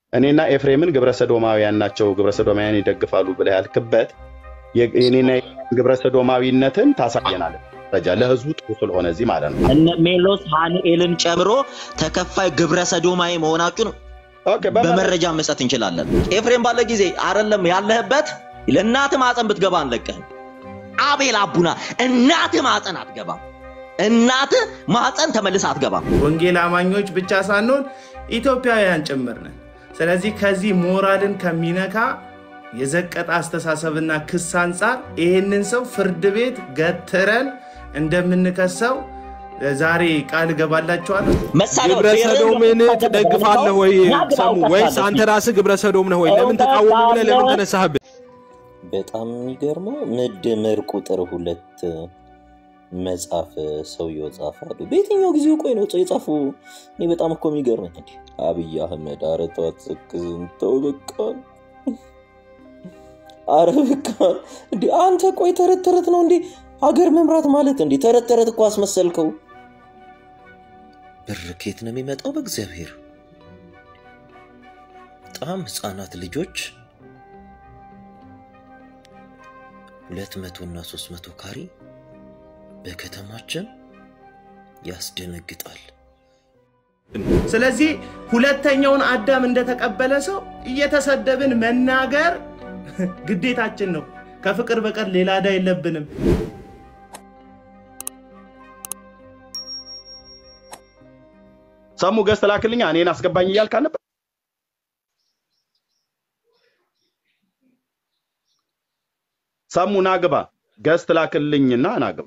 እኔና ኤፍሬምን ግብረ ሰዶማውያን ናቸው፣ ግብረ ሰዶማውያን ይደግፋሉ ብለህ ያልክበት የ- የኔና ግብረ ሰዶማዊነትን ታሳየናለህ። መረጃ ለህዝቡ ጥሩ ስለሆነ እዚህ ማለት ነው። እነ ሜሎስ ሃኒኤልን ጨምሮ ተከፋይ ግብረ ሰዶማዊ መሆናችሁን ኦኬ፣ በመረጃ በመረጃ መስጠት እንችላለን። ኤፍሬም ባለ ጊዜ አይደለም ያለህበት ለእናት ማፀን ብትገባ አንለቅህም። አቤል አቡና እናት ማፀን አትገባም። እናት ማፀን ተመልስ አትገባም። ወንጌል አማኞች ብቻ ሳንሆን ኢትዮጵያውያን ጭምር ነን። ስለዚህ ከዚህ ሞራልን ከሚነካ የዘቀጠ አስተሳሰብና ክስ አንጻር ይህንን ሰው ፍርድ ቤት ገትረን እንደምንከሰው ዛሬ ቃል እገባላችኋለሁ። መሳሪያው ግብረ ብሔርን ሰዶምን ለማሳደድ ትደግፋለህ ወይ ናግባ ሰሙ? ወይስ አንተ ራስህ ግብረ ሰዶም ነህ ወይ? ለምን ተቃወሙ ብለህ ለምን ተነሳህብን? በጣም የሚገርመው ምድምር ቁጥር ሁለት መጽሐፍ ሰውየው ጻፈ አሉ። በየትኛው ጊዜ ቆይ ነው የጻፉ? እኔ በጣም እኮ የሚገርመኝ እንዲ አብይ አህመድ ኧረ ተው አትሰክዝን፣ ተው በቃ አረ በቃ እንዲ አንተ ቆይ ተረት ተረት ነው እንዴ ሀገር መምራት ማለት እንዴ? ተረት ተረት እኮ አስመሰልከው። ብር ከየት ነው የሚመጣው? በእግዚአብሔር በጣም ህፃናት ልጆች ሁለት መቶ እና ሶስት መቶ ካሬ በከተማችን ያስደነግጣል። ስለዚህ ሁለተኛውን አዳም እንደተቀበለ ሰው እየተሰደብን መናገር ግዴታችን ነው። ከፍቅር በቀር ሌላ ዕዳ የለብንም። ሰሙ ገዝት ላክልኛ እኔን አስገባኝ እያልክ አልነበር? ሰሙ ናግባ ገዝት ላክልኝና ናግባ።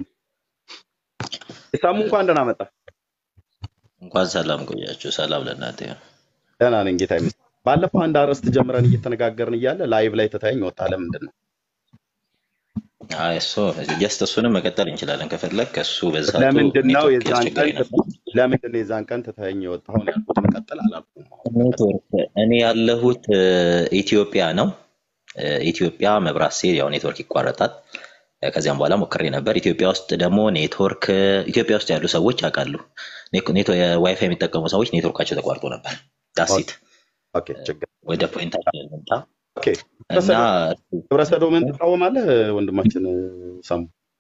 ሰሙ እንኳን ደህና መጣ። እንኳን ሰላም ቆያችሁ። ሰላም ለእናንተ ይሁን። ደህና ነኝ ጌታ ይመስገን። ባለፈው አንድ አርዕስት ጀምረን እየተነጋገርን እያለ ላይቭ ላይ ትታየኝ ወጣ። ለምንድን ነው? አይ እሱ ጀስት እሱንም መቀጠል እንችላለን ከፈለግ ከሱ በዛቱ ለምንድን ነው ኔትወርክ የዛን ቀን ያስቸገረኝ ነበር። ለምንድን ነው የዛን ቀን ትታየኝ የወጣው ነው ያልኩት። መቀጠል አላልኩም። አሁን ኔትወርክ እኔ ያለሁት እ፣ ኢትዮጵያ ነው። እ፣ ኢትዮጵያ መብራት ሲል ያው ኔትወርክ ይቋረጣል። እ፣ ከዚያም በኋላ ሞክሬ ነበር። ኢትዮጵያ ውስጥ ደግሞ ኔትወርክ ኢትዮጵያ ውስጥ ያሉ ሰዎች ያውቃሉ። ኔት- ኔት- የዋይፋይ የሚጠቀሙ ሰዎች ኔትወርካቸው ተቋርጦ ነበር። ዳሲት ኦኬ፣ ችግር ወደ ፖይንታችን እንምጣ ኦኬ። እና ግብረ ሰዶምን ትቃወማለህ ወንድማችን ሰሙ?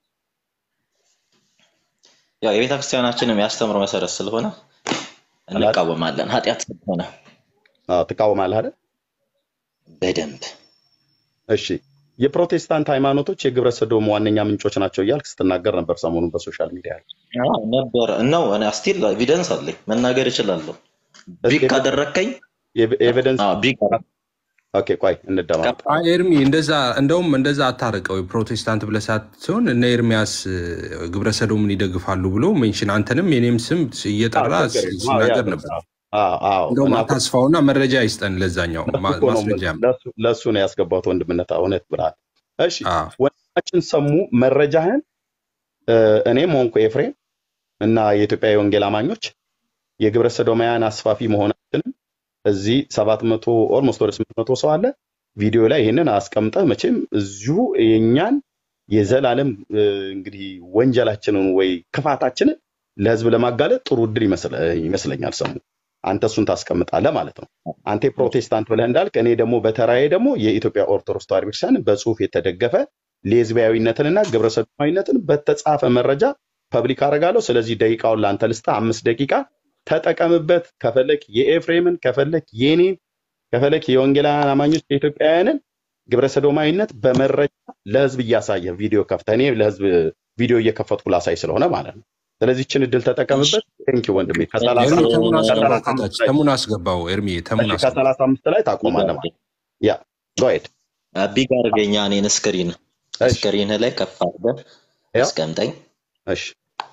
ያው የቤተ ክርስቲያናችንም ያስተምሮ መሰረት ስለሆነ እንቃወማለን። ኃጢአት ስለሆነ አዎ፣ ትቃወማለህ አይደል? በደንብ እሺ። የፕሮቴስታንት ሃይማኖቶች የግብረ ሰዶም ዋነኛ ምንጮች ናቸው እያልክ ስትናገር ነበር ሰሞኑን በሶሻል ሚዲያ ላይ። አዎ፣ ነበር ነው። እኔ ስቲል ኤቪደንስ አለኝ መናገር እችላለሁ። ቢግ ካደረግከኝ ኤቪደንስ አዎ፣ ቢግ ኦኬ፣ ቆይ እንደማመጥ አይ ኤርሚ እንደዛ እንደውም እንደዛ አታርቀው። የፕሮቴስታንት ብለህ ሳትሆን እነ ኤርሚያስ እ፣ ግብረ ሰዶምን ይደግፋሉ ብሎ ሜንሽን አንተንም የኔም ስም እየጠራ አዎ፣ ችግር የለም። አዎ፣ ሲናገር ያ- ነበር። አዎ፣ አዎ። እንደውም እና አታስፋውና መረጃ ይስጠን ለዛኛው ማ- እኮ ነው ማስረጃ ለሱ- ለሱ ነው ያስገባት ወንድምነት እውነት ብለሃል። እሺ አዎ። ወንድማችን ሰሙ መረጃህን እ፣ እኔም ሆንኩ ኤፍሬም እና የኢትዮጵያ የወንጌል አማኞች የግብረ ሰዶማውያን አስፋፊ መሆናችንን እዚህ ሰባት መቶ ኦልሞስት ወደ ስምንት መቶ ሰው አለ ቪዲዮ ላይ ይህንን አስቀምጠህ መቼም እዚሁ የእኛን የዘላለም እ፣ እንግዲህ ወንጀላችንን ወይ ክፋታችንን ለህዝብ ለማጋለጥ ጥሩ እድል ይመስለ- ይመስለኛል። ሰሙ አንተ እሱን ታስቀምጣለህ ማለት ነው። አንተ የፕሮቴስታንት ብለህ እንዳልክ፣ እኔ ደግሞ በተራዬ ደግሞ የኢትዮጵያ ኦርቶዶክስ ተዋሕዶ ቤተክርስቲያን በጽሁፍ የተደገፈ ሌዝቢያዊነትንና ግብረ ሰዶማዊነትን በተጻፈ መረጃ ፐብሊክ አደርጋለሁ። ስለዚህ ደቂቃውን ለአንተ ልስጥ፣ አምስት ደቂቃ ተጠቀምበት። ከፈለክ የኤፍሬምን፣ ከፈለክ የኔን፣ ከፈለክ የወንጌላውያን አማኞች የኢትዮጵያውያንን ግብረ ሰዶማዊነት በመረጃ ለህዝብ እያሳየ ቪዲዮ ከፍተህ እኔ ለህዝብ ቪዲዮ እየከፈትኩ ላሳይ ስለሆነ ማለት ነው። ስለዚህ ችን እድል ተጠቀምበት። ቴንክ ወንድሜ። ከሰላሳ ኤርሚ ተሙን አስገባው ከሰላሳ ከታች አምስት ላይ ተሙን አስገባው ኤርሚ ተሙን እሺ፣ አስገባው። ከሰላሳ አምስት ላይ ታቆማለህ ማለት ነው። ያ go ahead። ቢግ አድርገኛ እኔን ስክሪን እሺ፣ ስክሪን ላይ ከፍ አድርገህ ያው አስቀምጠኝ። እሺ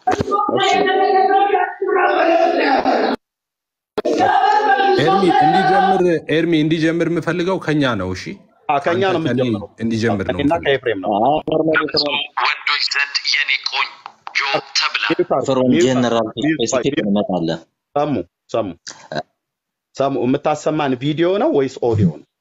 ኤርሚ እንዲጀምር ኤርሚ እንዲጀምር የምፈልገው ከኛ ነው። እሺ አ፣ ከኛ ነው አንተ ከኔ የምትጀምረው። እንዲጀምር ነው ከእኔና የምፈልገው። ከኤፍሬም ነው። ወንዶች ዘንድ የኔ ቆንጆ ተብላ ሚዩት አድርግ፣ ፍሮም ሚዩት ጀነራል አድርግ፣ ሚዩት ቆይ፣ ስፔሲፊክ ሚዩት እንመጣለን። ሰሙ ሰሙ ሰሙ የምታሰማን ቪዲዮ ነው ወይስ ኦዲዮ ነው?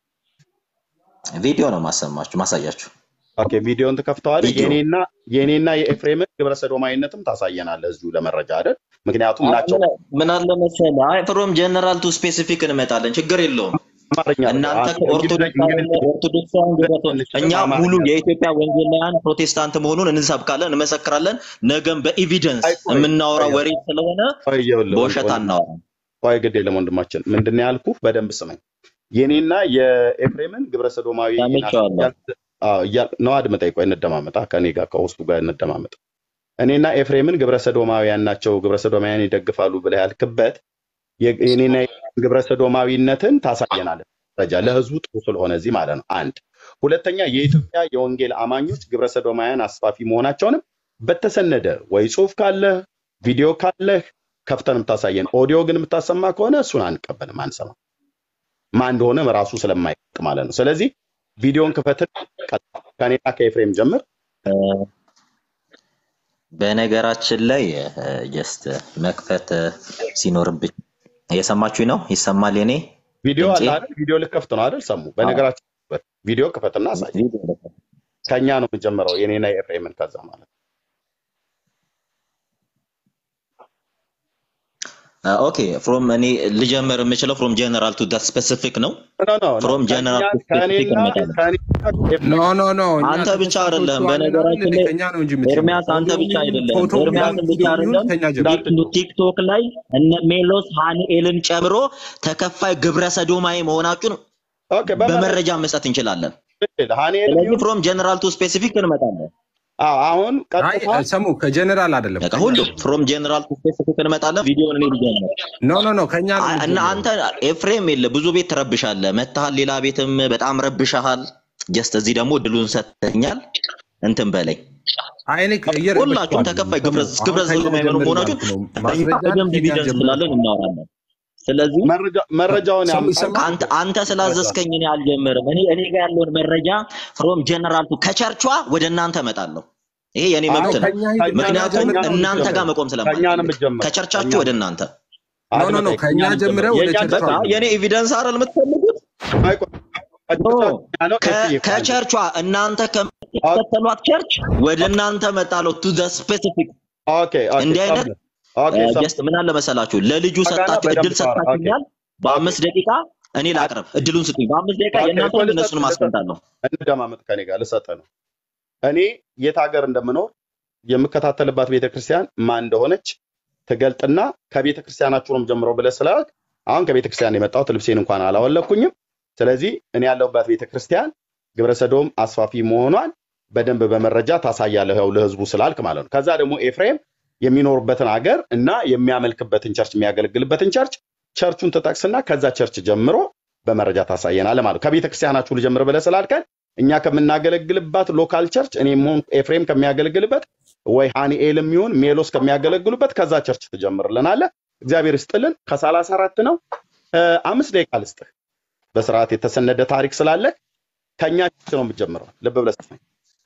ቪዲዮ ነው ማሰማችሁ ማሳያችሁ። ኦኬ ቪዲዮን ትከፍተዋለህ። ቪዲዮ የኔና የኔና የኤፍሬምን ግብረ ሰዶማዊነትም ታሳየናለህ እዚሁ ለመረጃ አይደል? ምክንያቱም ናቸው ምን አለ መሰለህ፣ አይ ፍሮም ጀነራል ቱ ስፔሲፊክ እንመጣለን። ችግር የለውም። አማርኛ አይደለም። እናንተ አ- እንግሊዝኛ ከኦርቶዶክሳውያን ኦርቶዶክሳውያን ግብረ ትንሽ እኛ አማርኛ ሙሉ የኢትዮጵያ ወንጌላውያን ፕሮቴስታንት መሆኑን እንሰብካለን፣ እንመሰክራለን። ነገም በኤቪደንስ አይ ቆይ የምናወራ ቆይ ወሬ ስለሆነ ቆይ ይኸውልህ ወንድ በውሸት ወንድ አናወራም። ቆይ ግድ የለም ወንድማችን፣ ምንድን ነው ያልኩህ? በደንብ ስመኝ። የኔና የኤፍሬምን ግብረ ሰዶማዊ ሰምቼዋለሁ። ነው አድምጠኝ። ቆይ እንደማመጣ ከኔ ጋር ከውስጡ ጋር እንደማመጣ እኔና ኤፍሬምን ግብረ ሰዶማውያን ናቸው፣ ግብረ ሰዶማውያን ይደግፋሉ ብለህ ያልክበት የ- የኔና የኤፍሬም ግብረ ሰዶማዊነትን ታሳየናለህ። መረጃ ለህዝቡ ጥሩ ስለሆነ እዚህ ማለት ነው። አንድ ሁለተኛ የኢትዮጵያ የወንጌል አማኞች ግብረ ሰዶማውያን አስፋፊ መሆናቸውንም በተሰነደ ወይ ጽሁፍ ካለህ ቪዲዮ ካለህ ከፍተን የምታሳየን፣ ኦዲዮ ግን የምታሰማ ከሆነ እሱን አንቀበልም፣ አንሰማ ማን እንደሆነ ራሱ ስለማይቅ ማለት ነው። ስለዚህ ቪዲዮን ክፈትን፣ ከኔና ከኤፍሬም ጀምር። እ፣ በነገራችን ላይ ጀስት መክፈት እ፣ ሲኖርብኝ እየሰማችሁኝ ነው? ይሰማል የኔ ቪዲዮ ድምፄ? አለ አይደል? ቪዲዮ ልከፍት ነው አይደል? ሰሙ። በነገራችን ቪዲዮ ክፈትና አሳይ። ቪዲዮ ልከፍት። ከኛ ነው የምንጀምረው፣ የኔና የኤፍሬምን ከዛ ማለት ነው። ኦኬ ፍሮም እኔ ልጀምር የምችለው ፍሮም ጀነራል ቱ ዳት ስፔሲፊክ ነው። ኖ ኖ ኖ ፍሮም ጀነራል ቱ ስፔሲፊክ ከኔና እንመጣለን። ከኔና ኖ ከኤፍሬም ኖ ኖ እኛ አንተ ብቻ ተከሳሾቹ አይደለም። አለን አይደል? በነገራችን ላይ ከኛ ነው እንጂ የምትጀምረው። ኤርሚያስ አንተ ብቻ ፎቶውን አይደለም። ፎቶውን ኤርሚያስን ብቻ ቪዲዮውን አይደለም። ከኛ ጀምሮ እንዳትሉ ቲክቶክ ላይ እነ ሜሎስ ሃኒኤልን ጨምሮ ተከፋይ ግብረ ሰዶማዊ መሆናችሁን ኦኬ በመረጃ በመረጃ መስጠት እንችላለን። ሃኒኤል ስለዚህ ፍሮም ጀነራል ቱ ስፔሲፊክ እንመጣለን። አሁን አይ ቀጥታ ሰሙ ከጀነራል አይደለም በቃ ከኛ ሁሉ ነው። ፍሮም ጀነራል ቱ ስፔሲፊክ እንመጣለን። ቪዲዮውን እኔ ልጀምር ኖ ኖ ኖ ከኛ ነው አ- እና የምትጀምረው። አንተ ኤፍሬም የለ ብዙ ቤት ትረብሻለህ፣ መታሃል፣ ሌላ ቤትም በጣም ረብሻሃል። ጀስት እዚህ ደግሞ እድሉን ሰጥተኛል። እንትን በላይ አይ እኔ እየረበሽኩ ሁላችሁም አይደለም። ተከፋይ ሰሙ ግብረ አሁን ግብረ ከኛ ሰዶማዊ ጀምር መሆናችሁን እያልኩ ነው። እኛ ማስረጃን በደንብ ከኛ ኤቪደንስ ጀምር ስላለን እናወራለን። ስለዚህ መረጃ መረጃውን ሰሙ ያምጣል። ይሰማል። አንተ አንተ ስላዘዝከኝ እኔ አልጀምርም። እኔ እኔ ጋር ያለውን መረጃ ፍሮም ጀነራል ቱ ከቸርቿ ወደ እናንተ እመጣለሁ። ይሄ የኔ አይ መብት ነው። ከኛ ሂድ ከኛ ምክንያቱም ከኛ ነው እናንተ ጋር የምትጀምረው። መቆም ከኛ ነው ስለማልፈልግ የምትጀምረው። ከቸርቻችሁ ከኛ ወደ እናንተ ኖ ኖ ኖ አድምጠኝ፣ ከኛ ከኛ ነው ጀምረህ የምትጀምረው። ወደ የእኛ ቸርቿ በቃ ነው። የኔ ኤቪደንስ አይደል የምትፈልጉት? አይ ቆይ፣ ኖ ከኛ ነው ከ- ኤፍሬም ከቸርቿ እናንተ ከምትከተሏት ቸርች ወደ እናንተ መጣለሁ። ቱ ዘ ስፔሲፊክ ኦኬ ኦኬ እንዲህ አይነት ሰሙ። ኦኬ ሰሙ። ጀስት ምን አለ መሰላችሁ፣ ለልጁ በቃና ሰጣችሁ በደንብ እድል ታወራ። ኦኬ ሰጣችሁኛል። በአምስት ደቂቃ እኔ ላቅርብ፣ እድሉን ስጡኝ። በአምስት ደቂቃ ኦኬ የእናንተ ቆይ ልሰጥ እነሱን ልሰጥ ማስቀምጣለሁ። እንደማመጥ ከኔ ጋር ልሰጥህ ነው። እኔ የት ሀገር እንደምኖር የምከታተልባት ቤተክርስቲያን ማን እንደሆነች ትገልጥና ከቤተ ክርስቲያናችሁንም ጀምሮ ብለህ ስላልክ አሁን ከቤተ ክርስቲያን የመጣሁት ልብሴን እንኳን አላወለኩኝም። ስለዚህ እኔ ያለሁባት ቤተ ክርስቲያን ግብረ ሰዶም አስፋፊ መሆኗን በደንብ በመረጃ ታሳያለህ፣ ያው ለህዝቡ ስላልክ ማለት ነው። ከዛ ደግሞ ኤፍሬም የሚኖርበትን ሀገር እና የሚያመልክበትን ቸርች የሚያገለግልበትን ቸርች ቸርቹን ትጠቅስና ከዛ ቸርች ጀምሮ በመረጃ ታሳየናለህ ማለት ነው። ከቤተ ክርስቲያናችሁ ልጀምር ብለህ ስላልከን እኛ ከምናገለግልባት ሎካል ቸርች እኔም ሆን ኤፍሬም ከሚያገለግልበት ወይ ሃኒኤልም ይሁን ሜሎስ ከሚያገለግሉበት ከዛ ቸርች ትጀምርልናለህ። እግዚአብሔር ይስጥልን። ከሰላሳ አራት ነው እ፣ አምስት ደቂቃ ልስጥህ። በስርዓት የተሰነደ ታሪክ ስላለ ከኛ ቸርች ነው የምትጀምረው። ልብ ብለህ ስማኝ።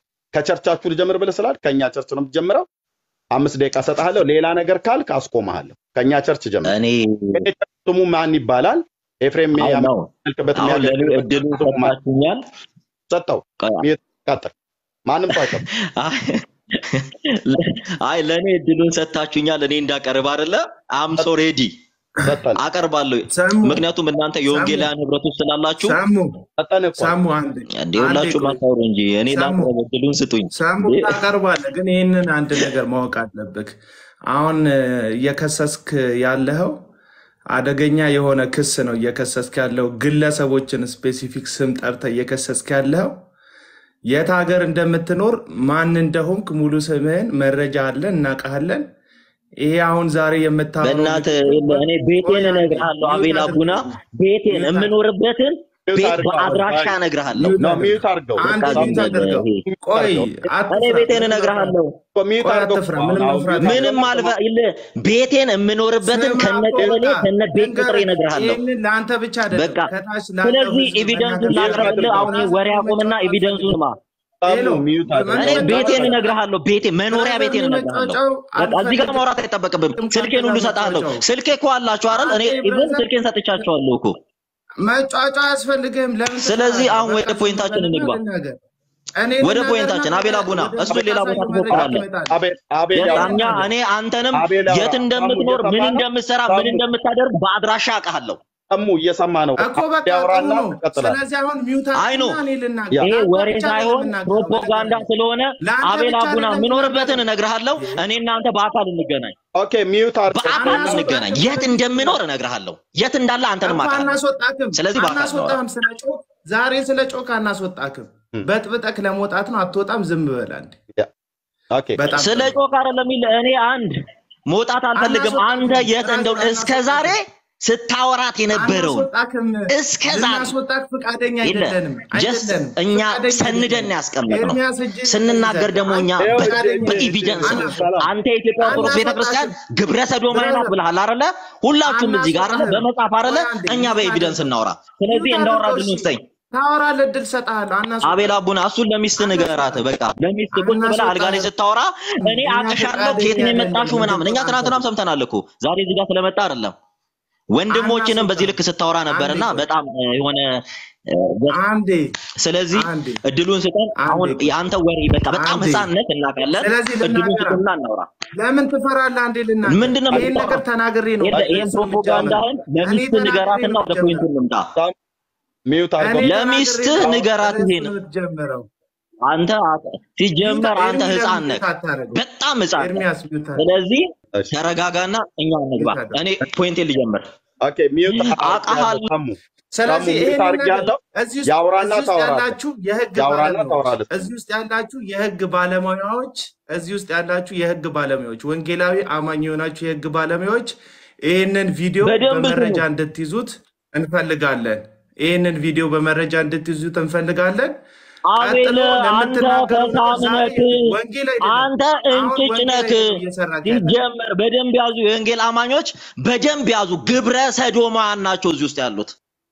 ከቸርቻችሁ ልጀምር ብለህ ስላል ከኛ ቸርች ነው የምትጀምረው። አምስት ደቂቃ ሰጥሃለሁ። ሌላ ነገር ካልክ አስቆምሃለሁ። ከኛ ቸርች ጀምር። እኔ የኔ ቸርች ስሙ ማን ይባላል? ኤፍሬም አሁን ነው የሚያመልክበት አሁን ለእኔ የሚያገለግልበት እድሉን ስሙ ማን? ሰጣችሁኛል። ሰጠው። ቆይ፣ ቀጥል። ማንም ሰው አይቀርም። አይ አይ ለእኔ እድሉን ሰጥታችሁኛል። እኔ እንዳቀርብ አይደለ አምሶ ሬዲ ሰጠን አቀርባለሁ። ሰሙ ምክንያቱም እናንተ የወንጌላውያን ህብረት ውስጥ ስላላችሁ ሰሙ ሰጠን እኮ ሰሙ አንድ እንደ አንዴ ሁላችሁ ቆይ ማታወሩ እንጂ እኔ ሰሙ ላቅርብ፣ እድሉን ስጡኝ። ሰሙ እንዴ፣ ታቀርባለህ፣ ግን ይህንን አንድ ነገር ማወቅ አለብህ። አሁን እ፣ እየከሰስክ ያለኸው አደገኛ የሆነ ክስ ነው እየከሰስክ ያለው ግለሰቦችን ስፔሲፊክ ስም ጠርተህ እየከሰስክ ያለኸው የት ሀገር እንደምትኖር ማን እንደሆንክ ሙሉ ስምህን መረጃ አለን እናውቃለን። ይሄ አሁን ዛሬ የምታወራው በእናትህ ንግግር የለ፣ እኔ ቆይ ቤቴን አንዴ እነግርሃለሁ። ሚዩት አቤል አቡና አድርገው ቤቴን ሚዩት አድርገው የምኖርበትን ሚዩት ቤት አድርገው። በአድራሻ አይ እነግርሃለሁ። ሚዩት ነው አድርገው ሚዩት አድርገው። አንድ በቃ በቃ ሚዩት ዝም በል አድርገው። ይሄ ሚዩት ቆይ አድርገው። እኔ አትፍራ፣ ቤቴን ምንም አትፍራ፣ እነግርሃለሁ። እኮ ሚዩት ቆይ አድርገው አትፍራ፣ እኮ ምንም አሁን መፍራት ሚዩት ምንም አድርገው። አልፈ የለብህም። ይለ ቤቴን የምኖርበትን ስማ ከነ ቀበሌ ጦጣ ከነ ቤት ቁጥሬ ልንገርህ፣ እነግርሃለሁ። ይህንን ለአንተ ብቻ አይደለም በቃ ከታች ላለው ስለዚህ ህዝብ ኤቪደንሱን መናገር ሚዩት ላቅርብልህ። አድርገው። አሁን ይሄ ወሬ ራስህን አቁምና መጫወት ኤቪደንሱን አልፈልግም። ስማ። ሄሎ ሰሙ ሚዩት አድርገው። እኔ መጫወት ቤቴን አልፈልግም። እነግርሃለሁ። ቤቴ መኖሪያ ራስህን ቤቴን እነግርሃለሁ። መጫወጫው በቃ እዚህ ጋር አልፈልግም። ማውራት አይጠበቅብም። ከአንተ ስልኬን ሁሉ ጋር እሰጥሃለሁ። መጫወጫው ስልኬ እኮ አላችሁ አይደል? እኔ አንተ ኢቭን ብራዘር ስልኬን ሰጥቻቸዋለሁ እኮ። መጫወጫ አያስፈልግም። ለምን ስለዚህ ትፈራለህ? አሁን በቃ ወደ ዝም ፖይንታችን በልና እንግባ። ልናገር። እኔ ወደ ልናገርና ፖይንታችን አቤል አቡና፣ ወደ እሱን ሌላ ቦታ ታሳይ መረጃ ትሞክራለህ። ትመጣለህ። አቤል አቤል ወደ ያውራ። እኛ ልናገር። እኔ አንተንም አቤል ያውራ። የት ሳሙ እንደምትኖር ምን እየሰማ ነው? እንደምትሰራ ምን ሳሙ እንደምታደርግ በአድራሻ አውቃለሁ። እሙ እየሰማ ነው። እኮ በቃ ጥሩ ያወራና ነው። ትቀጥላለህ። ስለዚህ አሁን ሚውት አይ ኖ አድርግና እኔ ልናገር። ያ ይሄ ለአንተ ወሬ ብቻ ነው ሳይሆን የምናገረው፣ ፕሮፓጋንዳ ለተገናኘ ስለሆነ ለአንተ አቤል ብቻ አቡና አይደለም የምኖርበትን የምናገረው። እነግርሃለሁ። እኔ እናንተ በአካል እንገናኝ፣ ኦኬ ሚዩት አድርገው። በአካል አናስወጣም እንገናኝ። የት እንደምኖር እነግርሃለሁ፣ የት እንዳለ አንተንም እኮ አውቃለሁ። አናስወጣክም ስለዚህ በአካል እናወራ። አናስወጣህም። ስለ ጮክ ዛሬ ስለ ጮክ አናስወጣክም። እም፣ በጥብጠክ ለመውጣት ነው። አትወጣም። ዝም በል አንዴ። ያ፣ ኦኬ በጣም ስለ ጥሩ። ጮክ አይደለም የሚል እኔ አንድ መውጣት አልፈልግም። አናስወጣክም። አንተ የት እንደው ራስህ እስከ ዛሬ ስታወራት የነበረውን አናስወጣክም። እስከ ዛሬ ልናስወጣክ ፈቃደኛ የለ አይደለንም ጀስት አይደለንም። እኛ ፈቃደኛ ሰንደን አይደለንም። ያስቀመጥ ነው። ኤርሚያስ እጅህን ስንናገር ይዘህ ደግሞ እኛ አንተ ይኸው ፈቃደኛ እጅ- በኢቪደንስ ነው። አናስወጣህም። ሰላም አንተ የኢትዮጵያ ኦርቶዶክስ ቤተክርስቲያን አናስወጣህም። ግብረ ሰዶማዊ ናት ብለሃል አይደለ? ሁላችሁም እዚህ ጋር አይደለ? አናስወጣህም። በመጽሐፍ አይደለ? ቆይ አንዴ፣ እኛ ሚውት በኤቪደንስ አድርገው። እናውራ። ስለዚህ ሚውት እንዳወራ አድርገው። ድል እሺ፣ ውስጠኝ ታወራለህ፣ እድል እሰጥሃለሁ። አናስወጣህም። አቤል አቡና እሱን ለሚስት ንገራት። በቃ ለሚስት ቁጭ ብለህ አልጋ ላይ ስታወራ እኔ እኛ አቅሻለሁ ፈቃደኛ ከየት ነው አይደለንም። የመጣችሁ ምናምን። እኛ እንድትወጣ ትናንትናም አንፈልግም። ሰምተናል እኮ ዛሬ እዚህ ጋር ስለመጣ አይደለም። ወንድሞችንም በዚህ ልክ ስታወራ ነበርና አንዴ ቆይ። በጣም እ, የሆነ እ, ገ- አንዴ ስለዚህ አንዴ እድሉን ስጠን። አንዴ አሁን ቆይ። የአንተ ወሬ በቃ በጣም አንዴ። ህፃንነት እናውቃለን። ስለዚህ እድሉን ልናገራ ስጥና እናውራ። ለምን ትፈራለህ? አንዴ ልናገር። ምንድን ነው ይህን የምትፈራው? ነገር ተናግሬ ነው ይሄን ይሄን እርሱን ፕሮፓጋንዳህን የምጀምረው። ለሚስት እኔ ንገራትና ተናግሬ ወደ ነው ፖይንቱ የምጀምረው። እንምጣ። ሚዩት እኔ አድርገው። ተናግሬ ለሚስትህ ነው ንገራት ይሄን እርሱን የምትጀምረው። አንተ አ- ሲጀመር አንተ ኤርሚ ህፃን ለምን ነህ፣ ሚውት አታደርገውም? በጣም ህፃን ነህ። ኤርሚያስ ሚውት አድርግ። ስለዚህ እሺ፣ ተረጋጋና እኛ እንግባ። ሚውት አድርግ። እኔ ፖይንቴን ልጀምር። ኦኬ ሚዩት አውቃሃለሁ። አድርገው። ሰሙ ስለዚህ ሰሙ ሚዩት ይሄንን ነገር አድርጌያለሁ። እዚህ ውስጥ ያውራና እዚህ ውስጥ ታወራለህ። ያላችሁ የህግ ያውራና ባለሙያዎች ታወራለህ። እዚህ ውስጥ ያላችሁ የህግ ባለሙያዎች እዚህ ውስጥ ያላችሁ የህግ ባለሙያዎች ወንጌላዊ አማኝ የሆናችሁ የህግ ባለሙያዎች ይህንን ቪዲዮ በደንብ በመረጃ ስሙ። እንድትይዙት እንፈልጋለን። ይህንን ቪዲዮ በመረጃ እንድትይዙት እንፈልጋለን። አቤል ቀጥሎ አንተ ለምትናገረው ነገር ፈሳም ዛሬ ነክ፣ ወንጌል አይደለም። አንተ አሁን እንጭጭ ወንጌል ነክ። አይደለም እየሰራክ ያለ ሲጀመር በደንብ ያዙ፣ የወንጌል አማኞች በደንብ ያዙ። ግብረ ሰዶማውያን ናቸው እዚህ ውስጥ ያሉት።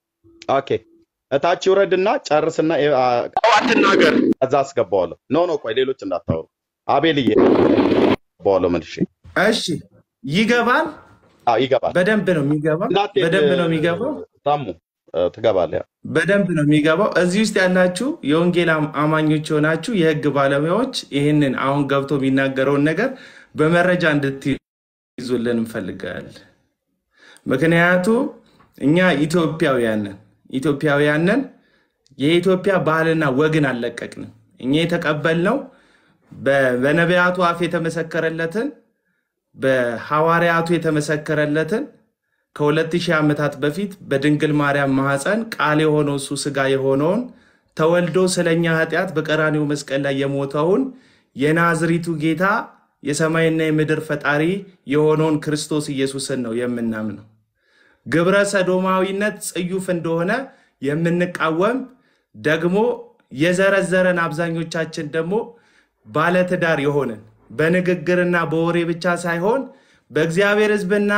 ኦኬ እታች ይውረድና ጨርስና እ- አ- አትናገር። ከዛ አስገባዋለሁ። ኖ ኖ ቆይ ሌሎች እንዳታወሩ። አቤልዬ አስገባዋለሁ መልሼ። እሺ ይገባል። አዎ ይገባል። በደንብ ነው የሚገባው። እንዳትሄድ በደንብ ነው የሚገባው። ሳሙ እ፣ ትገባለህ። ያው በደንብ ነው የሚገባው። እዚህ ውስጥ ያላችሁ የወንጌል አም- አማኞች የሆናችሁ የህግ ባለሙያዎች ይህንን አሁን ገብቶ የሚናገረውን ነገር በመረጃ እንድትይዙልን እንፈልጋለን። ምክንያቱ እኛ ኢትዮጵያውያን ነን። ኢትዮጵያውያን ነን። የኢትዮጵያ ባህልና ወግን አልለቀቅንም። እኛ የተቀበልነው በ- በነቢያቱ አፍ የተመሰከረለትን በሐዋርያቱ የተመሰከረለትን ከሁለት ሺህ ዓመታት በፊት በድንግል ማርያም ማኅፀን ቃል የሆነው እሱ ሥጋ የሆነውን ተወልዶ ስለኛ ኃጢአት በቀራኒው መስቀል ላይ የሞተውን የናዝሪቱ ጌታ የሰማይና የምድር ፈጣሪ የሆነውን ክርስቶስ ኢየሱስን ነው የምናምነው። ግብረ ሰዶማዊነት ጽዩፍ እንደሆነ የምንቃወም ደግሞ የዘረዘረን አብዛኞቻችን ደግሞ ባለትዳር የሆንን በንግግርና በወሬ ብቻ ሳይሆን በእግዚአብሔር ሕዝብና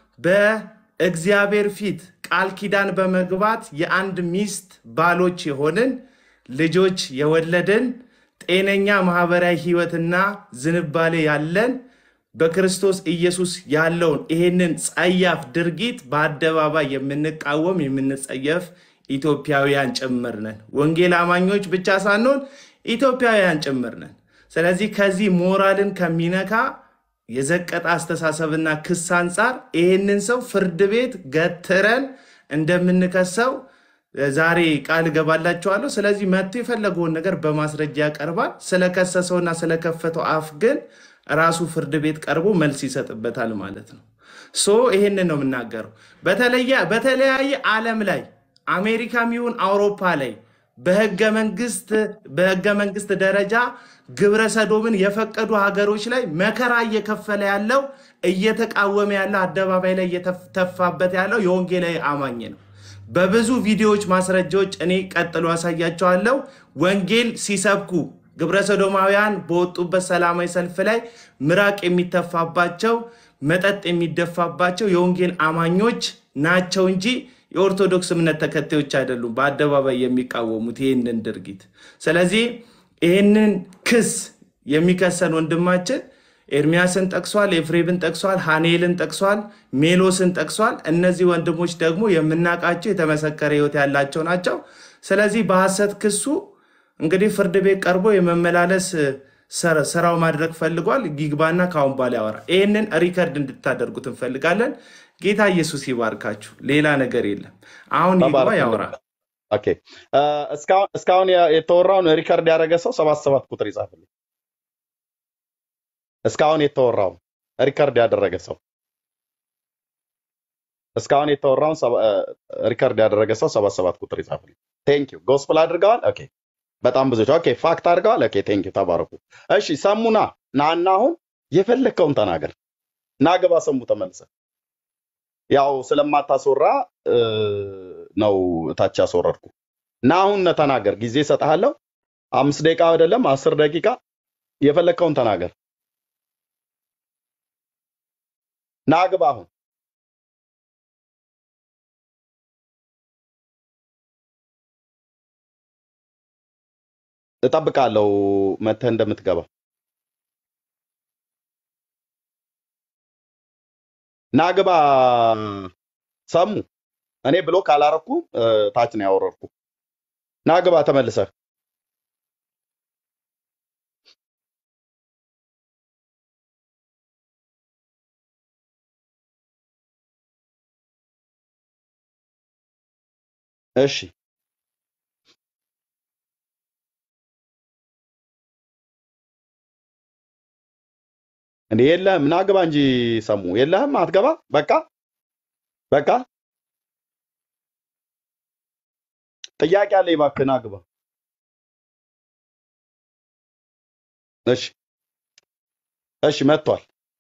በእግዚአብሔር ፊት ቃል ኪዳን በመግባት የአንድ ሚስት ባሎች የሆንን ልጆች የወለድን ጤነኛ ማህበራዊ ህይወትና ዝንባሌ ያለን በክርስቶስ ኢየሱስ ያለውን ይሄንን ጸያፍ ድርጊት በአደባባይ የምንቃወም የምንጸየፍ ኢትዮጵያውያን ጭምር ነን። ወንጌል አማኞች ብቻ ሳንሆን ኢትዮጵያውያን ጭምር ነን። ስለዚህ ከዚህ ሞራልን ከሚነካ የዘቀጠ አስተሳሰብና ክስ አንጻር ይህንን ሰው ፍርድ ቤት ገትረን እንደምንከሰው ዛሬ ቃል እገባላችኋለሁ። ስለዚህ መጥቶ የፈለገውን ነገር በማስረጃ ያቀርባል። ስለከሰሰውና ስለከፈተው አፍ ግን ራሱ ፍርድ ቤት ቀርቦ መልስ ይሰጥበታል ማለት ነው። ሶ ይሄንን ነው የምናገረው። በተለየ በተለያየ ዓለም ላይ አሜሪካም ይሁን አውሮፓ ላይ በህገ መንግስት በህገ መንግስት ደረጃ ግብረ ሰዶምን የፈቀዱ ሀገሮች ላይ መከራ እየከፈለ ያለው እየተቃወመ ያለው አደባባይ ላይ እየተፋበት ያለው የወንጌላዊ አማኝ ነው። በብዙ ቪዲዮዎች ማስረጃዎች እኔ ቀጥሎ ያሳያቸዋለሁ። ወንጌል ሲሰብኩ ግብረ ሰዶማውያን በወጡበት ሰላማዊ ሰልፍ ላይ ምራቅ የሚተፋባቸው መጠጥ የሚደፋባቸው የወንጌል አማኞች ናቸው እንጂ የኦርቶዶክስ እምነት ተከታዮች አይደሉም በአደባባይ የሚቃወሙት ይህንን ድርጊት። ስለዚህ ይህንን ክስ የሚከሰን ወንድማችን ኤርሚያስን ጠቅሷል፣ ኤፍሬምን ጠቅሷል፣ ሃኔልን ጠቅሷል፣ ሜሎስን ጠቅሷል። እነዚህ ወንድሞች ደግሞ የምናውቃቸው የተመሰከረ ህይወት ያላቸው ናቸው። ስለዚህ በሐሰት ክሱ እንግዲህ ፍርድ ቤት ቀርቦ የመመላለስ ስራው ማድረግ ፈልጓል። ጊግባና ከአሁን በኋላ ያወራል። ይህንን ሪከርድ እንድታደርጉት እንፈልጋለን። ጌታ ኢየሱስ ይባርካችሁ። ሌላ ነገር የለም። አሁን ይግባ ተባረክ። ያወራ። ኦኬ እ፣ እስካሁን እስካሁን ያ- የተወራውን ሪከርድ ያደረገ ሰው ሰባት ሰባት ቁጥር ይጻፍልኝ። እስካሁን የተወራውን ሪከርድ ያደረገ ሰው እስካሁን የተወራውን ሰባ- እ፣ ሪከርድ ያደረገ ሰው ሰባት ሰባት ቁጥር ይጻፍልኝ። ቴንክ ዩ ጎስፕል አድርገዋል። ኦኬ በጣም ብዙዎች ኦኬ ፋክት አድርገዋል። ኦኬ ቴንክ ዩ ተባረኩ። እሺ ሰሙና ናና አሁን የፈለግከውን ተናገር። ና ግባ ሰሙ ተመልሰ ያው ስለማታስወራ እ፣ ነው ታች ያስወረድኩ እና አሁን ተናገር። ጊዜ እሰጥሃለሁ። አምስት ደቂቃ አይደለም አስር ደቂቃ የፈለግከውን ተናገር። ና ግባ አሁን እጠብቃለሁ መተህ እንደምትገባ ና ግባ ሰሙ እኔ ብሎ ካላረኩ እ፣ ታች ነው ያወረድኩ ና ግባ ተመልሰህ እሺ እንዴ የለህም ና ግባ እንጂ ሰሙ የለህም አትገባ በቃ በቃ ጥያቄ አለኝ እባክህ ና ግባ እሺ እሺ መጥቷል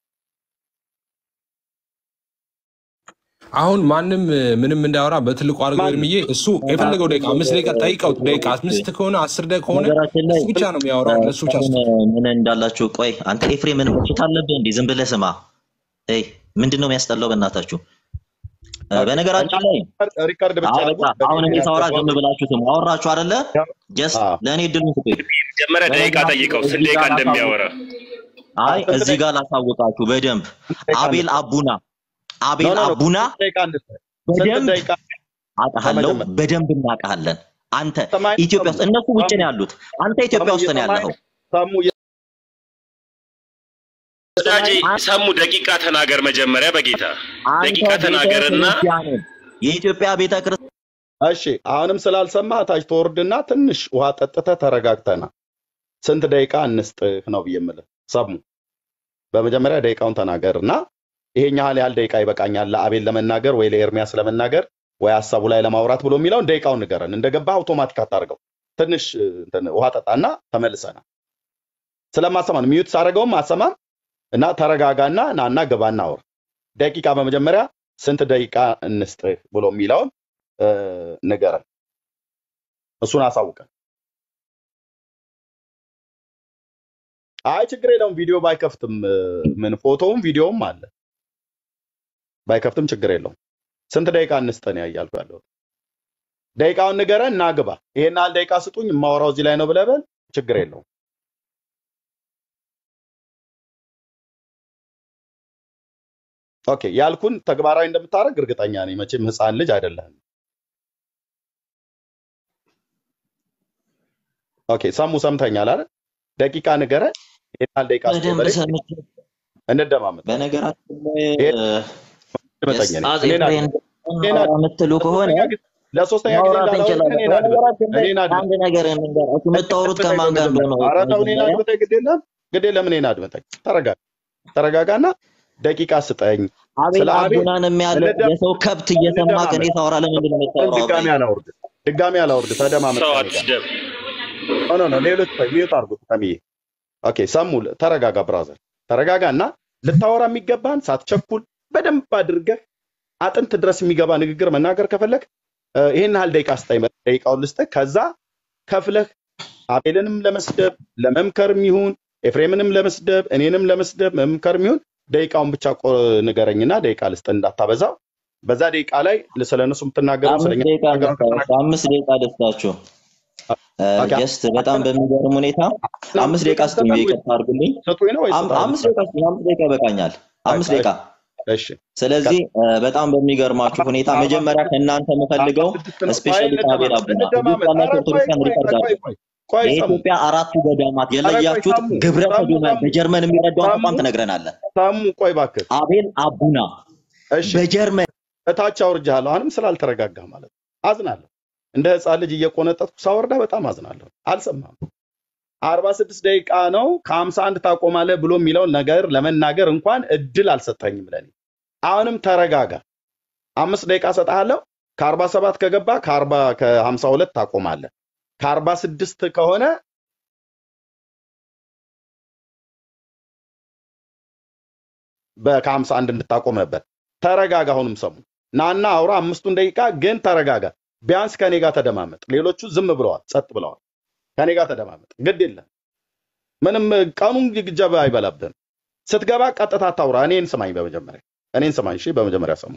አሁን ማንም እ፣ ምንም እንዳያወራ በትልቁ አድርገው ማንም እድምዬ እሱ የፈለገው ደቂቃ አምስት ደቂቃ ጠይቀው ደቂቃ አምስት ከሆነ አስር ደቂቃ ከሆነ ነገራችን ላይ እሱ ብቻ ነው የሚያወራው ለእሱ ብቻ አሁን ስጡ ምን እንዳላችሁ ቆይ አንተ ኤፍሬም ምን በሽታ አለብህ እንዲህ ዝም ብለህ ስማ ይ ምንድን ነው የሚያስጠላው በእናታችሁ እ፣ ኦኬ በነገራችን ላይ ሪከርድ ብቻ አይ አድርጉ በቃ አሁን እኔ ደቂቃ ሳወራ ዝም ያስገባሉ ብላችሁ ስሙ አወራችሁ አይደለ ጀስት አዎ ለእኔ እድሉን ስጡኝ መጀመሪያ ደቂቃ በነገራችን ጠይቀው ላይ ስንት እዚህ ደቂቃ ጋር ላሳውቅ እንደሚያወራ አይ ስንት እዚህ ደቂቃ ጋር ላሳውቃችሁ በደንብ ስንት ደቂቃ አቤል እንስጥ አቡና ኖ አቤል ኖ ኖ አቡና ስንት ደቂቃ እንስጥ ስንት በደንብ ደቂቃ አውቃሃለሁ በመጀመሪያ በደንብ እናውቃለን አንተ ሰማይ ኢትዮጵያ ሰሙ ውስጥ እነሱ ውጭ ሰሙ ነው ያሉት አንተ ኢትዮጵያ ሰሙ ውስጥ ነው እየሰማኸኝ ያለኸው ሰሙ ወዳጄ አንተ ሰሙ ደቂቃ ተናገር መጀመሪያ በጌታ አንተ ደቂቃ ቤተ ተናገርና ክርስቲያንን የኢትዮጵያ ቤተ ክርስቲያን እሺ አሁንም ስላልሰማህ ታች ተወርድና ትንሽ ውሃ ጠጥተህ ተረጋግተና ስንት ደቂቃ እንስጥህ ነው ብዬ የምልህ። ሰሙ በመጀመሪያ ደቂቃውን ተናገር እና ይሄን ያህል ያህል ደቂቃ ይበቃኛል ለአቤል ለመናገር ወይ ለኤርሚያስ ለመናገር ወይ ሀሳቡ ላይ ለማውራት ብሎ የሚለውን ደቂቃውን ንገረን። እንደገባህ አውቶማቲክ አታርገው። ትንሽ እ, እንትን ውሃ ጠጣና ተመልሰና ስለማሰማን ሚዩት ሳደርገውም አሰማም እና ተረጋጋና ናና ግባና አውራ። ደቂቃ በመጀመሪያ ስንት ደቂቃ እንስጥህ ብሎ የሚለውን እ, ንገረን። እሱን አሳውቀን። አይ ችግር የለውም ቪዲዮ ባይከፍትም እ፣ ምን ፎቶውም ቪዲዮውም አለ ባይከፍትም ችግር የለውም። ስንት ደቂቃ እንስጠን ያያልኩ ያለው ደቂቃውን ንገረን እና ግባ። ይሄን ያህል ደቂቃ ስጡኝ የማወራው እዚህ ላይ ነው ብለህ በል ችግር የለውም። ኦኬ ያልኩን ተግባራዊ እንደምታደርግ እርግጠኛ ነኝ። መቼም ህፃን ልጅ አይደለህም። ኦኬ ሰሙ ሰምተኛል አይደል? ደቂቃ ንገረን። ይሄን ያህል ደቂቃ ስጡኝ በደንብ በለኝ ሰምቼ እንደማመጥ በነገራችን ላይ ይሄን እ፣ ድመጠኝ የስ- እኔ አጼ እኔን ፍሬን አድምጥ እኔን አውራ አድምጥ የምትሉ ከሆነ ለሶስተኛ ጊዜ ለሶስተኛ ጊዜ ማውራት እንዳላወራ እንችላለን። እኔን አድምጥ በነገራችን ላይ እኔን አድምጥ አንድ ነገር እንንገራችሁ፣ የምታወሩት አድምጠኝ ከማን ጋር በመጀመሪያ እንደሆነ ኧረ ተው እኔን መጀመሪያ አድምጠኝ ግድ የለም ግድ የለም እኔን አድምጠኝ ተረጋጋ ተረጋጋና ደቂቃ ስጠኝ አቤል ስለ አቤል አቡናን የሚያለ እንደም የሰው ከብት እየሰማ ከኔ እንደማመጥ ታወራ ለምንድን ነው ግን የምታወራው? ድጋሚ አቤል አላወርድ ድጋሚ አላወርድ ተደማመጥ ሰው ከኔ ጋር አትስደብ። ኖ ኖ ኖ ሌሎች ቆይ ሚዩት አድርጉት ተምዬ ኦኬ ሰሙ ተረጋጋ ብራዘር ተረጋጋ እና ልታወራ የሚገባን ሳትቸኩል በደንብ አድርገህ አጥንት ድረስ የሚገባ ንግግር መናገር ከፈለግ እ፣ ይሄን ያህል ደቂቃ ስጠኝ በል፣ ደቂቃውን ልስጥህ ከዛ ከፍለህ አቤልንም ለመስደብ ለመምከርም ይሁን ኤፍሬምንም ለመስደብ እኔንም ለመስደብ መምከርም ይሁን ደቂቃውን ብቻ ቆ- ንገረኝና ደቂቃ ልስጥ እንዳታበዛው። በዛ ደቂቃ ላይ ስለ እነሱ የምትናገረው አምስት ስለኛ ደቂቃ የምትናገረው ደስታችሁ ከተናገርክ አምስት ደቂቃ ደስታችሁ ኦኬ፣ ጀስት በጣም በሚገርም ሁኔታ አምስት አምስት ደቂቃ ደቂቃ ስጡኝ፣ ስጠን ወይ ይቅርታ አድርጉልኝ። ስጡኝ ነው ወይስ አም- ስጠን አምስት ብቻ? ደቂቃ ስጡኝ፣ አምስት ደቂቃ ይበቃኛል። አምስት በቃ ደቂቃ እሺ ስለዚህ እ፣ በጣም በሚገርማችሁ አርባ ሁኔታ አርባ መጀመሪያ ስድስት ከእናንተ አርባ የምፈልገው ስድስት ነው። ቆይ ስፔሻሊ ከአቤል እንደማመጥ አቡና እዚህ እንደማመጥ። ያላችሁ ኧረ ቆይ ኦርቶዶክሳን ቆይ ሪካርድ ቆይ አድርጉ። ቆይ ቆይ ሰሙ የኢትዮጵያ አራቱ ገዳማት ኧረ ቆይ የለያችሁት ሰሙ ግብረ ሰሙ ሰዶማን ሰሙ በጀርመን የሚረዳውን ሰሙ ተቋም ትነግረናለህ። ሰሙ ቆይ እባክህ አቤል አቡና እሺ በጀርመን እታች አውርጃለሁ። አሁንም ስላልተረጋጋ ማለት ነው። አዝናለሁ። እንደ ህፃን ልጅ እየቆነጠጥኩ ሳወርዳ በጣም አዝናለሁ። አልሰማም። አርባ ስድስት ደቂቃ ነው ከሀምሳ አንድ ታቆማለህ ብሎ የሚለውን ነገር ለመናገር እንኳን እድል አልሰጠኝም ለኔ። አሁንም ተረጋጋ። አምስት ደቂቃ ሰጥሃለሁ። ከአርባ ሰባት ከገባ ከአርባ ከሀምሳ ሁለት ታቆማለህ። ከአርባ ስድስት ከሆነ በ- ከሀምሳ አንድ እንድታቆም ነበር። ተረጋጋ። አሁንም ሰሙ ናና አውራ አምስቱን ደቂቃ ግን ተረጋጋ። ቢያንስ ከኔ ጋር ተደማመጥ። ሌሎቹ ዝም ብለዋል፣ ጸጥ ብለዋል። ከኔ ጋር ተደማመጥ። ግድ የለም ምንም ቀኑን ግጀባ አይበላብህም። ስትገባ ቀጥታ ታውራ። እኔን ስማኝ፣ በመጀመሪያ እኔን ስማኝ። እሺ፣ በመጀመሪያ ሰሙ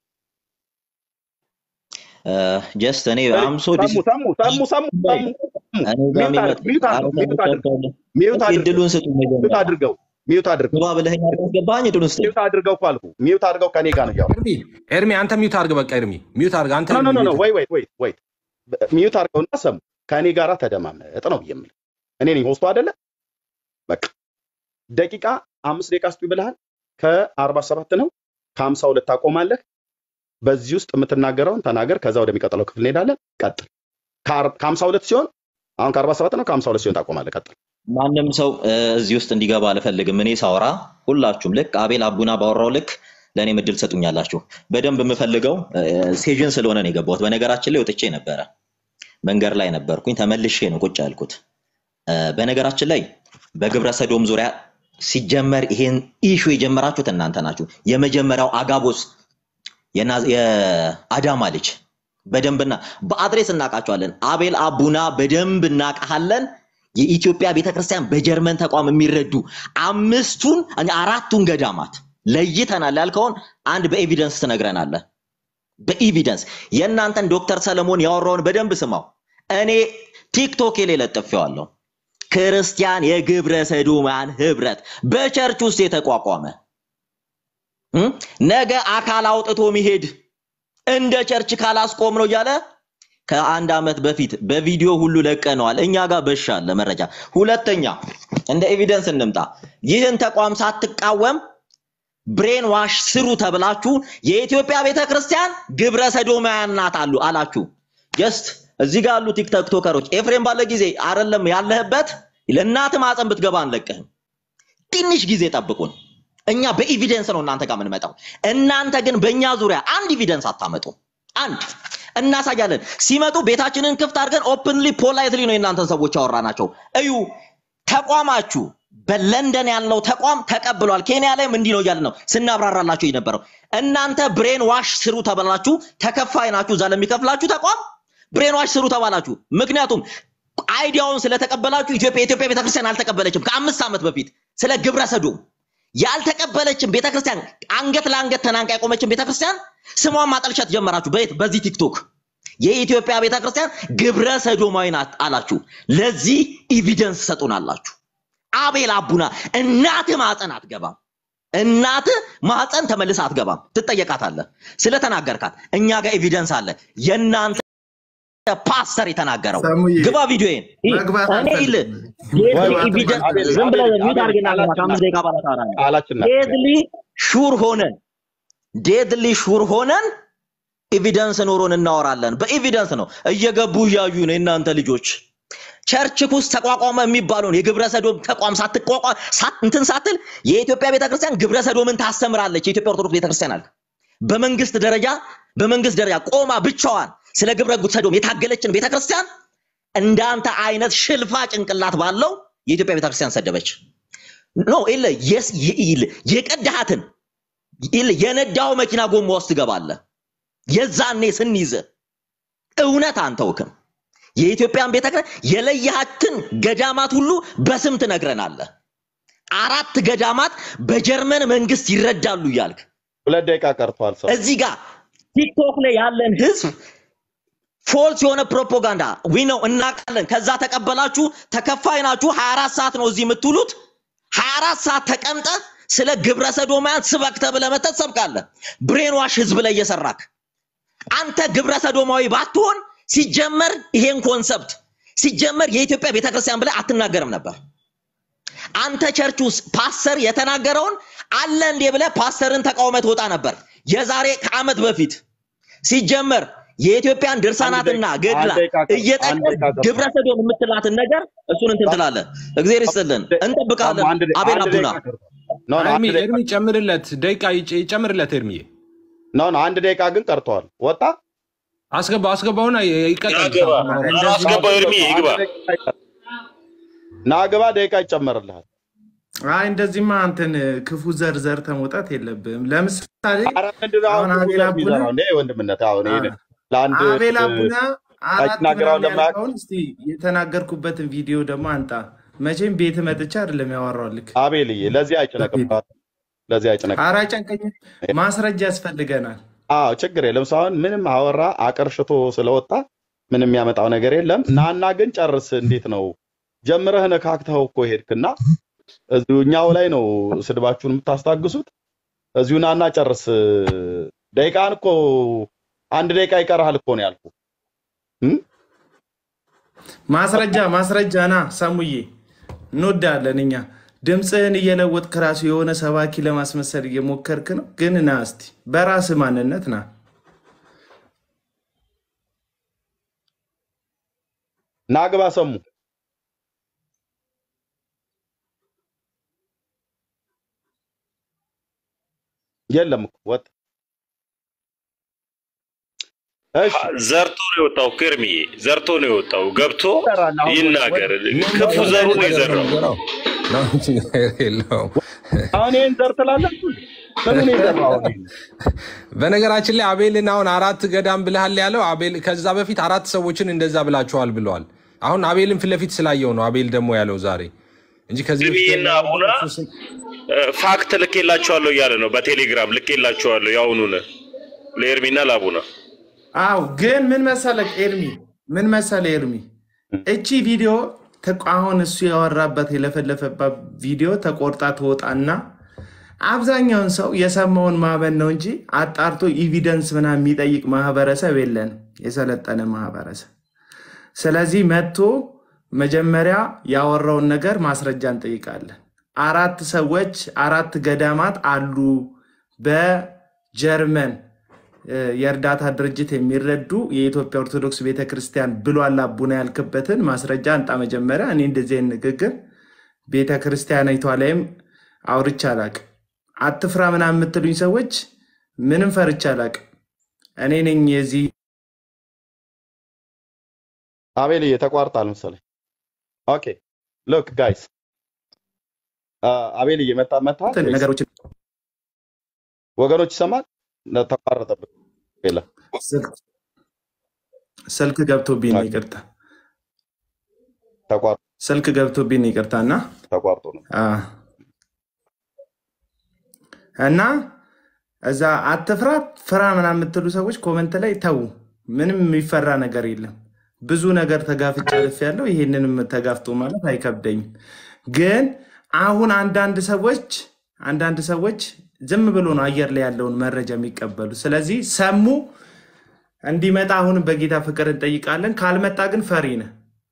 ጀስት እኔ አምሶ ሰሙ ሰሙ ሰሙ ሰሙ ሰሙ እኔ ጋር ሚዩት አድርግ- ሚዩት አድርግ- ሚዩት አድርግ- ሚዩት አድርገው እድሉን ስጡ ሚዩት መጀመሪያ አድርገው ሚዩት አድርገው ግባ ብለኸኝ አስገባኝ እድሉን ስጡ ሚዩት አድርገው እኮ አልኩህ። ሚዩት አድርገው ከኔ ጋር ነው እያወራሁ ኤርሚ ኤርሚ አንተ ሚዩት አድርግ። በቃ ኤርሚ ሚዩት አድርግ። አንተ ኖ ኖ ኖ ኖ ሚዩት ወይ ወይ ወይ ወይ ሚዩት አድርገውና ሰሙ ከእኔ ጋር ተደማመጥ ነው የምልህ። እኔ ነኝ ሆስቱ አይደለ? በቃ ደቂቃ አምስት ደቂቃ ስጡ ብለሃል። ከአርባ ሰባት ነው ከሀምሳ ሁለት ታቆማለህ። በዚህ ውስጥ የምትናገረውን ተናገር። ከዛ ወደሚቀጥለው ክፍል እንሄዳለን። ቀጥል። ከአር- ከሀምሳ ሁለት ሲሆን አሁን ከአርባ ሰባት ነው ከሀምሳ ሁለት ሲሆን ታቆማለህ። ቀጥል። ማንም ሰው እ፣ እዚህ ውስጥ እንዲገባ አልፈልግም። እኔ ሳወራ ሁላችሁም ልክ አቤል አቡና ባወራው ልክ ለእኔም እድል ሰጡኛላችሁ። በደንብ የምፈልገው እ፣ ስቴጅን ስለሆነ ነው የገባሁት። በነገራችን ላይ ወጥቼ ነበረ፣ መንገድ ላይ ነበርኩኝ። ተመልሼ ነው ቁጭ ያልኩት። እ፣ በነገራችን ላይ በግብረ ሰዶም ዙሪያ ሲጀመር ይሄን ኢሹ የጀመራችሁት እናንተ ናችሁ። የመጀመሪያው አጋቦስ የና- የአዳማ ልጅ በደንብና በአድሬስ እናውቃቸዋለን። አቤል አቡና በደንብ እናውቃለን። የኢትዮጵያ ቤተክርስቲያን በጀርመን ተቋም የሚረዱ አምስቱን አራቱን ገዳማት ለይተናል ያልከውን አንድ በኤቪደንስ ትነግረናለህ። በኤቪደንስ የእናንተን ዶክተር ሰለሞን ያወራውን በደንብ ስማው። እኔ ቲክቶክ ላይ ለጥፌዋለሁ። ክርስቲያን የግብረ ሰዶማን ህብረት በቸርች ውስጥ የተቋቋመ እም? ነገ አካል አውጥቶ ሚሄድ እንደ ቸርች ካላስቆም ነው እያለ ከአንድ ዓመት በፊት በቪዲዮ ሁሉ ለቀነዋል። እኛ ጋር በሻ አለ መረጃ። ሁለተኛ እንደ ኤቪደንስ እንምጣ። ይህን ተቋም ሳትቃወም ብሬን ዋሽ ስሩ ተብላችሁ የኢትዮጵያ ቤተክርስቲያን ግብረ ሰዶማውያን ናት አሉ አላችሁ። ጀስት እዚህ ጋር ያሉ ቲክቶከሮች ኤፍሬም ባለ ጊዜ አይደለም ያለህበት ለእናት ማፀን ብትገባ አንለቅህም። ትንሽ ጊዜ ጠብቁን። እኛ በኤቪደንስ ነው እናንተ ጋር የምንመጣው። እናንተ ግን በእኛ ዙሪያ አንድ ኤቪደንስ አታመጡ። አንድ እናሳያለን። ሲመጡ ቤታችንን ክፍት አድርገን ኦፕንሊ ፖላይትሊ ነው የእናንተን ሰዎች ያወራናቸው። እዩ ተቋማችሁ በለንደን ያለው ተቋም ተቀብሏል። ኬንያ ላይም እንዲህ ነው እያልን ነው ስናብራራላችሁ የነበረው። እናንተ ብሬን ዋሽ ስሩ ተባላችሁ፣ ተከፋይ ናችሁ። እዛ ለሚከፍላችሁ ተቋም ብሬን ዋሽ ስሩ ተባላችሁ። ምክንያቱም አይዲያውን ስለተቀበላችሁ ኢትዮጵያ የኢትዮጵያ ቤተክርስቲያን አልተቀበለችም። ከአምስት ዓመት በፊት ስለ ግብረ ሰዶም ያልተቀበለችን ቤተክርስቲያን አንገት ለአንገት ተናንቃ የቆመችን ቤተክርስቲያን ስሟን ማጠልሸት ጀመራችሁ። በየት በዚህ ቲክቶክ የኢትዮጵያ ቤተክርስቲያን ግብረ ሰዶማዊ ናት አላችሁ። ለዚህ ኤቪደንስ ሰጡናላችሁ። አቤል አቡና እናት ማፀን አትገባም። እናት ማፀን ተመልስ አትገባም፣ ትጠየቃታለህ ስለተናገርካት። እኛ ጋር ኤቪደንስ አለ። የእናንተ ፓስተር የተናገረው ሰሙዬ ግባ ቪዲዮዬን መግባት እኔ ይል አልፈልግም። ወይ መግባት ኤቪደንስ አቤል ዝም ብለህ አቤል ሚዩት አቤል አድርግና ግባ። ቃላችን ከአምስት ደቂቃ በኋላ ታወራለህ። ቃላችን ዴድሊ ሹር ሆነን ዴድሊ ሹር ሆነን ኤቪደንስ ኖሮን እናወራለን። በኤቪደንስ ነው እየገቡ እያዩ ነው የእናንተ ልጆች። ቸርች ውስጥ ተቋቋመ የሚባለውን የግብረ ሰዶም ተቋም ሳትቋቋም ሳት- እንትን ሳትል የኢትዮጵያ ቤተክርስቲያን ግብረ ሰዶምን ታስተምራለች። የኢትዮጵያ ኦርቶዶክስ ቤተክርስቲያን አለ በመንግስት ደረጃ በመንግስት ደረጃ ቆማ ብቻዋን ስለ ግብረ ሰዶም የታገለችን ቤተክርስቲያን እንዳንተ አይነት ሽልፋ ጭንቅላት ባለው የኢትዮጵያ ቤተክርስቲያን ሰደበች። ኖ ኢለ የስ ኢለ የቀዳሃትን ኢለ የነዳው መኪና ጎማ ውስጥ ትገባለህ። የዛኔ ስንይዝ እውነት አንተውክም። የኢትዮጵያን ቤተክርስቲያን የለየሃትን ገዳማት ሁሉ በስም ትነግረናለህ። አራት ገዳማት በጀርመን መንግስት ይረዳሉ እያልክ ሁለት ደቂቃ ቀርቷል። ሰው እዚህ ጋር ቲክቶክ ላይ ያለን ህዝብ ፎልስ የሆነ ፕሮፓጋንዳ ዊ ነው እናውቃለን። ከዛ ተቀበላችሁ ተከፋይ ናችሁ። 24 ሰዓት ነው እዚህ የምትውሉት። 24 ሰዓት ተቀምጠ ስለ ግብረ ሰዶማያን ስበክ ተብለህ መተህ ትሰብካለህ። ብሬንዋሽ ህዝብ ላይ እየሰራክ አንተ ግብረ ሰዶማዊ ባትሆን ሲጀመር ይሄን ኮንሰፕት ሲጀመር የኢትዮጵያ ቤተክርስቲያን ብለህ አትናገርም ነበር። አንተ ቸርች ውስጥ ፓስተር የተናገረውን አለ እንዴ ብለህ ፓስተርን ተቃውመህ ትወጣ ነበር። የዛሬ ከዓመት በፊት ሲጀመር የኢትዮጵያን አንድ ድርሳናትና ደቂቃ ገድላ አንድ ደቂቃ ቀር- አንድ እየጠቀስ ደቂቃ ቀርቷል። ግብረ ሰዶም የምትላትን ነገር እሱን እንትን ትላለህ። እግዜር ይስጥልን፣ እንጠብቃለን። አንድ ደ- አቤል አንድ አቡና ደቂቃ ቀርቷል። ኖ ኖ አንድ ኤርሚ ደቂቃ ኤርሚ ጨምርለት፣ ደቂቃ ይጭ- ይጨምርለት። ኤርሚዬ ኖ ኖ አንድ ደቂቃ ግን ቀርተዋል። ወጣ አስገባው አስገባውና ይቀጥል። ያገባ አስገባው ኤርሚ ይግባ። አንድ ደቂቃ ይቀር- ና ግባ፣ ደቂቃ ይጨመርልሃል። አይ እንደዚህማ አንተን ክፉ ዘርዘር ተመውጣት የለብህም። ለምሳሌ ኧረ ምንድን ነው አሁን አሁን ክፉ አቤል ዘር አቡነ የሚዘራው? እንደ ወንድምነት አሁን ይሄ አ- ለአንድ አቤል አቡና አራት አይናገረው ምናምን ለማያውቅ ያልከውን እስቲ የተናገርኩበትን ቪዲዮ ደግሞ አንጣ። መቼም ቤት መጥቻ አይደለም ያወራልክ። አቤልዬ ለዚህ አይጨነቅም፣ ለዚህ አይጨነቅም። ኧረ አይጨንቀኝም፣ ማስረጃ ያስፈልገናል። አዎ ችግር የለም። ሰው አሁን ምንም አወራ አቀርሽቶ ስለወጣ ምንም የሚያመጣው ነገር የለም። ናና ግን ጨርስ። እንዴት ነው ጀምረህ ነካክተኸው እኮ ሄድክና እዚሁ እኛው ላይ ነው ስድባችሁን የምታስታግሱት። እዚሁ ናና ጨርስ። ደቂቃን እኮ አንድ ደቂቃ ይቀርሃል እኮ ነው ያልኩህ። እም? ማስረጃ ማስረጃ ና ሰሙዬ፣ እንወዳለን እኛ። ድምፅህን እየለወጥክ ራሱ የሆነ ሰባኪ ለማስመሰል እየሞከርክ ነው። ግን ና እስቲ በራስ ማንነት ና። ና ግባ ሰሙ የለም እኮ ወጥ እሺ ዘርቶ ነው የወጣው እኮ ኤርሚዬ፣ ዘርቶ ነው የወጣው። ገብቶ ይሰራል አሁን ይናገር። ክፉ ዘሩ ነው የዘራው። ነው እንጂ ነገር የለውም። አሁን ይሄን ዘር ትላላችሁ ምኑን የዘራው አሁን ይሄን? በነገራችን ላይ አቤልን አሁን አራት ገዳም ብልሃል ያለው አቤል ከዛ በፊት አራት ሰዎችን እንደዛ ብላችኋል ብለዋል። አሁን አቤልን ፊት ለፊት ስላየው ነው አቤል ደግሞ ያለው ዛሬ እንጂ ከዚህ በፊት ኤርሚዬና አቡና እ፣ ፋክት ልኬላችኋለሁ እያለ ነው በቴሌግራም ልኬላችኋለሁ። የአሁኑን ለኤርሚና ለአቡና አው ግን ምን መሰለህ ኤርሚ፣ ምን መሰለህ ኤርሚ፣ እቺ ቪዲዮ ተቆ- አሁን እሱ ያወራበት የለፈለፈባት ቪዲዮ ተቆርጣ ትወጣና አብዛኛውን ሰው የሰማውን ማመን ነው እንጂ አጣርቶ ኢቪደንስ ምናምን የሚጠይቅ ማህበረሰብ የለንም፣ የሰለጠነ ማህበረሰብ። ስለዚህ መጥቶ መጀመሪያ ያወራውን ነገር ማስረጃ እንጠይቃለን። አራት ሰዎች አራት ገዳማት አሉ በጀርመን እ፣ የእርዳታ ድርጅት የሚረዱ የኢትዮጵያ ኦርቶዶክስ ቤተክርስቲያን ብሏል አቡነ ያልክበትን ማስረጃ አንጣ መጀመሪያ። እኔ እንደዚህ አይነት ንግግር ቤተክርስቲያኒቷ ላይም አውርቼ አላቅም። አትፍራ ምናምን የምትሉኝ ሰዎች ምንም ፈርቼ አላቅም። እኔ ነኝ የዚህ አቤልዬ ተቋርጣል መሰለኝ። ኦኬ ሎክ ጋይስ አቤልዬ መጣ መጣ ነገሮች ወገኖች ይሰማል ተቋረጠብህ የለም ስልክ- ስልክ ገብቶብኝ ነው ይቅርታ፣ ተቋርጦ ስልክ ገብቶብኝ ነው ይቅርታ እና ተቋርጦ ነው አ፣ እና እዛ አትፍራ ፍራ ምናምን የምትሉ ሰዎች ኮመንት ላይ ተዉ። ምንም የሚፈራ ነገር የለም። ብዙ ነገር ተጋፍጬ አልፌያለሁ። ይሄንንም ተጋፍጦ ማለት አይከብደኝም። ግን አሁን አንዳንድ ሰዎች አንዳንድ ሰዎች ዝም ብሎ ነው አየር ላይ ያለውን መረጃ የሚቀበሉ። ስለዚህ ሰሙ እንዲመጣ አሁንም በጌታ ፍቅር እንጠይቃለን። ካልመጣ ግን ፈሪ ነህ።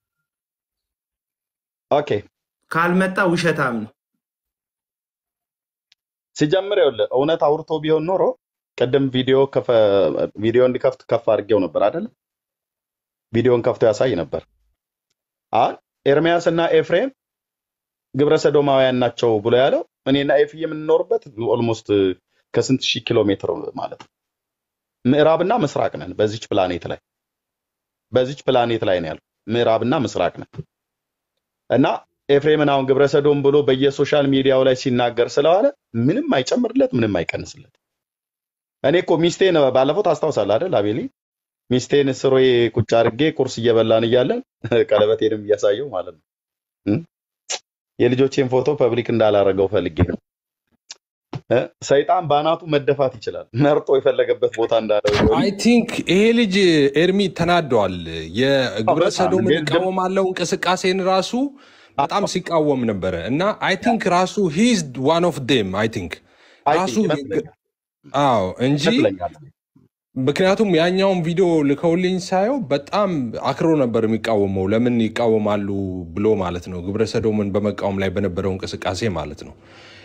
ኦኬ ካልመጣ ውሸታም ነው። ሲጀምር ይኸውልህ እውነት አውርቶ ቢሆን ኖሮ ቅድም ቪዲዮ ከፈ- ቪዲዮ እንዲከፍት ከፍ አድርጌው ነበር አይደለ? ቪዲዮን ከፍቶ ያሳይ ነበር። አሁን ኤርሚያስ እና ኤፍሬም ግብረ ሰዶማውያን ናቸው ብሎ ያለው እኔና ኤፍ የምንኖርበት ኦልሞስት ከስንት ሺህ ኪሎ ሜትር ማለት ነው። ምዕራብና ምስራቅ ነን በዚች ፕላኔት ላይ በዚች ፕላኔት ላይ ነው ያለው ምዕራብና ምስራቅ ነን እና ኤፍሬምን አሁን ግብረ ሰዶም ብሎ በየሶሻል ሚዲያው ላይ ሲናገር ስለዋለ ምንም አይጨምርለት፣ ምንም አይቀንስለት። እኔ እኮ ሚስቴን ባለፈው ታስታውሳለህ አይደል አቤሊ? ሚስቴን ስሮዬ ቁጭ አድርጌ ቁርስ እየበላን እያለን ቀለበቴንም እያሳየው ማለት ነው እም? የልጆቼን ፎቶ ፐብሊክ እንዳላረገው ፈልጌ ነው። እ? ሰይጣን በአናቱ መደፋት ይችላል። መርጦ የፈለገበት ቦታ እንዳለው አይ ቲንክ ይሄ ልጅ ኤርሚ ተናደዋል። የግብረ በጣም ሰዶምን ግን- እቃወማለሁ እንቅስቃሴን ራሱ በጣም ሲቃወም ነበረ እና አይ ቲንክ ራሱ ሂዝ ዋን ኦፍ ዴም አይ ቲንክ አይ ራሱ ቲንክ ይመስለኛል አዎ እንጂ ይመስለኛል። ምክንያቱም ያኛውን ቪዲዮ ልከውልኝ ሳየው በጣም አክሮ ነበር የሚቃወመው። ለምን ይቃወማሉ ብሎ ማለት ነው፣ ግብረ ሰዶምን በመቃወም ላይ በነበረው እንቅስቃሴ ማለት ነው።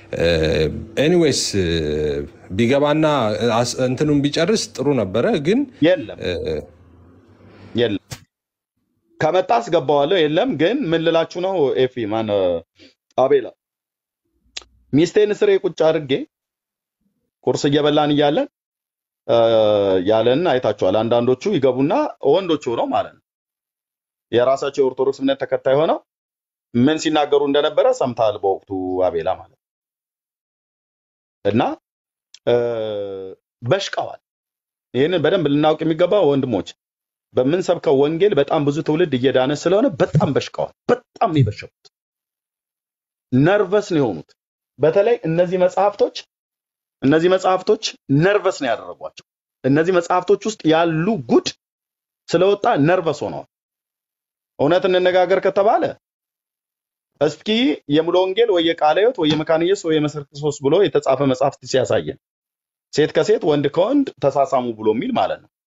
ኤኒዌይስ ቢገባና አስ- እንትኑን ቢጨርስ ጥሩ ነበረ ግን የለም እ፣ የለም ከመጣ አስገባዋለሁ። የለም ግን ምን ልላችሁ ነው ኤፊ ማን አቤላ ሚስቴን ስሬ ቁጭ አድርጌ ቁርስ እየበላን እያለን እ፣ ያለን አይታችኋል። አንዳንዶቹ ይገቡና ወንዶቹ ነው ማለት ነው የራሳቸው የኦርቶዶክስ እምነት ተከታይ ሆነው ምን ሲናገሩ እንደነበረ ሰምተሃል በወቅቱ አቤላ ማለት ነው። እና እ፣ በሽቀዋል። ይህንን በደንብ ልናውቅ የሚገባ ወንድሞች በምንሰብከው ወንጌል በጣም ብዙ ትውልድ እየዳነ ስለሆነ በጣም በሽቀዋል። በጣም ነው የበሸቁት። ነርቨስ ነው የሆኑት። በተለይ እነዚህ መጽሐፍቶች እነዚህ መጽሐፍቶች ነርቨስ ነው ያደረጓቸው። እነዚህ መጽሐፍቶች ውስጥ ያሉ ጉድ ስለወጣ ነርቨስ ሆነዋል። እውነት እንነጋገር ከተባለ እስኪ የሙሉ ወንጌል ወይ የቃለ ሕይወት ወይ የመካነ ኢየሱስ ወይ የመሰረት ክርስቶስ ብሎ የተጻፈ መጽሐፍት ሲያሳየን ሴት ከሴት ወንድ ከወንድ ተሳሳሙ ብሎ የሚል ማለት ነው።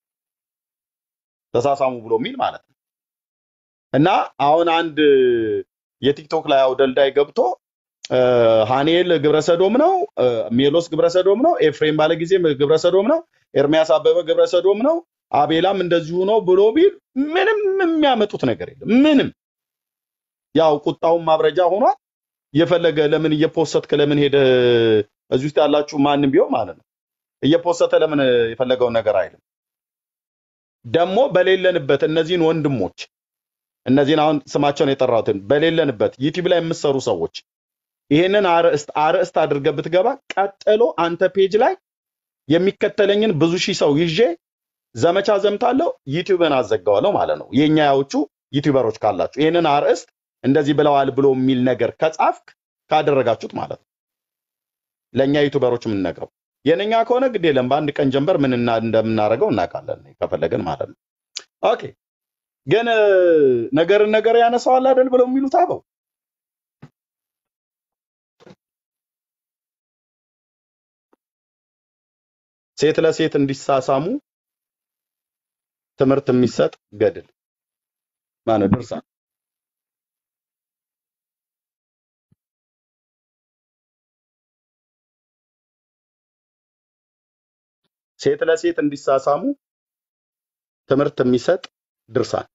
ተሳሳሙ ብሎ የሚል ማለት ነው። እና አሁን አንድ የቲክቶክ ላይ አውደልዳይ ገብቶ እ፣ ሃኒኤል ግብረሰዶም ነው፣ እ፣ ሜሎስ ግብረሰዶም ነው፣ ኤፍሬም ባለጊዜ ግብረሰዶም ነው፣ ኤርሚያስ አበበ ግብረሰዶም ነው፣ አቤላም እንደዚሁ ነው ብሎ ቢል ምንም የሚያመጡት ነገር የለም። ምንም ያው ቁጣውን ማብረጃ ሆኗል። የፈለገ ለምን እየፖሰትክ ለምን ሄደ እዚህ ውስጥ ያላችሁ ማንም ቢሆን ማለት ነው እየፖሰተ ለምን የፈለገውን ነገር አይልም። ደግሞ በሌለንበት እነዚህን ወንድሞች እነዚህን አሁን ስማቸውን የጠራሁትን በሌለንበት ዩቲዩብ ላይ የምትሰሩ ሰዎች ይሄንን አርዕስት አርዕስት አድርገህ ብትገባ ቀጥሎ አንተ ፔጅ ላይ የሚከተለኝን ብዙ ሺህ ሰው ይዤ ዘመቻ ዘምታለሁ፣ ዩቲዩብን አዘጋዋለሁ ማለት ነው። የኛ ያዎቹ ዩቲዩበሮች ካላችሁ ይሄንን አርዕስት እንደዚህ ብለዋል ብሎ የሚል ነገር ከጻፍክ ካደረጋችሁት ማለት ነው ለእኛ ዩቲዩበሮች የምንነግረው የነኛ ከሆነ ግድ የለም በአንድ ቀን ጀንበር ምን እና- እንደምናደርገው እናውቃለን ከፈለግን ማለት ነው። ኦኬ ግን እ፣ ነገርን ነገር ያነሳዋል አይደል ብለው የሚሉት አበው ሴት ለሴት እንዲሳሳሙ ትምህርት የሚሰጥ ገድል ማነው ድርሳን ሴት ለሴት እንዲሳሳሙ ትምህርት የሚሰጥ ድርሳን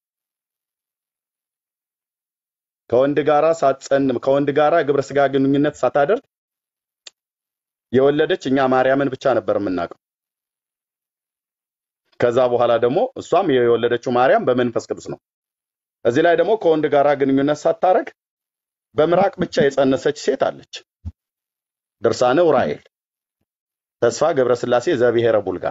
ከወንድ ጋራ ሳትጸን ከወንድ ጋራ ግብረ ስጋ ግንኙነት ሳታደርግ የወለደች እኛ ማርያምን ብቻ ነበር የምናውቀው። ከዛ በኋላ ደግሞ እሷም የወለደችው ማርያም በመንፈስ ቅዱስ ነው። እዚህ ላይ ደግሞ ከወንድ ጋራ ግንኙነት ሳታረግ በምራቅ ብቻ የጸነሰች ሴት አለች። ድርሳነ ዑራኤል ተስፋ ገብረስላሴ ዘብሔረ ቡልጋ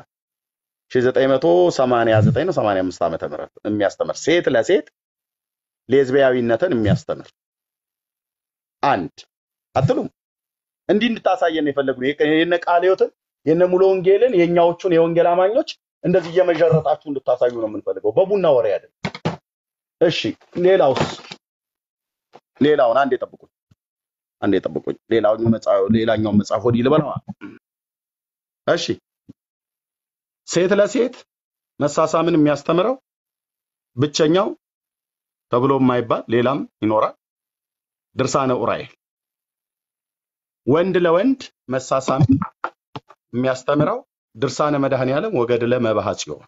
1989 ነው 85 ዓመተ ምህረት የሚያስተምር ሴት ለሴት ሌዝቢያዊነትን የሚያስተምር አንድ አትሉም? እንዲህ እንድታሳየን የፈለጉ የነ ቃለ ሕይወትን የነ ሙሉ ወንጌልን የእኛዎቹን የወንጌል አማኞች እንደዚህ እየመዠረጣችሁ እንድታሳዩ ነው የምንፈልገው፣ በቡና ወሬ አይደለም። እሺ ሌላውስ? ሌላውን አንዴ ጠብቁኝ፣ አንዴ ጠብቁኝ። ሌላኛው መጽሐፍ ሌላኛው መጽሐፍ ወዲህ ልበለዋ። እሺ ሴት ለሴት መሳሳምን የሚያስተምረው ብቸኛው ተብሎ የማይባል ሌላም ይኖራል ድርሳነ ዑራኤል። ወንድ ለወንድ መሳሳምን የሚያስተምረው ድርሳነ መድኃኔ ዓለም ወገድለ መባሐ ጽዮን።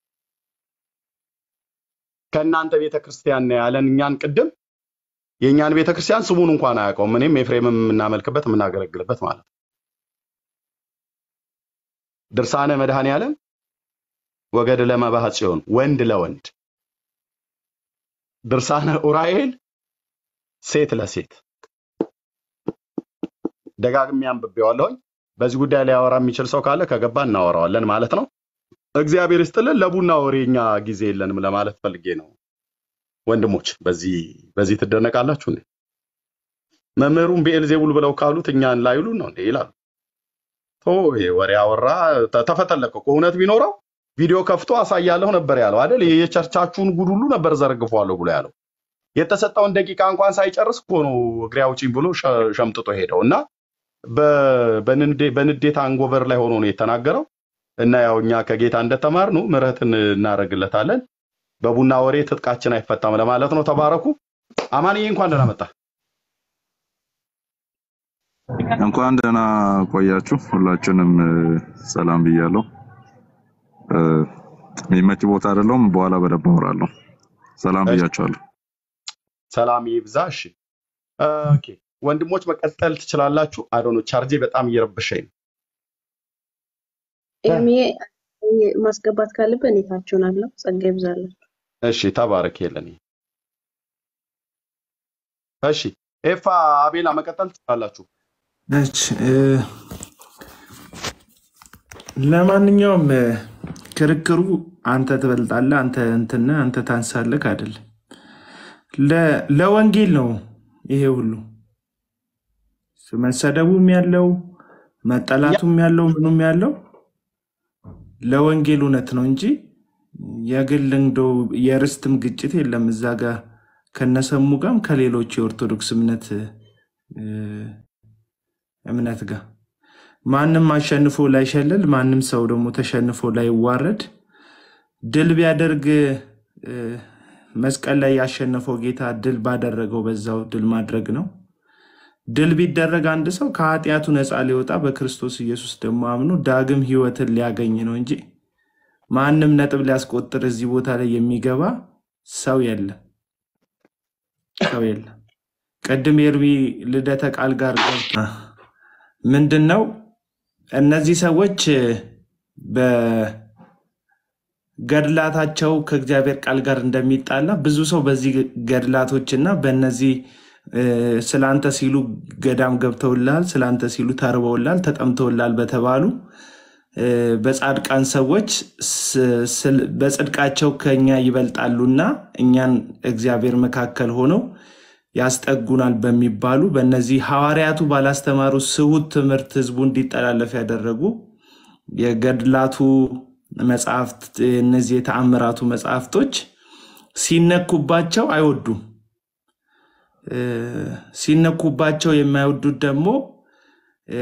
ከእናንተ ቤተ ክርስቲያን ነው ያለን እኛን ቅድም የእኛን ቤተ ክርስቲያን ስሙን እንኳን አያውቀውም። እኔም ኤፍሬምም የምናመልክበት የምናገለግልበት ማለት ነው። ድርሳነ መድኃኔ ዓለም ወገድለ መባሐ ጽዮን ወንድ ለወንድ ድርሳነ ዑራኤል ሴት ለሴት ደጋግሜ አንብቤዋለሁኝ። በዚህ ጉዳይ ላይ ያወራ የሚችል ሰው ካለ ከገባ እናወራዋለን ማለት ነው። እግዚአብሔር ይስጥልን። ለቡና ወሬኛ ጊዜ የለንም ለማለት ፈልጌ ነው። ወንድሞች በዚህ በዚህ ትደነቃላችሁ እንዴ? መምህሩን ብኤልዜቡል ብለው ካሉት እኛን ላይሉን ነው እንዴ ይላሉ። ቶ ይሄ ወሬ አወራ ተ- ተፈተለቀ እኮ እውነት ቢኖረው ቪዲዮ ከፍቶ አሳያለሁ ነበር ያለው አይደል? የቸርቻችሁን ጉድ ሁሉ ነበር ዘረግፈዋለሁ ብሎ ያለው። የተሰጠውን ደቂቃ እንኳን ሳይጨርስ እኮ ነው እግሬ አውጪኝ ብሎ ሸ- ሸምጥጦ ሄደው እና በ- በንዴ- በንዴት አንጎበር ላይ ሆኖ ነው የተናገረው። እና ያው እኛ ከጌታ እንደተማርነው ምሕረትን እናደርግለታለን። በቡና ወሬ ትጥቃችን አይፈታም ለማለት ነው። ተባረኩ። አማንዬ እንኳን ደህና መጣ። እንኳን ደህና ቆያችሁ። ሁላችንም እ፣ ሰላም ብያለሁ። እ፣ የሚመች ቦታ አይደለሁም። በኋላ በደንብ አወራለሁ። ሰላም እሺ፣ ብያችኋለሁ። ሰላም ይብዛ። እሺ፣ ኦኬ ወንድሞች መቀጠል ትችላላችሁ። አዶኖ ቻርጄ በጣም እየረበሸኝ ነው። ኤርሚ ማስገባት ካለብህ እኔ ታችሁን አለው። ጸጋ ይብዛለን። እሺ፣ ተባረክ የለን። እሺ፣ ኤፋ አቤላ መቀጠል ትችላላችሁ። እሺ እ፣ ለማንኛውም እ፣ ክርክሩ አንተ ትበልጣለህ፣ አንተ እንትን አንተ ታንሳለህ አይደለም። ለ- ለወንጌል ነው ይሄ ሁሉ መሰደቡም ያለው መጠላቱም ያለው ምኑም ያለው ለወንጌል እውነት ነው እንጂ የግል እንደው የርስትም ግጭት የለም እዛ ጋር ከነሰሙ ጋርም ከሌሎች የኦርቶዶክስ እምነት እ፣ እምነት ጋር ማንም አሸንፎ ላይሸልል፣ ማንም ሰው ደግሞ ተሸንፎ ላይዋረድ ድል ቢያደርግ እ፣ መስቀል ላይ ያሸነፈው ጌታ ድል ባደረገው በዛው ድል ማድረግ ነው። ድል ቢደረግ አንድ ሰው ከኃጢአቱ ነፃ ሊወጣ በክርስቶስ ኢየሱስ ደግሞ አምኖ ዳግም ሕይወትን ሊያገኝ ነው እንጂ ማንም ነጥብ ሊያስቆጥር እዚህ ቦታ ላይ የሚገባ ሰው የለም፣ ሰው የለም። ቅድም የኤርሚ ልደተ ቃል ጋር ገብቶ ምንድን ነው እነዚህ ሰዎች በገድላታቸው ከእግዚአብሔር ቃል ጋር እንደሚጣላ ብዙ ሰው በዚህ ገድላቶች እና በእነዚህ እ፣ ስላንተ ሲሉ ገዳም ገብተውላል፣ ስላንተ ሲሉ ተርበውላል፣ ተጠምተውላል በተባሉ እ፣ በጻድቃን ሰዎች ስ- ስል- በጽድቃቸው ከኛ ይበልጣሉና እኛን እግዚአብሔር መካከል ሆነው ያስጠጉናል በሚባሉ በእነዚህ ሐዋርያቱ ባላስተማሩ ስሁት ትምህርት ህዝቡ እንዲጠላለፍ ያደረጉ የገድላቱ መጽሐፍት እነዚህ የተአምራቱ መጽሐፍቶች ሲነኩባቸው አይወዱም። እ፣ ሲነኩባቸው የማይወዱት ደግሞ እ፣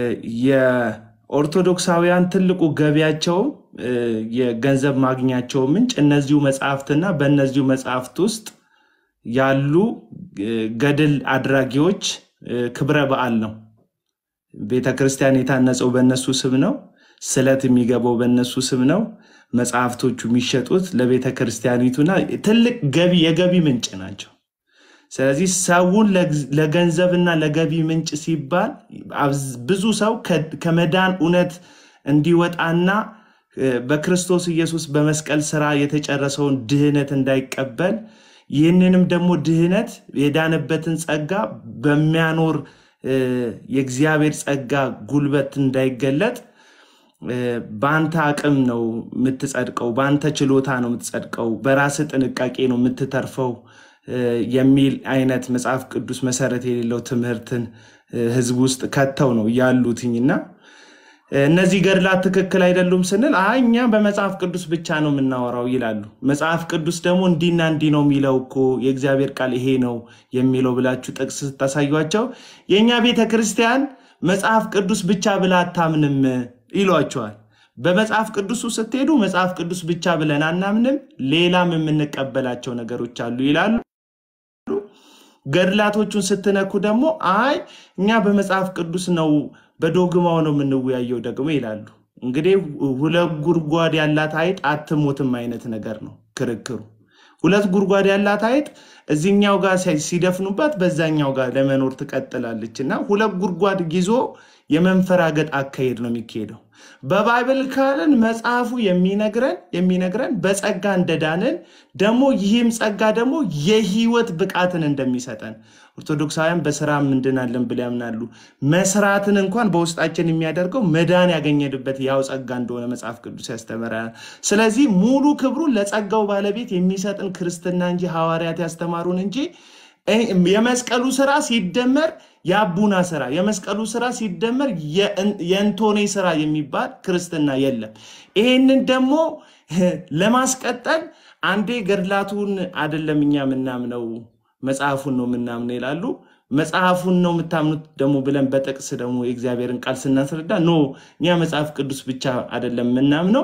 የኦርቶዶክሳውያን ትልቁ ገቢያቸውም እ፣ የገንዘብ ማግኛቸው ምንጭ እነዚሁ መጽሐፍትና በእነዚሁ መጽሐፍት ውስጥ ያሉ እ፣ ገድል አድራጊዎች እ፣ ክብረ በዓል ነው። ቤተ ክርስቲያን የታነጸው በእነሱ ስም ነው። ስለት የሚገባው በእነሱ ስም ነው። መጽሐፍቶቹ የሚሸጡት ለቤተ ክርስቲያኒቱና ትልቅ ገቢ የገቢ ምንጭ ናቸው። ስለዚህ ሰውን ለግ- ለገንዘብና ለገቢ ምንጭ ሲባል አብዝ- ብዙ ሰው ከ- ከመዳን እውነት እንዲወጣና እ፣ በክርስቶስ ኢየሱስ በመስቀል ስራ የተጨረሰውን ድህነት እንዳይቀበል ይህንንም ደግሞ ድህነት የዳነበትን ጸጋ በሚያኖር እ፣ የእግዚአብሔር ጸጋ ጉልበት እንዳይገለጥ እ፣ በአንተ አቅም ነው የምትጸድቀው፣ በአንተ ችሎታ ነው የምትጸድቀው፣ በራስ ጥንቃቄ ነው የምትተርፈው እ፣ የሚል አይነት መጽሐፍ ቅዱስ መሰረት የሌለው ትምህርትን እ፣ ህዝብ ውስጥ ከተው ነው ያሉትኝና እነዚህ ገድላት ትክክል አይደሉም ስንል አይ እኛ በመጽሐፍ ቅዱስ ብቻ ነው የምናወራው ይላሉ። መጽሐፍ ቅዱስ ደግሞ እንዲና እንዲህ ነው የሚለው እኮ የእግዚአብሔር ቃል ይሄ ነው የሚለው ብላችሁ ጥቅስ ስታሳዩቸው የእኛ ቤተ ክርስቲያን መጽሐፍ ቅዱስ ብቻ ብላ አታምንም ይሏቸዋል። በመጽሐፍ ቅዱሱ ስትሄዱ መጽሐፍ ቅዱስ ብቻ ብለን አናምንም፣ ሌላም የምንቀበላቸው ነገሮች አሉ ይላሉ። ገድላቶቹን ስትነኩ ደግሞ አይ እኛ በመጽሐፍ ቅዱስ ነው በዶግማው ነው የምንወያየው ደግሞ ይላሉ። እንግዲህ ሁለት ጉድጓድ ያላት አይጥ አትሞትም አይነት ነገር ነው ክርክሩ። ሁለት ጉድጓድ ያላት አይጥ እዚህኛው ጋር ሲ- ሲደፍኑባት በዛኛው ጋር ለመኖር ትቀጥላለች እና ሁለት ጉድጓድ ይዞ የመንፈራገጥ አካሄድ ነው የሚካሄደው። በባይብል ካልን መጽሐፉ የሚነግረን የሚነግረን በጸጋ እንደዳንን ደግሞ ይህም ጸጋ ደግሞ የህይወት ብቃትን እንደሚሰጠን ኦርቶዶክሳውያን በስራ እንድናለን ብለው ያምናሉ። መስራትን እንኳን በውስጣችን የሚያደርገው መዳን ያገኘንበት ያው ጸጋ እንደሆነ መጽሐፍ ቅዱስ ያስተምረናል። ስለዚህ ሙሉ ክብሩን ለጸጋው ባለቤት የሚሰጥን ክርስትና እንጂ ሐዋርያት ያስተማሩን እንጂ እ- የመስቀሉ ስራ ሲደመር የአቡና ስራ የመስቀሉ ስራ ሲደመር የእን- የእንቶኔ ስራ የሚባል ክርስትና የለም። ይሄንን ደግሞ ለማስቀጠል አንዴ ገድላቱን አይደለም እኛ የምናምነው መጽሐፉን ነው የምናምነው ይላሉ። መጽሐፉን ነው የምታምኑት ደግሞ ብለን በጥቅስ ደግሞ የእግዚአብሔርን ቃል ስናስረዳ ኖ እኛ መጽሐፍ ቅዱስ ብቻ አይደለም የምናምነው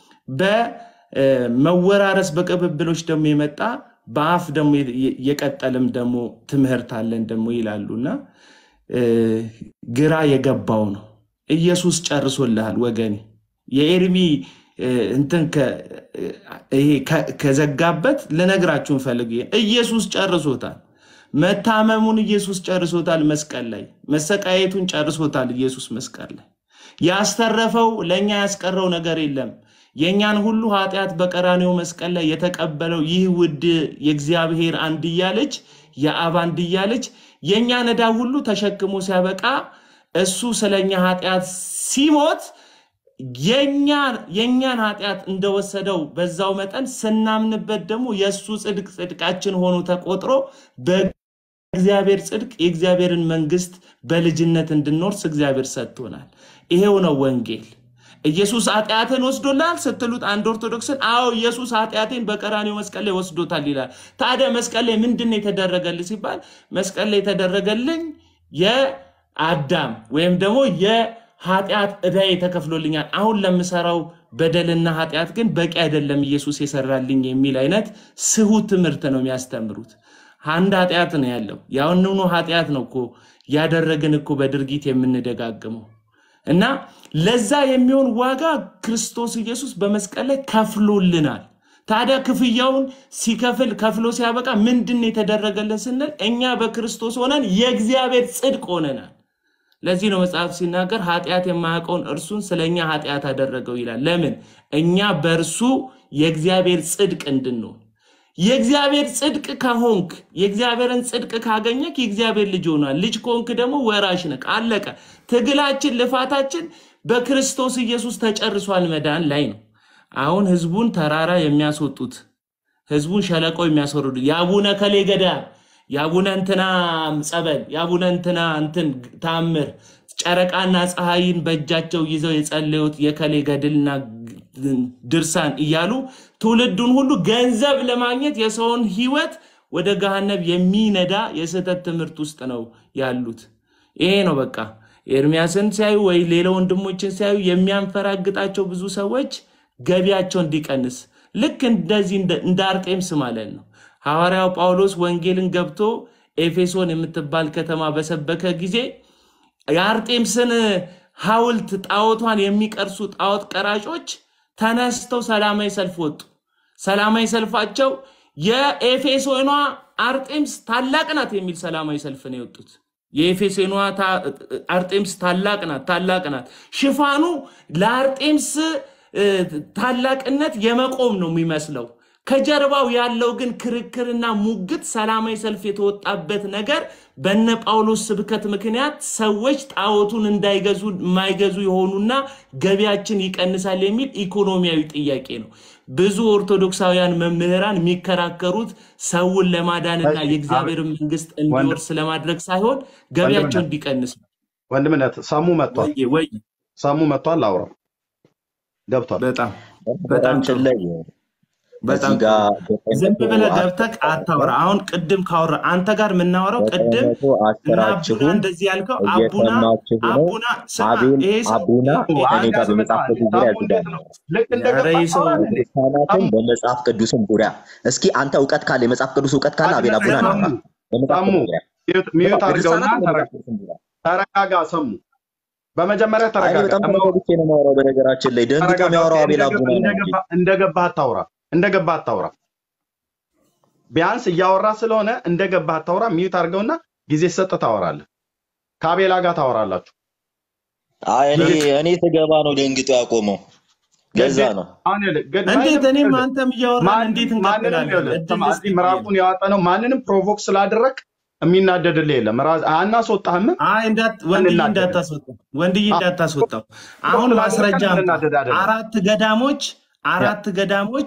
በመወራረስ በቅብብሎች ደግሞ የመጣ በአፍ ደግሞ የ- የቀጠልም ደግሞ ትምህርት አለን ደግሞ ይላሉ እና እ፣ ግራ የገባው ነው። ኢየሱስ ጨርሶልሃል ወገኔ። የኤርሚ እ፣ እንትን ከ- ይሄ ከ- ከዘጋበት ልነግራችሁ እንፈልግ ኢየሱስ ጨርሶታል። መታመሙን ኢየሱስ ጨርሶታል። መስቀል ላይ መሰቃየቱን ጨርሶታል። ኢየሱስ መስቀል ላይ ያስተረፈው ለእኛ ያስቀረው ነገር የለም። የእኛን ሁሉ ኃጢአት በቀራኔው መስቀል ላይ የተቀበለው ይህ ውድ የእግዚአብሔር አንድያ ልጅ የአብ አንድያ ልጅ የእኛን ዕዳ ሁሉ ተሸክሞ ሲያበቃ እሱ ስለኛ ኃጢአት ሲሞት የእኛን የእኛን ኃጢአት እንደወሰደው በዛው መጠን ስናምንበት ደግሞ የእሱ ጽድቅ ጽድቃችን ሆኖ ተቆጥሮ በእግዚአብሔር ጽድቅ የእግዚአብሔርን መንግስት በልጅነት እንድንወርስ እግዚአብሔር ሰጥቶናል። ይሄው ነው ወንጌል። ኢየሱስ ኃጢአትን ወስዶላል ስትሉት አንድ ኦርቶዶክስን፣ አዎ ኢየሱስ ኃጢአቴን በቀራኔው መስቀል ላይ ወስዶታል ይላል። ታዲያ መስቀል ላይ ምንድን ነው የተደረገልህ ሲባል መስቀል ላይ የተደረገልኝ የአዳም ወይም ደግሞ የኃጢአት ዕዳዬ ተከፍሎልኛል። አሁን ለምሰራው በደልና ኃጢአት ግን በቂ አይደለም ኢየሱስ የሰራልኝ የሚል አይነት ስሁት ትምህርት ነው የሚያስተምሩት። አንድ ኃጢአት ነው ያለው። ያንኑ ኃጢአት ነው እኮ ያደረግን እኮ በድርጊት የምንደጋግመው እና ለዛ የሚሆን ዋጋ ክርስቶስ ኢየሱስ በመስቀል ላይ ከፍሎልናል። ታዲያ ክፍያውን ሲከፍል ከፍሎ ሲያበቃ ምንድን ነው የተደረገልን ስንል እኛ በክርስቶስ ሆነን የእግዚአብሔር ጽድቅ ሆነናል። ለዚህ ነው መጽሐፍ ሲናገር ኃጢአት የማያውቀውን እርሱን ስለ እኛ ኃጢአት አደረገው ይላል። ለምን? እኛ በእርሱ የእግዚአብሔር ጽድቅ እንድንሆን የእግዚአብሔር ጽድቅ ከሆንክ የእግዚአብሔርን ጽድቅ ካገኘክ የእግዚአብሔር ልጅ ሆኗል። ልጅ ከሆንክ ደግሞ ወራሽ ነህ። አለቀ። ትግላችን፣ ልፋታችን በክርስቶስ ኢየሱስ ተጨርሷል። መዳን ላይ ነው። አሁን ህዝቡን ተራራ የሚያስወጡት ህዝቡን ሸለቆ የሚያስወርዱ የአቡነ ከሌ ገዳም የአቡነ እንትና ጸበል የአቡነ እንትና እንትን ታምር ጨረቃና ፀሐይን በእጃቸው ይዘው የጸለዩት የከሌ ገድልና ድርሳን እያሉ ትውልዱን ሁሉ ገንዘብ ለማግኘት የሰውን ህይወት ወደ ገሃነብ የሚነዳ የስህተት ትምህርት ውስጥ ነው ያሉት። ይሄ ነው በቃ ኤርሚያስን ሲያዩ ወይ ሌላ ወንድሞችን ሲያዩ የሚያንፈራግጣቸው ብዙ ሰዎች ገቢያቸው እንዲቀንስ ልክ እንደዚህ እንደ እንደ አርጤምስ ማለት ነው። ሐዋርያው ጳውሎስ ወንጌልን ገብቶ ኤፌሶን የምትባል ከተማ በሰበከ ጊዜ የአርጤምስን ሐውልት ጣዖቷን የሚቀርሱ ጣዖት ቀራጮች ተነስተው ሰላማዊ ሰልፍ ወጡ። ሰላማዊ ሰልፋቸው የኤፌሶኗ አርጤምስ ታላቅ ናት የሚል ሰላማዊ ሰልፍ ነው የወጡት። የኤፌሶኗ ታ- አርጤምስ ታላቅ ናት ታላቅ ናት። ሽፋኑ ለአርጤምስ እ፣ ታላቅነት የመቆም ነው የሚመስለው። ከጀርባው ያለው ግን ክርክርና ሙግት ሰላማዊ ሰልፍ የተወጣበት ነገር በነ ጳውሎስ ስብከት ምክንያት ሰዎች ጣዖቱን እንዳይገዙ የማይገዙ የሆኑና ገቢያችን ይቀንሳል የሚል ኢኮኖሚያዊ ጥያቄ ነው። ብዙ ኦርቶዶክሳውያን መምህራን የሚከራከሩት ሰውን ለማዳንና እሺ፣ የእግዚአብሔር መንግስት ወንድም እንዲወርስ ለማድረግ ሳይሆን ገቢያቸው ወንድምነት እንዲቀንስ ነው። ወንድምነት ሰሙ መጥቷል። ወይ ወይ ሰሙ መጥቷል። አውራው ገብቷል። በጣም በጣም በነገራችን ጥሩ ላይ በጣም እዚህ ጥሩ። ጋር ዘጠኝ ዝም መቶ ብለህ አስር ገብተህ አታውራ። አሁን ቅድም ካወራ አንተ ጋር የምናወራው ዘጠኝ ቅድም መቶ እና አቡና አስራችሁም እንደዚህ ያልከው አቡና እየሰማችሁ ነው። አቡና ስማ፣ አቤል ይሄ ሰው አቡና ሰሙ ከኔ አንድ ጋር በመጽሐፍ ያስመጣል። ቅዱስ ዙሪያ ሰሙ እንዴት ያዝጋል። ነው? ልክ ኧረ እንደገባ ይህ ሰው ታወራለህ እንዴ? ክርስቲያናትን ሰሙ በመጽሐፍ ቅዱስም ዙሪያ እስኪ አንተ እውቀት ካለ የመጽሐፍ ቅዱስ እውቀት ካለ አቤል ወንድምነት አቡና ሰሙ ናውራ በመጽሐፍ ሰሙ ቅዱስ ዙሪያ ሚዩት ሚዩት አድርገውና በድርሳናት ተረ- በመጽሐፍ ቅዱስም ዙሪያ ተረጋጋ። ሰሙ በመጀመሪያ አይ እኔ ተረጋጋ። በጣም ደግሞ ተረጋግቼ ነው የማወራው። በነገራችን ላይ ደንግጦ ተረጋጋ። የሚያወራው አቤል እንደገባ አቡና ነው እንጂ እንደገባ እንደገባ አታውራ። እንደገባ አታውራ። ቢያንስ እያወራ ስለሆነ እንደገባ አታውራ። ሚዩት አድርገውና ጊዜ ሰጥ ታወራለህ። ከአቤላ ጋር ታወራላችሁ። አይ እኔ ልክ እኔ ስገባ ነው ደንግጦ ያቆመው። ለዛ ግድ ነው አሁን ይኸውልህ፣ ግድ እንዴት ማንም እኔም ይኸውልህ፣ አንተም እያወራን ማንም እንዴት ማንንም እንቀጥላለን? ይኸውልህ፣ እድል ስማ፣ ልስጥ እዚህ ብዬ ነው። ምዕራፉን ያወጣ ነው። ማንንም ፕሮቮክ ስላደረግ የሚናደድልህ የለም። ራስ- አናስወጣህም፣ አይ እንዳት ወንድዬ አንናደድም። እንዳታስወጣው ወንድዬ አዎ፣ እንዳታስወጣው። ፕሮቮክ አሁን ስላደረግከን ማስረጃ አምጣ። የምንናደድ አይደለም። አራት ገዳሞች ያ አራት ገዳሞች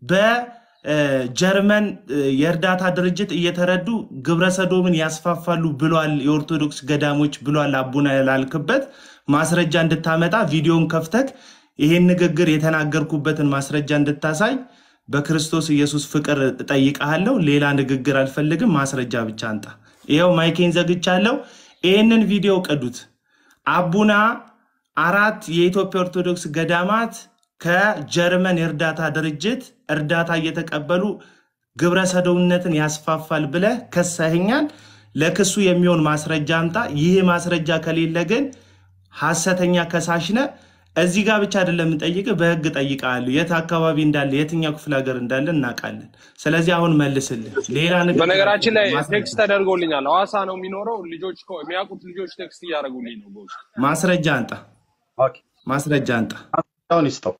በጀርመን የእርዳታ ድርጅት እየተረዱ ግብረ ሰዶምን ያስፋፋሉ ብሏል። የኦርቶዶክስ ገዳሞች ብሏል። አቡነ ላልክበት ማስረጃ እንድታመጣ ቪዲዮን ከፍተክ ይሄን ንግግር የተናገርኩበትን ማስረጃ እንድታሳይ በክርስቶስ ኢየሱስ ፍቅር እጠይቀሃለሁ። ሌላ ንግግር አልፈልግም። ማስረጃ ብቻ አንጣ። ይኸው ማይኬን ዘግቻለሁ። ይህንን ቪዲዮ ቅዱት። አቡና አራት የኢትዮጵያ ኦርቶዶክስ ገዳማት ከጀርመን የእርዳታ ድርጅት እርዳታ እየተቀበሉ ግብረ ሰዶምነትን ያስፋፋል ብለህ ከሰህኛል። ለክሱ የሚሆን ማስረጃ አምጣ። ይህ ማስረጃ ከሌለ ግን ሐሰተኛ ከሳሽ ነህ። እዚህ ጋር ብቻ አይደለም የምንጠይቅህ፣ በህግ ጠይቃለሁ። የት አካባቢ እንዳለ የትኛው ክፍለ ሀገር እንዳለ እናውቃለን። ስለዚህ አሁን መልስልን። ሌላ ንግግር በነገራችን ላይ ማስረጃ ቴክስት ተደርጎልኛል። ሐዋሳ ነው የሚኖረው። ልጆች እኮ የሚያውቁት ልጆች ቴክስት እያደረጉልኝ ነው። በውስጥ ማስረጃ አንጣ፣ ኦኬ፣ ማስረጃ አንጣ። አሁን ይስጠው።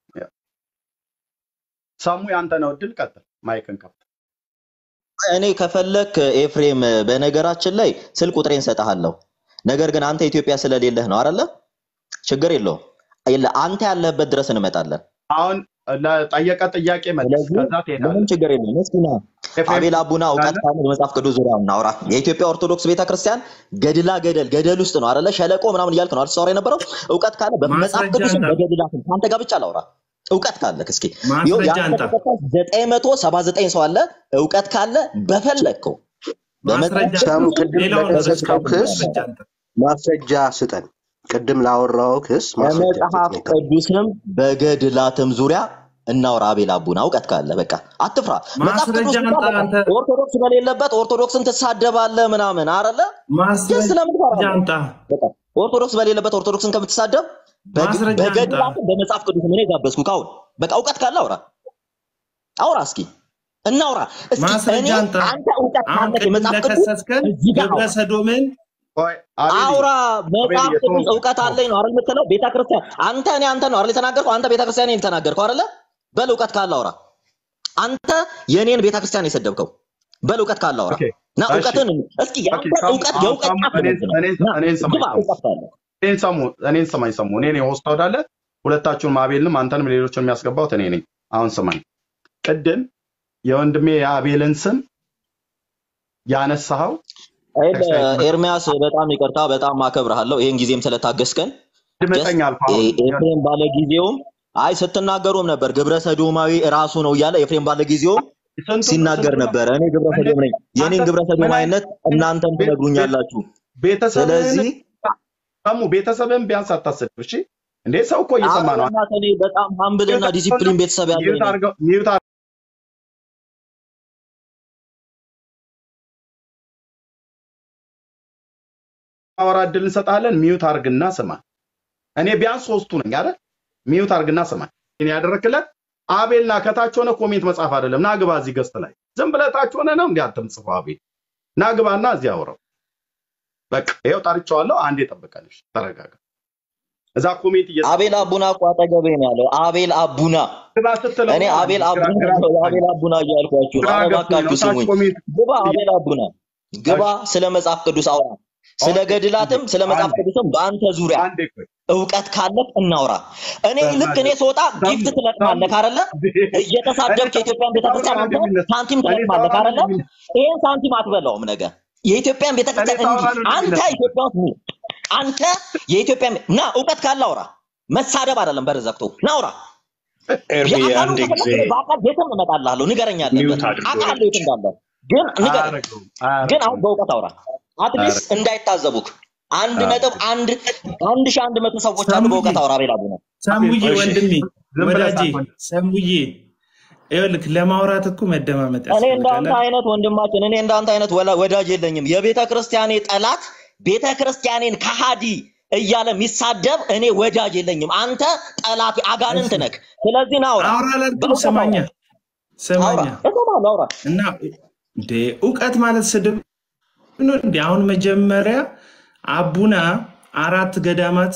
ሳሙ ያንተ ነው እድል። ቀጥል፣ ማይክን ከፍት። እኔ ከፈለክ ኤፍሬም፣ በነገራችን ላይ ስልክ ቁጥሬን ሰጠሃለሁ። ነገር ግን አንተ ኢትዮጵያ ስለሌለህ ነው አይደለ? ችግር የለውም። የለ አንተ ያለህበት ድረስ እንመጣለን። አሁን ለጠየቀ ጥያቄ መልስ፣ ስለዚህ ከዛ ትሄዳለህ። ምንም ችግር የለውም። እስኪ ና ኤፍሬም አቤል አቡና እውቀት ካለ ካለ በመጽሐፍ ቅዱስ ዙሪያ እናውራ። የኢትዮጵያ ኦርቶዶክስ ቤተክርስቲያን ገድላ ገደል ገደል ውስጥ ነው አይደለ? ሸለቆ ምናምን እያልክ ነው አይደል ስታወራ የነበረው? እውቀት ካለ በመጽሐፍ ማስረጃ ቅዱስም አንጣ፣ በገድላትም ከአንተ ጋር ብቻ ላውራ። እውቀት ካለ እስኪ ይኸው ማስረጃ የአንተ አንጣ፣ ተከታይ ዘጠኝ መቶ ሰባ ዘጠኝ ሰው አለ። እውቀት ካለ በፈለግከው በመጽሐፍ ማስረጃ ሳሙ ቅዱስ ቅድም ሌላውን ለከሰስከው በስካሁን ክስ ማስረጃ አንጣ። ማስረጃ ስጠን። ቅድም ላወራው ክስ ማስረጃ በመጽሐፍ ስጠን። የቀረው ቅዱስም በገድላትም ዙሪያ እናውራ። አቤል አቡና እውቀት ካለ በቃ አትፍራ። መጽሐፍ ቅዱስ ማስረጃ ብቻ አንጣ። በቃ አንተ ኦርቶዶክስ በሌለበት ኦርቶዶክስን ትሳደባለህ ምናምን አረለ ጀስ ማስረጃ ስለምትፈራ ነው። አንጣ፣ በቃ ኦርቶዶክስ በሌለበት ኦርቶዶክስን ከምትሳደብ በግ- ማስረጃ አንጣ። በገድላትም በመጽሐፍ ቅዱስም እኔ ጋበዝኩ። ካሁን በቃ እውቀት ካለ አውራ አውራ እስኪ እናውራ እስኪ እኔ ማስረጃ አንጣ። አንተ እውቀት አሁን ካለ ቅድም የመጽሐፍ ቅዱስ ለከሰስከን እዚህ ጋር ግብረ አውራ ሰዶምን ቆይ አቤልዬ፣ አውራ መጽሐፍ አቤልዬ፣ ቅዱስ ተው፣ እውቀት ተው። አለኝ ነው አይደል የምትለው? ቤተክርስቲያን አንተ እኔ አንተ ነው አይደል የተናገርከው? አንተ ቤተክርስቲያን የተናገርከው አይደለ? በል እውቀት ካለ አውራ። አንተ የኔን ቤተክርስቲያን የሰደብከው በል እውቀት ካለ አውራ ኦኬ፣ እና እሺ፣ እውቀትን እስኪ ኦኬ። ያንተ ሳሙ እውቀት አሁን የእውቀት ሳሙ ጫፍ እኔን ነው እኔን ና እኔን ሰማኝ ግባ ሳሙ እውቀት ካለ እኔን ሰሙ እኔን ሰማኝ ሰሙ እኔ ነኝ ሆስት ወዳለ ሁለታችሁንም አቤልንም አንተንም ሌሎችን የሚያስገባውት እኔ ነኝ። አሁን ስማኝ፣ ቅድም የወንድሜ የአቤልን ስም ያነሳኸው አይደል ኤክሳይትመንት ኤርሚያስ፣ በጣም ይቅርታ፣ በጣም አከብርሃለሁ ይህን ጊዜም ስለታገስከን። ጀስት ድምጠኛ አልኩ። አሁን ኤፍሬም ባለ ጊዜውም አይ ስትናገሩም ነበር ግብረ ሰዶማዊ ራሱ ነው እያለ ኤፍሬም ባለ ጊዜውም ስንቱ ሲናገር ስንቱ ነበረ። እኔ ግብረ እንዴት ሰዶም ነኝ፣ የኔን አንተ ግብረ ምን አይነት ሰዶማዊነት እናንተም ቤት ቤት ትነግሩኛላችሁ። ቤተሰብህን ስለዚህ ሰሙ ቤተሰብህን ቢያንስ አታስድብ። እሺ እንዴ ሰው እኮ እየሰማ ነው። አረና እኔ በጣም ሀምብል እና ዲሲፕሊን ቤተሰብ ያለኝ ሚዩት ነኝ። አድርገው ሚዩት አወራ እድል እንሰጣለን። ሚዩት አርግና ስማ። እኔ ቢያንስ ሶስቱ ነኝ አይደል? ሚዩት አርግና ስማ። እኔ ያደረክለት አቤልና ከታች ሆነ ኮሜንት መጻፍ አይደለም። ና ግባ እዚህ ገስት ላይ ዝም ብለህ ታች ሆነ ነው እንዴ አትምጽፈው። አቤል ና ግባና እዚህ አውራው። በቃ ይኸው ጠርቼዋለሁ። አንዴ ጠብቀንሽ ተረጋጋ። እዛ ኮሜንት እየጻፈ አቤል አቡና እኮ አጠገቤ ነው ያለው። አቤል አቡና ግባ ስትለው እኔ ነው አቤል ግራ አቡና ግራ ገባኝ። አቤል አቡና እያልኳችሁ ነው። ግራ ኧረ ገብቶኝ ነው። እባካችሁ ታች ስሙኝ። ኮሜንት ግባ አቤል አቡና ግባ። እሺ ስለ መጽሐፍ ቅዱስ አውራ። ስለ ኦኬ አንዴ ገድላትም ስለ መጽሐፍ አንዴ ቅዱስም በአንተ ዙሪያ አንዴ ቆይ እውቀት ካለህ እናውራ። እኔ ልክ እኔ በእናትህ ስወጣ ሰሙ ጊፍት ሰሙ ትለቅማለህ አይደለ? እኔ እየተሳደብክ ሰው የኢትዮጵያን ሰው ቤተክርስቲያን ነው አንተ እንደሚነሳ ሳንቲም እኔ ትለቅማለህ ሳውራ ነው አይደለ? እንደሚነሳ ይሄን ሳንቲም አትበላውም ነገ የኢትዮጵያን እኔ ቤተክርስቲያን እንዲህ ሳውራ ነው አንተ እንደሚነሳ ኢትዮጵያ ውስጥ ኑር። አንተ የኢትዮጵያ ና እውቀት ካለ አውራ። መሳደብ አይደለም በር ዘግቶ ና አውራ። ኤርሚ የአካሉን አንድ ጊዜ ከፈለክ እኔ በአካል ቤትም እመጣልሃለሁ። ንገረኝ ያለበት ሚውት አድርጎ አውቃለሁ የት እንዳለ ግን ንገረኝ። አያረገውም ግን አሁን አያረገውም በእውቀት አውራ። አትሊስት አያረገውም እንዳይታዘቡክ አንድ ነጥብ አያረገውም አንድ አንድ ሺህ አንድ መቶ ሰዎች አሉ። ሰሙዬ በእውቀት አውራ ቤላ ቡነ ሰሙዬ አቤል ቆይ ወንድሜ ዝም ብለህ ወዳጄ ሳትሆን ሰሙዬ ይኸውልህ ለማውራት እኮ መደማመጥ እኔ እንዳንተ ያስፈልጋል። አይነት ወንድማችን እኔ እንዳንተ አይነት ወላ- ወዳጅ የለኝም። የቤተ ክርስቲያኔ ጠላት ቤተ ክርስቲያኔን ከሃዲ እያለ የሚሳደብ እኔ ወዳጅ የለኝም። አንተ ጠላት አጋንንት እሺ ነክ። ስለዚህ ና አውራ፣ አውራ ላልኩም በእውቀት ስማኛ አውራ፣ አውራ ስማኛ እሰማለሁ፣ አውራ። እና እንዴ እውቀት ማለት ስድብ ነው እንዴ? አሁን መጀመሪያ አቡና አራት ገዳማት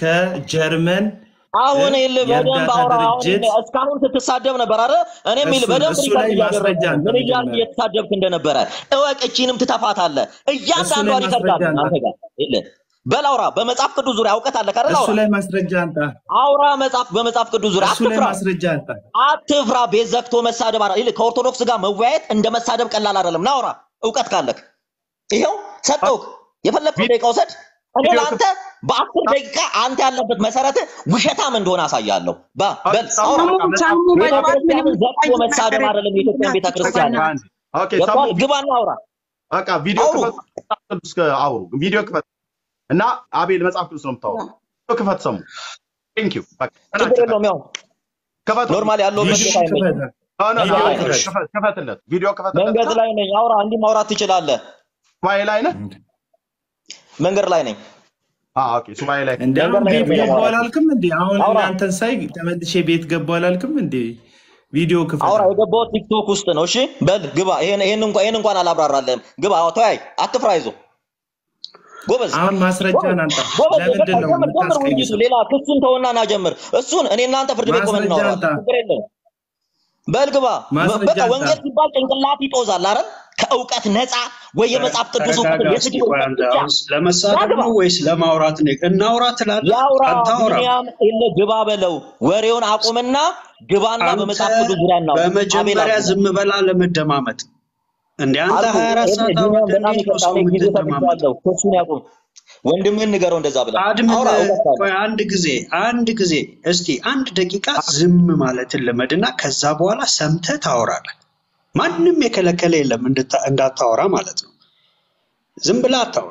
ከጀርመን አሁን እ ይል በደንብ የእርዳታ አውራ። አሁን ድርጅት እስካሁን ስትሳደብ ነበር አይደል? እኔም ይል እሱ በደንብ እሱ ሪከርድ ላይ እያደረጉ ማስረጃ ነው። አንተ ምን እያልክ መጀመሪያ እየተሳደብክ እንደነበረ እወቅ። እቺንም ትተፋታለህ። እሱ እያንዳንዷ ላይ ሪከርድ ማስረጃ አለኝ አንጣ። አንተ ጋር ይል በል አውራ። በመጽሐፍ ቅዱስ ዙሪያ እውቀት አለ ካደል እሱ አውራ ላይ ማስረጃ አንጣ። አውራ። መጽሐፍ በመጽሐፍ ቅዱስ ዙሪያ እሱ ላይ አትፍራ፣ ማስረጃ አንጣ። አትፍራ። ቤት ዘግቶ መሳደብ አረ ይል ከኦርቶዶክስ ጋር መወያየት እንደ መሳደብ ቀላል አይደለም። ና አውራ፣ እውቀት ካለክ ይኸው ሰጠውክ። የፈለግከው ደቂቃ ውሰድ። እኔ ቪዲዮ ለአንተ በአስር ደቂቃ አንተ ያለበት መሰረት ውሸታም እንደሆነ አሳያለሁ። ባ- በል ሳሙ አውራ። በቃ መጽሐፍ ሳሙ በጠዋት ምንም ቤተክርስቲያንን ዘግቶ መሳደብ አይደለም የኢትዮጵያን ቤተክርስቲያን አንድ ኦኬ ሳሙ ገብቷል። ግባና አውራ በቃ ቪዲዮ አውሩ። ክፈት፣ መጽሐፍ ቅዱስ ከ- አውሩ። ቪዲዮ ክፈት እና አቤል መጽሐፍ ቅዱስ ነው የምታወሩ። ቪዲዮ ክፈት። ሰሙ ቴንክ ዩ በቃ ችግር ተናቸው የለውም። ያው ክፈት። ኖርማል ያለውበት ቪዲዮ ቦታ አይመችም። ክፈት። ሆነ እዛ ላይ ቪዲዮ ነኝ። ክፈት። ክፈትለት፣ ቪዲዮ ክፈትለት። መንገድ ላይ ነኝ። አውራ፣ እንዲህ ማውራት ትችላለህ። ሱባኤ ላይ ነህ? መንገድ ላይ ነኝ። አዎ፣ ኦኬ፣ ሱባኤ ላይ እንደ አሁን መንገድ ላይ ቤት ነው ገባሁ የማወራው። አላልክም እንዴ? አሁን አውራ እናንተን ሳይ ተመልሼ ቤት ገባሁ አላልክም እንዴ? ቪዲዮ ክፈት። አውራ የገባሁት ቲክቶክ ውስጥ ነው። እሺ በል ግባ። ይሄን ይሄን እንኳን ይሄን እንኳን አላብራራለህም። ግባ። አዎ ተወያይ፣ አትፍራ፣ ይዞ ጎበዝ አሁን ማስረጃን አንጣ። ጎበዝ። ለምንድን በቃ ነው ጀምር ጀምር ውይይቱ። የምታስቀይሰው? ሌላ ክሱን ተውና ና ጀምር። እሱን እኔ እናንተ ፍርድ ቤት ቆመን ማስረጃ እናወራለን። አንጣ። ችግር የለውም። በል ግባ። ማስረጃ በቃ አንጣ። ወንጌል ሲባል ጭንቅላት ይጦዛል አይደል? ከእውቀት ነፃ ወይ የመጽሐፍ ቅዱስ እውቀት ተረጋጋ እስኪ የስድብ ቆይ እውቀት አንተ ብቻ አሁን ለመሳደብ ግባ። ነው ወይስ ለማውራት ነው? እናውራ ትላለህ ያውራ አታወራም። ቢኒያም የለ ግባ በለው። ወሬውን አቁምና ግባና አንተ በመጽሐፍ ቅዱስ ዙሪያ እናውራ። አቤል በመጀመሪያ አቡና ዝም በላ ለመደማመጥ እንደ አንተ አልኩ 24 ኤርሚ ሰዓት ቢኒያም አውርተህ በጣም እንዴት ነው ይቅርታ፣ ሰው እኔ ጊዜ የምትደማመጥ? ሰጥቻለሁ። ክሱን ያቁም። ወንድምህን ንገረው እንደዛ ብለህ አድምን አውራ። እውቀት ካለ ቆይ አንድ ጊዜ አንድ ጊዜ እስቲ አንድ ደቂቃ ዝም ማለትን ልመድና ከዛ በኋላ ሰምተህ ታወራለህ። ማንም የከለከለ የለም እንድታ- እንዳታወራ ማለት ነው። ዝም ብለህ አታውራ።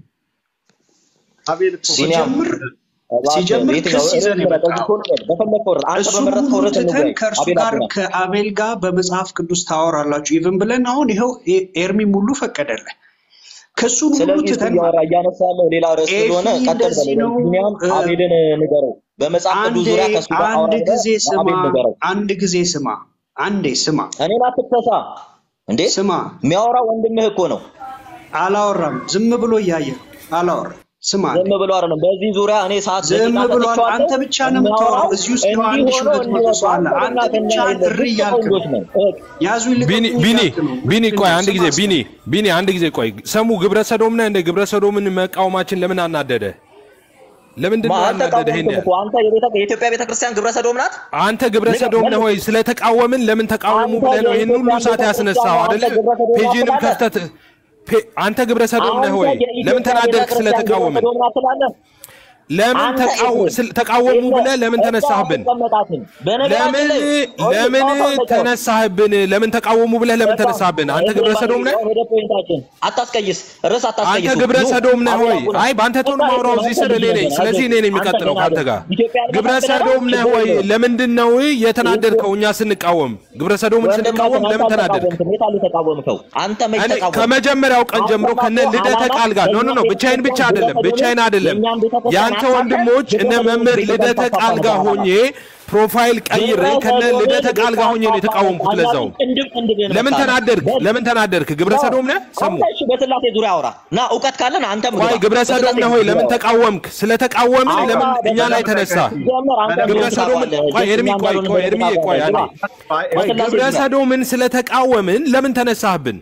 አቤል እኮ ሲኒያም ሲጀምር እባክህ ሲጀምር የትኛው ክስ ርዕስ ይዘን ምረጥ። እዚህ የመጣው ከሆነ በል፣ በፈለግከው ርዕስ አንተ እሱን በመረጥከው ሁሉ ርዕስ ትተን እንወያይ። ከእርሱ አቤል ጋር አቡና ከአቤል ጋር በመጽሐፍ ቅዱስ ታወራላችሁ ኢቭን ብለን አሁን ይኸው ኤ- ኤርሚም ሁሉ ፈቀደልህ። ክሱን ሁሉ ስለዚህ እሱ ትተን እያወራ ማለት ነው። እያነሳ ያለው ሌላ ርዕስ ኤፊ ስለሆነ ቀጥል እንደዚህ በለው። ነው ቢኒያም እ፣ አቤልን ንገረው። በመጽሐፍ ቅዱስ አንዴ ዙሪያ ከእሱ ጋር አውራ አንድ ብለህ ጊዜ ስማ ለአቤል ንገረው። አንድ ጊዜ ስማ አንዴ ስማ እኔን አትክሰሳ እንዴ! ስማ የሚያወራ ወንድምህ እኮ ነው። አላወራም ዝም ብሎ እያየ ነው አላወራም ስማ አንዴ ዝም ብሎ አይደለም። በዚህ ዙሪያ እኔ ሰዓት ዝም ደቂቃ ብሏል ሰጥቼዋለሁ። አንተ ብቻ ነው የሚያወራው የምታወራው እዚህ ውስጥ ይኸው አንድ እንዲህ ሺህ ሆኖ ሁለት መቶ እንዲህ ሰው አለ ወጣ። አንተ አንተና ብቻ ከእኛ እሪ የለ እያልክ ነው ወንዶች ነን። እህ፣ ያዙ ቢኒ ይልቀቁኝ ቢኒ እያልክ ነው ቢኒ ምንድን ቆይ ነው አንድ ስማ ጊዜ እስኪ ቢኒ ቢኒ አንድ ጊዜ ቆይ ሰሙ ግብረ ሰዶም ነህ እንደ ግብረ ሰዶምን መቃወማችን ለምን አናደደ ለምንድን ማ ነው ያናደደ ይሄን አልተቃወምኩም ያህል እኮ አንተ የቤተ- የኢትዮጵያ ቤተክርስቲያን ግብረ ሰዶም ናት። አንተ ግብረ ንገር ሰዶም ነህ መልስ። ወይ ስለተቃወምን ለምን ተቃወሙ አንተ ብለህ ነው ይህን ሁሉ የኢትዮጵያን ሰዓት ቤተክርስቲያን ያስነሳው ነው አንተ አይደለ ግብረ ሰዶም ናት ፔጅንም ትላለህ። ከፍተት ፔ- አንተ ግብረ ሰዶም ነህ አንተ ወይ ለምን የኢትዮጵያ ተናደድክ ቤተክርስቲያን ግብረ ስለተቃወምን ሰዶም ናት ትላለህ። ለምን አንተ ተቃው- ኤፍሬም ስለ- ተቃወሙ የለ ብለህ ለምን እሷ ተነሳህብን አትቀመጣትም። በነገራችን ለምን ላይ ለምን ጨዋታው ተጫወት። ተነሳህብን ለምን ተቃወሙ ብለህ ለምን በቃ ተነሳህብን አንተ ኤፍሬም ግብረ ባለ ሰዶም ነህ ወደ ፖይንታችን አታስቀይስ፣ ርዕስ አንተ አታስቀይሱ። ግብረ ኑ ሰዶም ነህ አቤል ወይ? አቡና አይ በአንተ ቶን በቃ ማውራው ኤፍሬም እዚህ አንተ ስር እኔ ልጅ ነኝ። ነህ፣ ስለዚህ እኔ አይዞህ። ነኝ አንተ የሚቀጥለው ገና ከአንተ ነህ። ጋር። ኢትዮጵያ ግብረ ልመሰክርህ ነው፣ ሰዶም ነህ ችግር ወይ? የለውም። ለምንድን ነው የተናደድከው? እኛ ስንቃወም ግብረ ሰዶምን ስንቃወም ወንድማችን አንተ ለምን ተናደድክ? አልተቃወምክም። የት አለ የተቃወምከው? አንተ መች እኔ ተቃወምክ? ከመጀመሪያው ቀን ጀምሮ ከነ አንተ ልደተ ዓላማ ቃል ጋር ኖ ኖ የእኛን ኖ ብቻዬን ብቻ ቤተክርስቲያን አይደለም ግብረ ብቻዬን ሰዶምን አይደለም የእኛን ቤተክርስቲያን የአንተ አሳልፈህ ወንድሞች እነ ግብረ ሰዶምን መምህር ቤተክርስቲያን ልደተ ቃል ጋር ታሳልፈህ ሆኜ ፕሮፋይል ቀይሬ ግብረ ከነ ሰዶምን ልደተ ቃል ጋር ሆኜ ነው ልታሳልፍ የተቃወምኩት። አኛቱ ለዛው ቅንድብ ቅንድብህን ለምን መታለህ። ተናደድክ? በል ለምን ተናደድክ? ግብረ ነው ሰዶም ነህ ሰሙ አንተ እሺ፣ በስላሴ ዙሪያ አውራ እና እውቀት ካለን አንተም ቆይ ግባ። ግብረ ሰዶም በስላሴ ነህ ወይ? ዙሪያ ለምን አውራ። ተቃወምክ? ስለተቃወምን አውራ ለምን እኛ ላይ በስላሴ ተነሳ? ሲጀመር አንተ ግብረ እንደሆንክ ሰዶምን ታውቃለህ። ቆይ ኤርሚ እኛ ቆይ እንዳልሆነ ቆይ እንደሆንክ ኤርሚ ቆይ ታውቃለህ። አንዴ ግባ። ቆይ በስላሴ ግብረ ዙሪያ ሰዶምን ስለተቃወምን ለምን ተነሳህብን?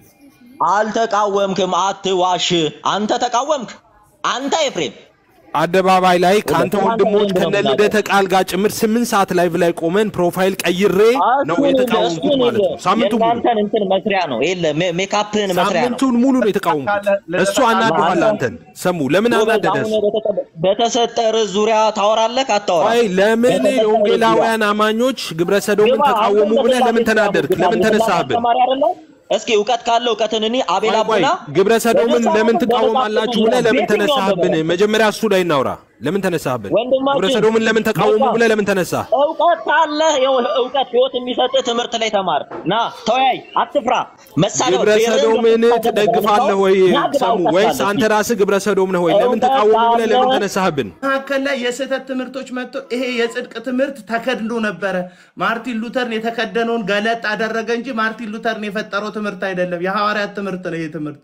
አልተቃወምክም። አትዋሽ። አንተ ተቃወምክ። አንተ ኤፍሬም አደባባይ ላይ ከአንተ አንተ ወንድሞች ምንድን ነው ከነ ልደተ ቃል ጋር ጭምር ስምንት ሰዓት ላይቭ ላይ ቆመን ፕሮፋይል ቀይሬ ነው እሱን የተቃወምኩት እሱን ማለት ነው። ሳምንቱ ሙሉ የእናንተን እንትን መስሪያ ነው። የለ ሜ- ሜካፕህን መስሪያ ነው። ሳምንቱን ሙሉ ነው የተቃወምኩት። እሱ አናዶሃል አንተን። ሰሙ ለምን ጎበዝ፣ አናደደ አሁን እሱ? በተጠ- በተሰጠ ርዕስ ዙሪያ ታወራለህ አታወራም? ቆይ ለምን በተሰጠ ርዕስ ዙሪያ የወንጌላውያን አማኞች ግብረ ሰዶምን ግባ። ተቃወሙ አንተም ብለህ በስላሴ ለምን ዙሪያ ተናደድክ? ግባ። ለምን የስላሴ ተነሳህብን? አስተማሪ አይደለም? እስኪ እውቀት ካለው እውቀትን እኔ አቤል ቆይ ቆይ አቡና ግብረ ሰዶምን በመጽሐፍ ለምን በመጽሐፍ ትቃወማላችሁ ቅዱስ ብለህ ለምን በየትኛውም ተነሳህብን? ነገር መጀመሪያ እሱ ላይ እናውራ። ለምን ተነሳህብን? ወንድማችን ግብረ ሰዶምን ለምን ተቃወሙ በቃ ብለህ ለምን ተነሳህ? እውቀት ካለህ ይኸው እውቀት ህይወት የሚሰጥህ ትምህርት ላይ ተማር። ና ተወያይ፣ አትፍራ። መሳሪያ ግብረ ሰዶምን ትደግፋለህ ወይ ሰሙ? ወይስ አንተ ራስህ ግብረ ሰዶም ነህ ወይ? ለምን ተቃወሙ ብለህ ለምን ተነሳህብን? መካከል ላይ የስህተት ትምህርቶች መጥቶ ይሄ የጽድቅ ትምህርት ተከድኖ ነበረ። ማርቲን ሉተርን የተከደነውን ገለጥ አደረገ እንጂ ማርቲን ሉተርን የፈጠረው ትምህርት አይደለም። የሐዋርያት ትምህርት ነው። ይሄ ትምህርት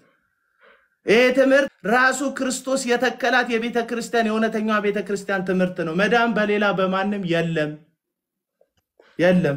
ይሄ ትምህርት ራሱ ክርስቶስ የተከላት የቤተ ክርስቲያን የእውነተኛዋ ቤተ ክርስቲያን ትምህርት ነው። መዳን በሌላ በማንም የለም የለም።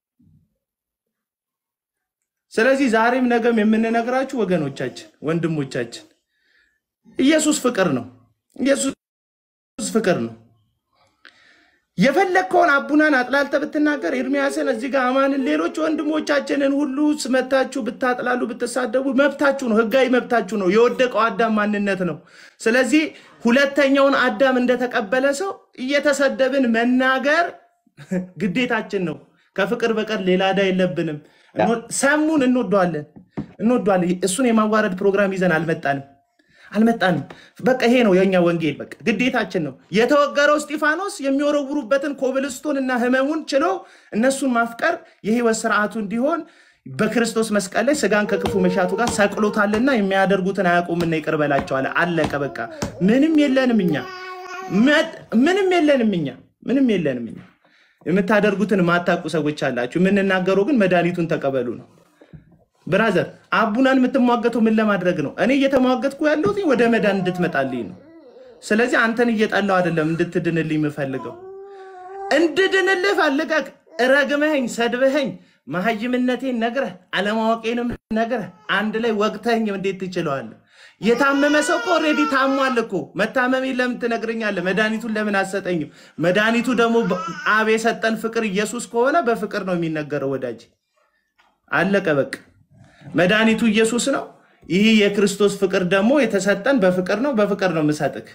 ስለዚህ ዛሬም ነገም የምንነግራችሁ ወገኖቻችን፣ ወንድሞቻችን ኢየሱስ ፍቅር ነው። ኢየሱስ ፍቅር ነው። የፈለግከውን አቡናን አጥላልተ ብትናገር ኤርሚያስን እዚህ ጋር አማንን፣ ሌሎች ወንድሞቻችንን ሁሉ ስመታችሁ ብታጥላሉ ብትሳደቡ መብታችሁ ነው፣ ህጋዊ መብታችሁ ነው። የወደቀው አዳም ማንነት ነው። ስለዚህ ሁለተኛውን አዳም እንደተቀበለ ሰው እየተሰደብን መናገር ግዴታችን ነው። ከፍቅር በቀር ሌላ ዕዳ የለብንም። እንወ- ሰሙን እንወደዋለን እንወደዋለን። እሱን የማዋረድ ፕሮግራም ይዘን አልመጣንም አልመጣንም። በቃ ይሄ ነው የእኛ ወንጌል። በቃ ግዴታችን ነው። የተወገረው እስጢፋኖስ የሚወረውሩበትን ኮብልስቶን እና ህመሙን ችሎ እነሱን ማፍቀር የህይወት ስርዓቱ እንዲሆን በክርስቶስ መስቀል ላይ ስጋን ከክፉ መሻቱ ጋር ሰቅሎታልና የሚያደርጉትን አያውቁምና ይቅር በላቸው አለ። አለቀ በቃ። ምንም የለንም እኛ መ- ምንም የለንም እኛ ምንም የለንም እኛ። የምታደርጉትን ማታውቁ ሰዎች አላችሁ። የምንናገረው ግን መድኃኒቱን ተቀበሉ ነው። ብራዘር አቡናን የምትሟገተው ምን ለማድረግ ነው? እኔ እየተሟገትኩ ያለሁት ወደ መዳን እንድትመጣልኝ ነው። ስለዚህ አንተን እየጠላው አይደለም እንድትድንልኝ የምፈልገው እንድድንልህ ፈልገህ ረግመኸኝ ሰድበኸኝ መሀይምነቴን ነግረህ አለማወቄንም ነግረህ አንድ ላይ ወቅተኸኝ እንዴት ትችለዋለህ? የታመመ ሰው እኮ ኦልሬዲ ታሟል እኮ። መታመሜን ለምን ትነግረኛለህ? መድኃኒቱን ለምን አትሰጠኝም? መድኃኒቱ ደግሞ በ- አብ የሰጠን ፍቅር ኢየሱስ ከሆነ በፍቅር ነው የሚነገረው ወዳጅ። አለቀ በቃ። መድኃኒቱ ኢየሱስ ነው። ይህ የክርስቶስ ፍቅር ደግሞ የተሰጠን በፍቅር ነው። በፍቅር ነው የምሰጥክ።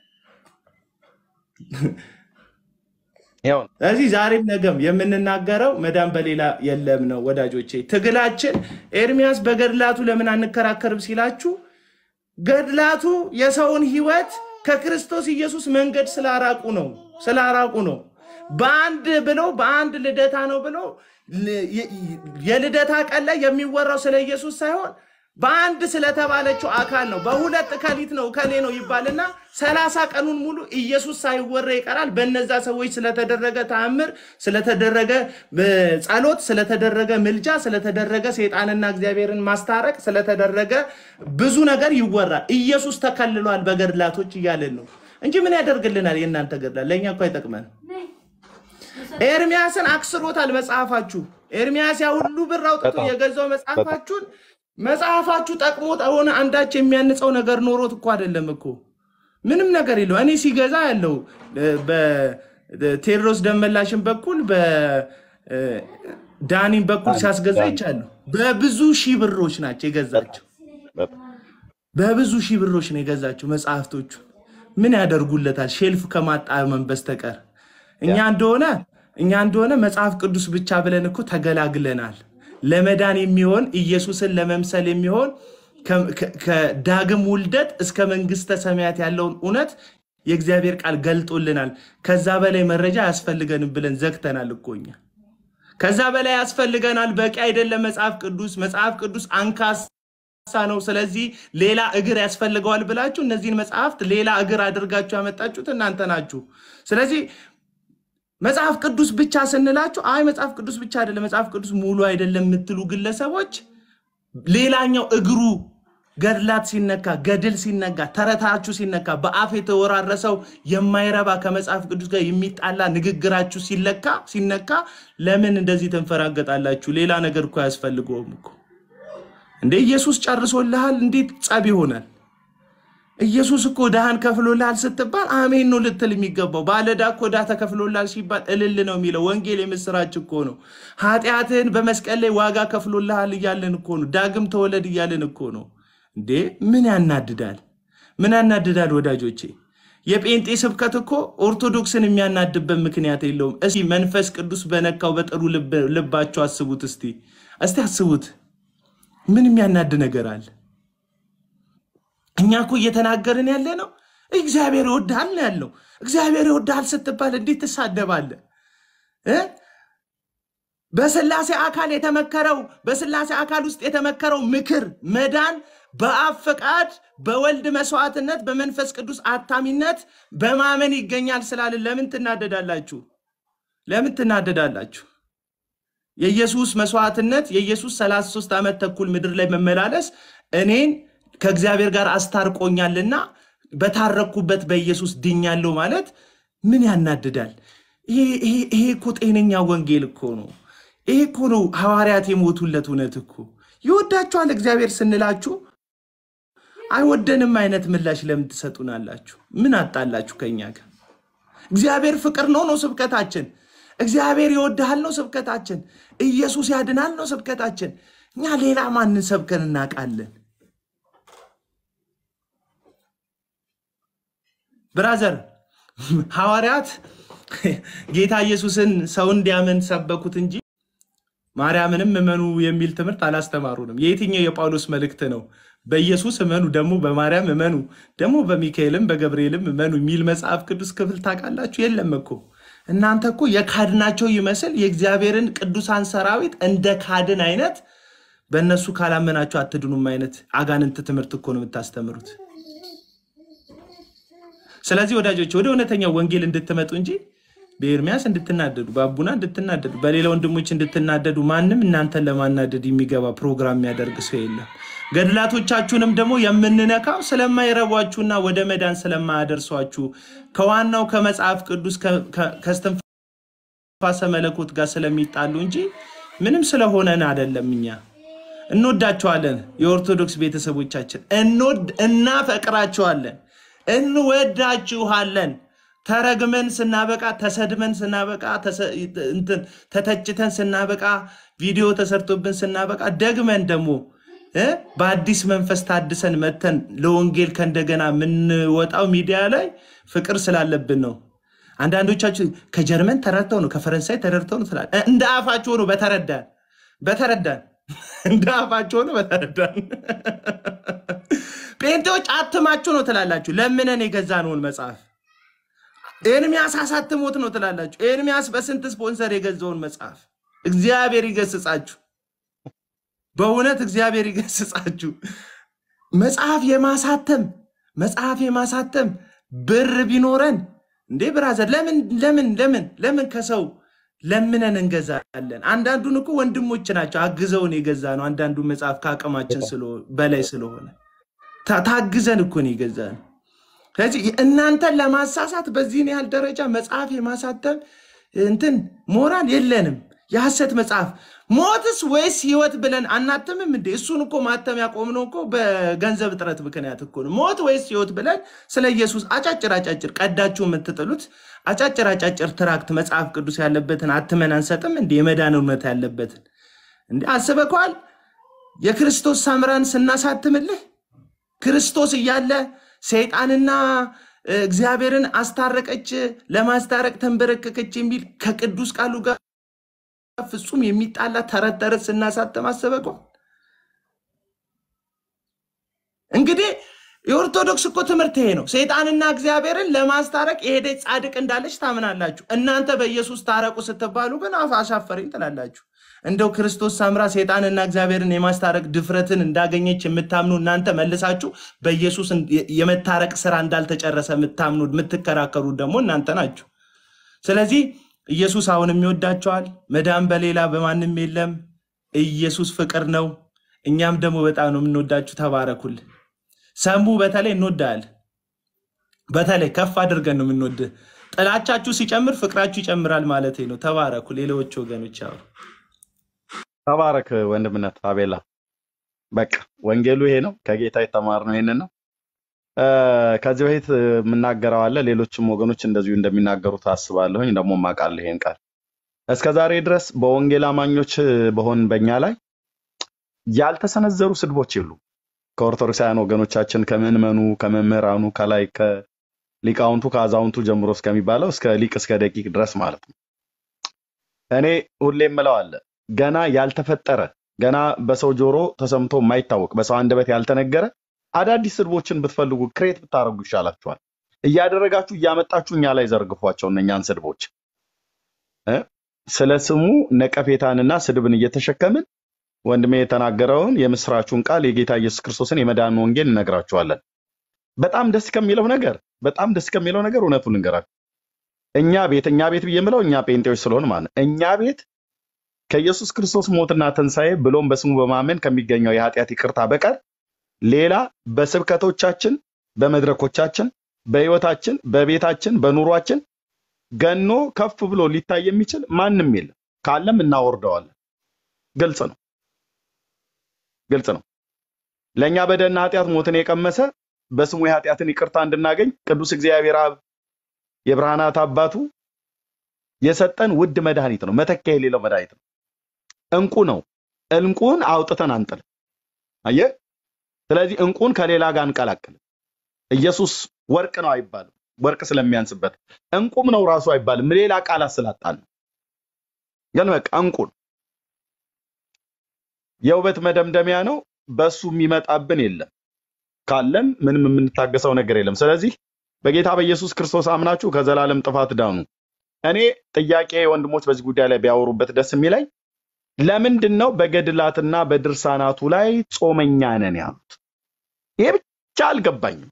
ያው ስለዚህ ዛሬም ነገም የምንናገረው መዳን በሌላ የለም ነው ወዳጆቼ። ትግላችን ኤርሚያስ በገድላቱ ለምን አንከራከርም ሲላችሁ ገድላቱ የሰውን ሕይወት ከክርስቶስ ኢየሱስ መንገድ ስላራቁ ነው ስላራቁ ነው። በአንድ ብለው በአንድ ልደታ ነው ብለው ል- የ- የልደታ ቀን ላይ የሚወራው ስለ ኢየሱስ ሳይሆን በአንድ ስለተባለችው አካል ነው። በሁለት እከሊት ነው እከሌ ነው ይባልና ሰላሳ ቀኑን ሙሉ ኢየሱስ ሳይወራ ይቀራል። በነዛ ሰዎች ስለተደረገ ተአምር፣ ስለተደረገ እ፣ ጸሎት፣ ስለተደረገ ምልጃ፣ ስለተደረገ ሰይጣንና እግዚአብሔርን ማስታረቅ፣ ስለተደረገ ብዙ ነገር ይወራል። ኢየሱስ ተከልሏል በገድላቶች እያለን ነው እንጂ ምን ያደርግልናል? የእናንተ ገድላት ለእኛ እኮ አይጠቅመን። ኤርሚያስን አክስሮታል መጽሐፋችሁ። ኤርሚያስ ያ ሁሉ ብር አውጥቶ በጣም የገዛው መጽሐፋችሁን መጽሐፋችሁ ጠቅሞት ሆነ አንዳች የሚያንጸው ነገር ኖሮት እኮ አይደለም እኮ ምንም ነገር የለው። እኔ ሲገዛ ያለው በቴዎድሮስ ደመላሽን በኩል በዳኒን በኩል ሲያስገዛ ይቻለሁ። በብዙ ሺህ ብሮች ናቸው የገዛቸው። በብዙ ሺህ ብሮች ነው የገዛቸው መጽሐፍቶቹን። ምን ያደርጉለታል? ሼልፍ ከማጣመም በስተቀር እኛ እንደሆነ እኛ እንደሆነ መጽሐፍ ቅዱስ ብቻ ብለን እኮ ተገላግለናል። ለመዳን የሚሆን ኢየሱስን ለመምሰል የሚሆን ከ- ከ- ከዳግም ውልደት እስከ መንግስተ ሰማያት ያለውን እውነት የእግዚአብሔር ቃል ገልጦልናል። ከዛ በላይ መረጃ አያስፈልገንም ብለን ዘግተናል እኮ እኛ። ከዛ በላይ ያስፈልገናል። በቂ አይደለም መጽሐፍ ቅዱስ። መጽሐፍ ቅዱስ አንካሳ ነው። ስለዚህ ሌላ እግር ያስፈልገዋል ብላችሁ እነዚህን መጽሐፍት ሌላ እግር አድርጋችሁ ያመጣችሁት እናንተ ናችሁ። ስለዚህ መጽሐፍ ቅዱስ ብቻ ስንላችሁ አይ መጽሐፍ ቅዱስ ብቻ አይደለም መጽሐፍ ቅዱስ ሙሉ አይደለም የምትሉ ግለሰቦች ሌላኛው እግሩ ገድላት ሲነካ ገድል ሲነካ ተረታችሁ ሲነካ በአፍ የተወራረሰው የማይረባ ከመጽሐፍ ቅዱስ ጋር የሚጣላ ንግግራችሁ ሲለካ ሲነካ ለምን እንደዚህ ትንፈራገጣላችሁ? ሌላ ነገር እኮ አያስፈልገውም እኮ እንደ ኢየሱስ ጨርሶልሃል። እንዴት ጸብ ይሆናል? ኢየሱስ እኮ ድሃን ከፍሎልሃል ስትባል አሜን ነው ልትል የሚገባው። ባለዕዳ እኮ ዕዳ ተከፍሎልሃል ሲባል እልል ነው የሚለው። ወንጌል የምስራች እኮ ነው። ኃጢአትህን በመስቀል ላይ ዋጋ ከፍሎልሃል እያለን እኮ ነው። ዳግም ተወለድ እያለን እኮ ነው። እንዴ ምን ያናድዳል? ምን ያናድዳል ወዳጆቼ? የጴንጤ ስብከት እኮ ኦርቶዶክስን የሚያናድበት ምክንያት የለውም። እስቲ መንፈስ ቅዱስ በነካው በጥሩ ልብ- ልባቸው አስቡት። እስቲ እስቲ አስቡት። ምን የሚያናድ ነገር አለ? እኛ እኮ እየተናገርን ያለ ነው እግዚአብሔር ይወድሃል ነው ያለው። እግዚአብሔር ይወድሃል ስትባል እንዴት ትሳደባለህ እ? በስላሴ አካል የተመከረው በስላሴ አካል ውስጥ የተመከረው ምክር መዳን በአብ ፈቃድ በወልድ መስዋዕትነት በመንፈስ ቅዱስ አታሚነት በማመን ይገኛል ስላልን ለምን ትናደዳላችሁ? ለምን ትናደዳላችሁ? የኢየሱስ መስዋዕትነት የኢየሱስ 33 ዓመት ተኩል ምድር ላይ መመላለስ እኔን ከእግዚአብሔር ጋር አስታርቆኛልና በታረኩበት በኢየሱስ ድኛለሁ ማለት ምን ያናድዳል? ይሄ ይሄ- ይሄ እኮ ጤነኛ ወንጌል እኮ ነው። ይሄ እኮ ነው ሐዋርያት የሞቱለት እውነት እኮ። ይወዳችኋል እግዚአብሔር ስንላችሁ አይወደንም አይነት ምላሽ ለምን ትሰጡናላችሁ? ምን አጣላችሁ ከኛ ጋር? እግዚአብሔር ፍቅር ነው ነው ስብከታችን። እግዚአብሔር ይወድሃል ነው ስብከታችን። ኢየሱስ ያድናል ነው ስብከታችን። እኛ ሌላ ማንን ሰብከን እናውቃለን? ብራዘር ሐዋርያት ጌታ ኢየሱስን ሰው እንዲያምን ሰበኩት እንጂ ማርያምንም እመኑ የሚል ትምህርት አላስተማሩንም። የየትኛው የጳውሎስ መልእክት ነው? በኢየሱስ እመኑ ደግሞ በማርያም እመኑ ደግሞ በሚካኤልም በገብርኤልም እመኑ የሚል መጽሐፍ ቅዱስ ክፍል ታውቃላችሁ? የለም እኮ እናንተ እኮ የካድናቸው ይመስል የእግዚአብሔርን ቅዱሳን ሰራዊት እንደ ካድን አይነት በእነሱ ካላመናችሁ አትድኑም አይነት አጋንንት ትምህርት እኮ ነው የምታስተምሩት። ስለዚህ ወዳጆች ወደ እውነተኛው ወንጌል እንድትመጡ እንጂ በኤርሚያስ እንድትናደዱ፣ በአቡና እንድትናደዱ፣ በሌላ ወንድሞች እንድትናደዱ ማንም እናንተን ለማናደድ የሚገባ ፕሮግራም የሚያደርግ ሰው የለም። ገድላቶቻችሁንም ደግሞ የምንነካው ስለማይረቧችሁና ወደ መዳን ስለማያደርሷችሁ ከዋናው ከመጽሐፍ ቅዱስ ከ- ከ- ከእስትንፋሰ መለኮት ጋር ስለሚጣሉ እንጂ ምንም ስለሆነን አይደለም። እኛ እንወዳቸዋለን። የኦርቶዶክስ ቤተሰቦቻችን እንወድ እናፈቅራቸዋለን፣ እንወዳችኋለን። ተረግመን ስናበቃ ተሰድመን ስናበቃ ተሰ- እንትን ተተችተን ስናበቃ ቪዲዮ ተሰርቶብን ስናበቃ ደግመን ደግሞ እ በአዲስ መንፈስ ታድሰን መተን ለወንጌል ከእንደገና የምንወጣው ሚዲያ ላይ ፍቅር ስላለብን ነው። አንዳንዶቻችሁ ከጀርመን ተረድተው ነው ከፈረንሳይ ተረድተው ነው ትላል። እንደ አፋችሁ ሆኖ በተረዳን በተረዳን እንደ አፋችሁ ሆኖ በተረዳን ጴንጤዎች አትማችሁ ነው ትላላችሁ። ለምነን የገዛነውን መጽሐፍ ኤርሚያስ አሳትሞት ነው ትላላችሁ። ኤርሚያስ በስንት ስፖንሰር የገዛውን መጽሐፍ እግዚአብሔር ይገስጻችሁ። በእውነት እግዚአብሔር ይገስጻችሁ። መጽሐፍ የማሳተም መጽሐፍ የማሳተም ብር ቢኖረን እንዴ ብራዘር፣ ለምን ለምን ለምን ለምን ከሰው ለምነን እንገዛለን? አንዳንዱን እኮ ወንድሞች ናቸው አግዘውን የገዛ ነው። አንዳንዱ መጽሐፍ ከአቅማችን ስለ- በላይ ስለሆነ ታ- ታግዘን እኮ ነው የገዛ ነው። ስለዚህ እናንተን ለማሳሳት በዚህን ያህል ደረጃ መጽሐፍ የማሳተም እንትን ሞራል የለንም። የሐሰት መጽሐፍ ሞትስ ወይስ ህይወት ብለን አናትምም እንዴ? እሱን እኮ ማተም ያቆምነው እኮ በገንዘብ እጥረት ምክንያት እኮ ነው። ሞት ወይስ ህይወት ብለን ስለ ኢየሱስ አጫጭር አጫጭር ቀዳችሁ የምትጥሉት አጫጭር አጫጭር ትራክት መጽሐፍ ቅዱስ ያለበትን አትመን አንሰጥም እንዴ? የመዳን እውነት ያለበትን እንዴ አስበከዋል? የክርስቶስ ሳምራን ስናሳትምልህ ክርስቶስ እያለ ሰይጣንና እ፣ እግዚአብሔርን አስታረቀች፣ ለማስታረቅ ተንበረከከች የሚል ከቅዱስ ቃሉ ጋር ፍጹም የሚጣላ ተረት ተረት ስናሳተም አስበከዋል? እንግዲህ የኦርቶዶክስ እኮ ትምህርት ይሄ ነው። ሰይጣንና እግዚአብሔርን ለማስታረቅ የሄደች ጻድቅ እንዳለች ታምናላችሁ። እናንተ በኢየሱስ ታረቁ ስትባሉ ግን አፍ አሻፈረኝ ትላላችሁ። እንደው ክርስቶስ ሳምራ ሰይጣንና እግዚአብሔርን የማስታረቅ ድፍረትን እንዳገኘች የምታምኑ እናንተ መልሳችሁ በኢየሱስ የመታረቅ ስራ እንዳልተጨረሰ የምታምኑ የምትከራከሩ ደግሞ እናንተ ናችሁ። ስለዚህ ኢየሱስ አሁንም ይወዳቸዋል። መዳን በሌላ በማንም የለም። ኢየሱስ ፍቅር ነው። እኛም ደግሞ በጣም ነው የምንወዳችሁ። ተባረኩል። ሰሙ በተለይ እንወዳለን። በተለይ ከፍ አድርገን ነው የምንወድህ። ጥላቻችሁ ሲጨምር ፍቅራችሁ ይጨምራል ማለት ነው። ተባረኩ። ሌሎች ወገኖች አሉ። ተባረክ ወንድምነት አቤላ። በቃ ወንጌሉ ይሄ ነው። ከጌታ የተማርነው ይሄንን ነው። እ፣ ከዚህ በፊት የምናገረው አለ። ሌሎችም ወገኖች እንደዚሁ እንደሚናገሩት አስባለሁኝ። ደግሞ ማቃለሁ ይሄን ቃል እስከ ዛሬ ድረስ በወንጌል አማኞች በሆን በእኛ ላይ ያልተሰነዘሩ ስድቦች የሉ ከኦርቶዶክሳውያን ወገኖቻችን ከምዕመኑ፣ ከመምህራኑ፣ ከላይ ከሊቃውንቱ ከአዛውንቱ ጀምሮ እስከሚባለው እስከ ሊቅ እስከ ደቂቅ ድረስ ማለት ነው። እኔ ሁሌ የምለው አለ ገና ያልተፈጠረ ገና በሰው ጆሮ ተሰምቶ የማይታወቅ በሰው አንደበት ያልተነገረ አዳዲስ ስድቦችን ብትፈልጉ ክሬት ብታደርጉ ይሻላችኋል። እያደረጋችሁ እያመጣችሁ እኛ ላይ ዘርግፏቸው እነኛን ስድቦች እ? ስለ ስሙ ነቀፌታንና ስድብን እየተሸከምን ወንድሜ የተናገረውን የምስራቹን ቃል የጌታ ኢየሱስ ክርስቶስን የመዳን ወንጌል እነግራችኋለን። በጣም ደስ ከሚለው ነገር በጣም ደስ ከሚለው ነገር እውነቱን ልንገራችሁ። እኛ ቤት እኛ ቤት ብዬ የምለው እኛ ጴንጤዎች ስለሆን ማለት ነው። እኛ ቤት ከኢየሱስ ክርስቶስ ሞትና ትንሣኤ ብሎም በስሙ በማመን ከሚገኘው የኃጢአት ይቅርታ በቀር ሌላ በስብከቶቻችን፣ በመድረኮቻችን፣ በህይወታችን፣ በቤታችን፣ በኑሯችን ገኖ ከፍ ብሎ ሊታይ የሚችል ማንም የለም። ካለም እናወርደዋለን። ግልጽ ነው፣ ግልጽ ነው። ለእኛ በደልና ኃጢአት ሞትን የቀመሰ በስሙ የኃጢአትን ይቅርታ እንድናገኝ ቅዱስ እግዚአብሔር አብ የብርሃናት አባቱ የሰጠን ውድ መድኃኒት ነው። መተኪያ የሌለው መድኃኒት ነው። እንቁ ነው። እንቁን አውጥተን አንጥል። አየህ። ስለዚህ እንቁን ከሌላ ጋር አንቀላቅልም። ኢየሱስ ወርቅ ነው አይባልም፣ ወርቅ ስለሚያንስበት። እንቁም ነው ራሱ አይባልም፣ ሌላ ቃላት ስላጣን ነው። ግን በቃ እንቁ ነው። የውበት መደምደሚያ ነው። በሱ የሚመጣብን የለም። ካለም ምንም የምንታገሰው ነገር የለም። ስለዚህ በጌታ በኢየሱስ ክርስቶስ አምናችሁ ከዘላለም ጥፋት ዳኑ። እኔ ጥያቄ ወንድሞች በዚህ ጉዳይ ላይ ቢያወሩበት ደስ የሚለኝ ለምንድን ነው በገድላትና በድርሳናቱ ላይ ጾመኛ ነን ያሉት? ይሄ ብቻ አልገባኝም።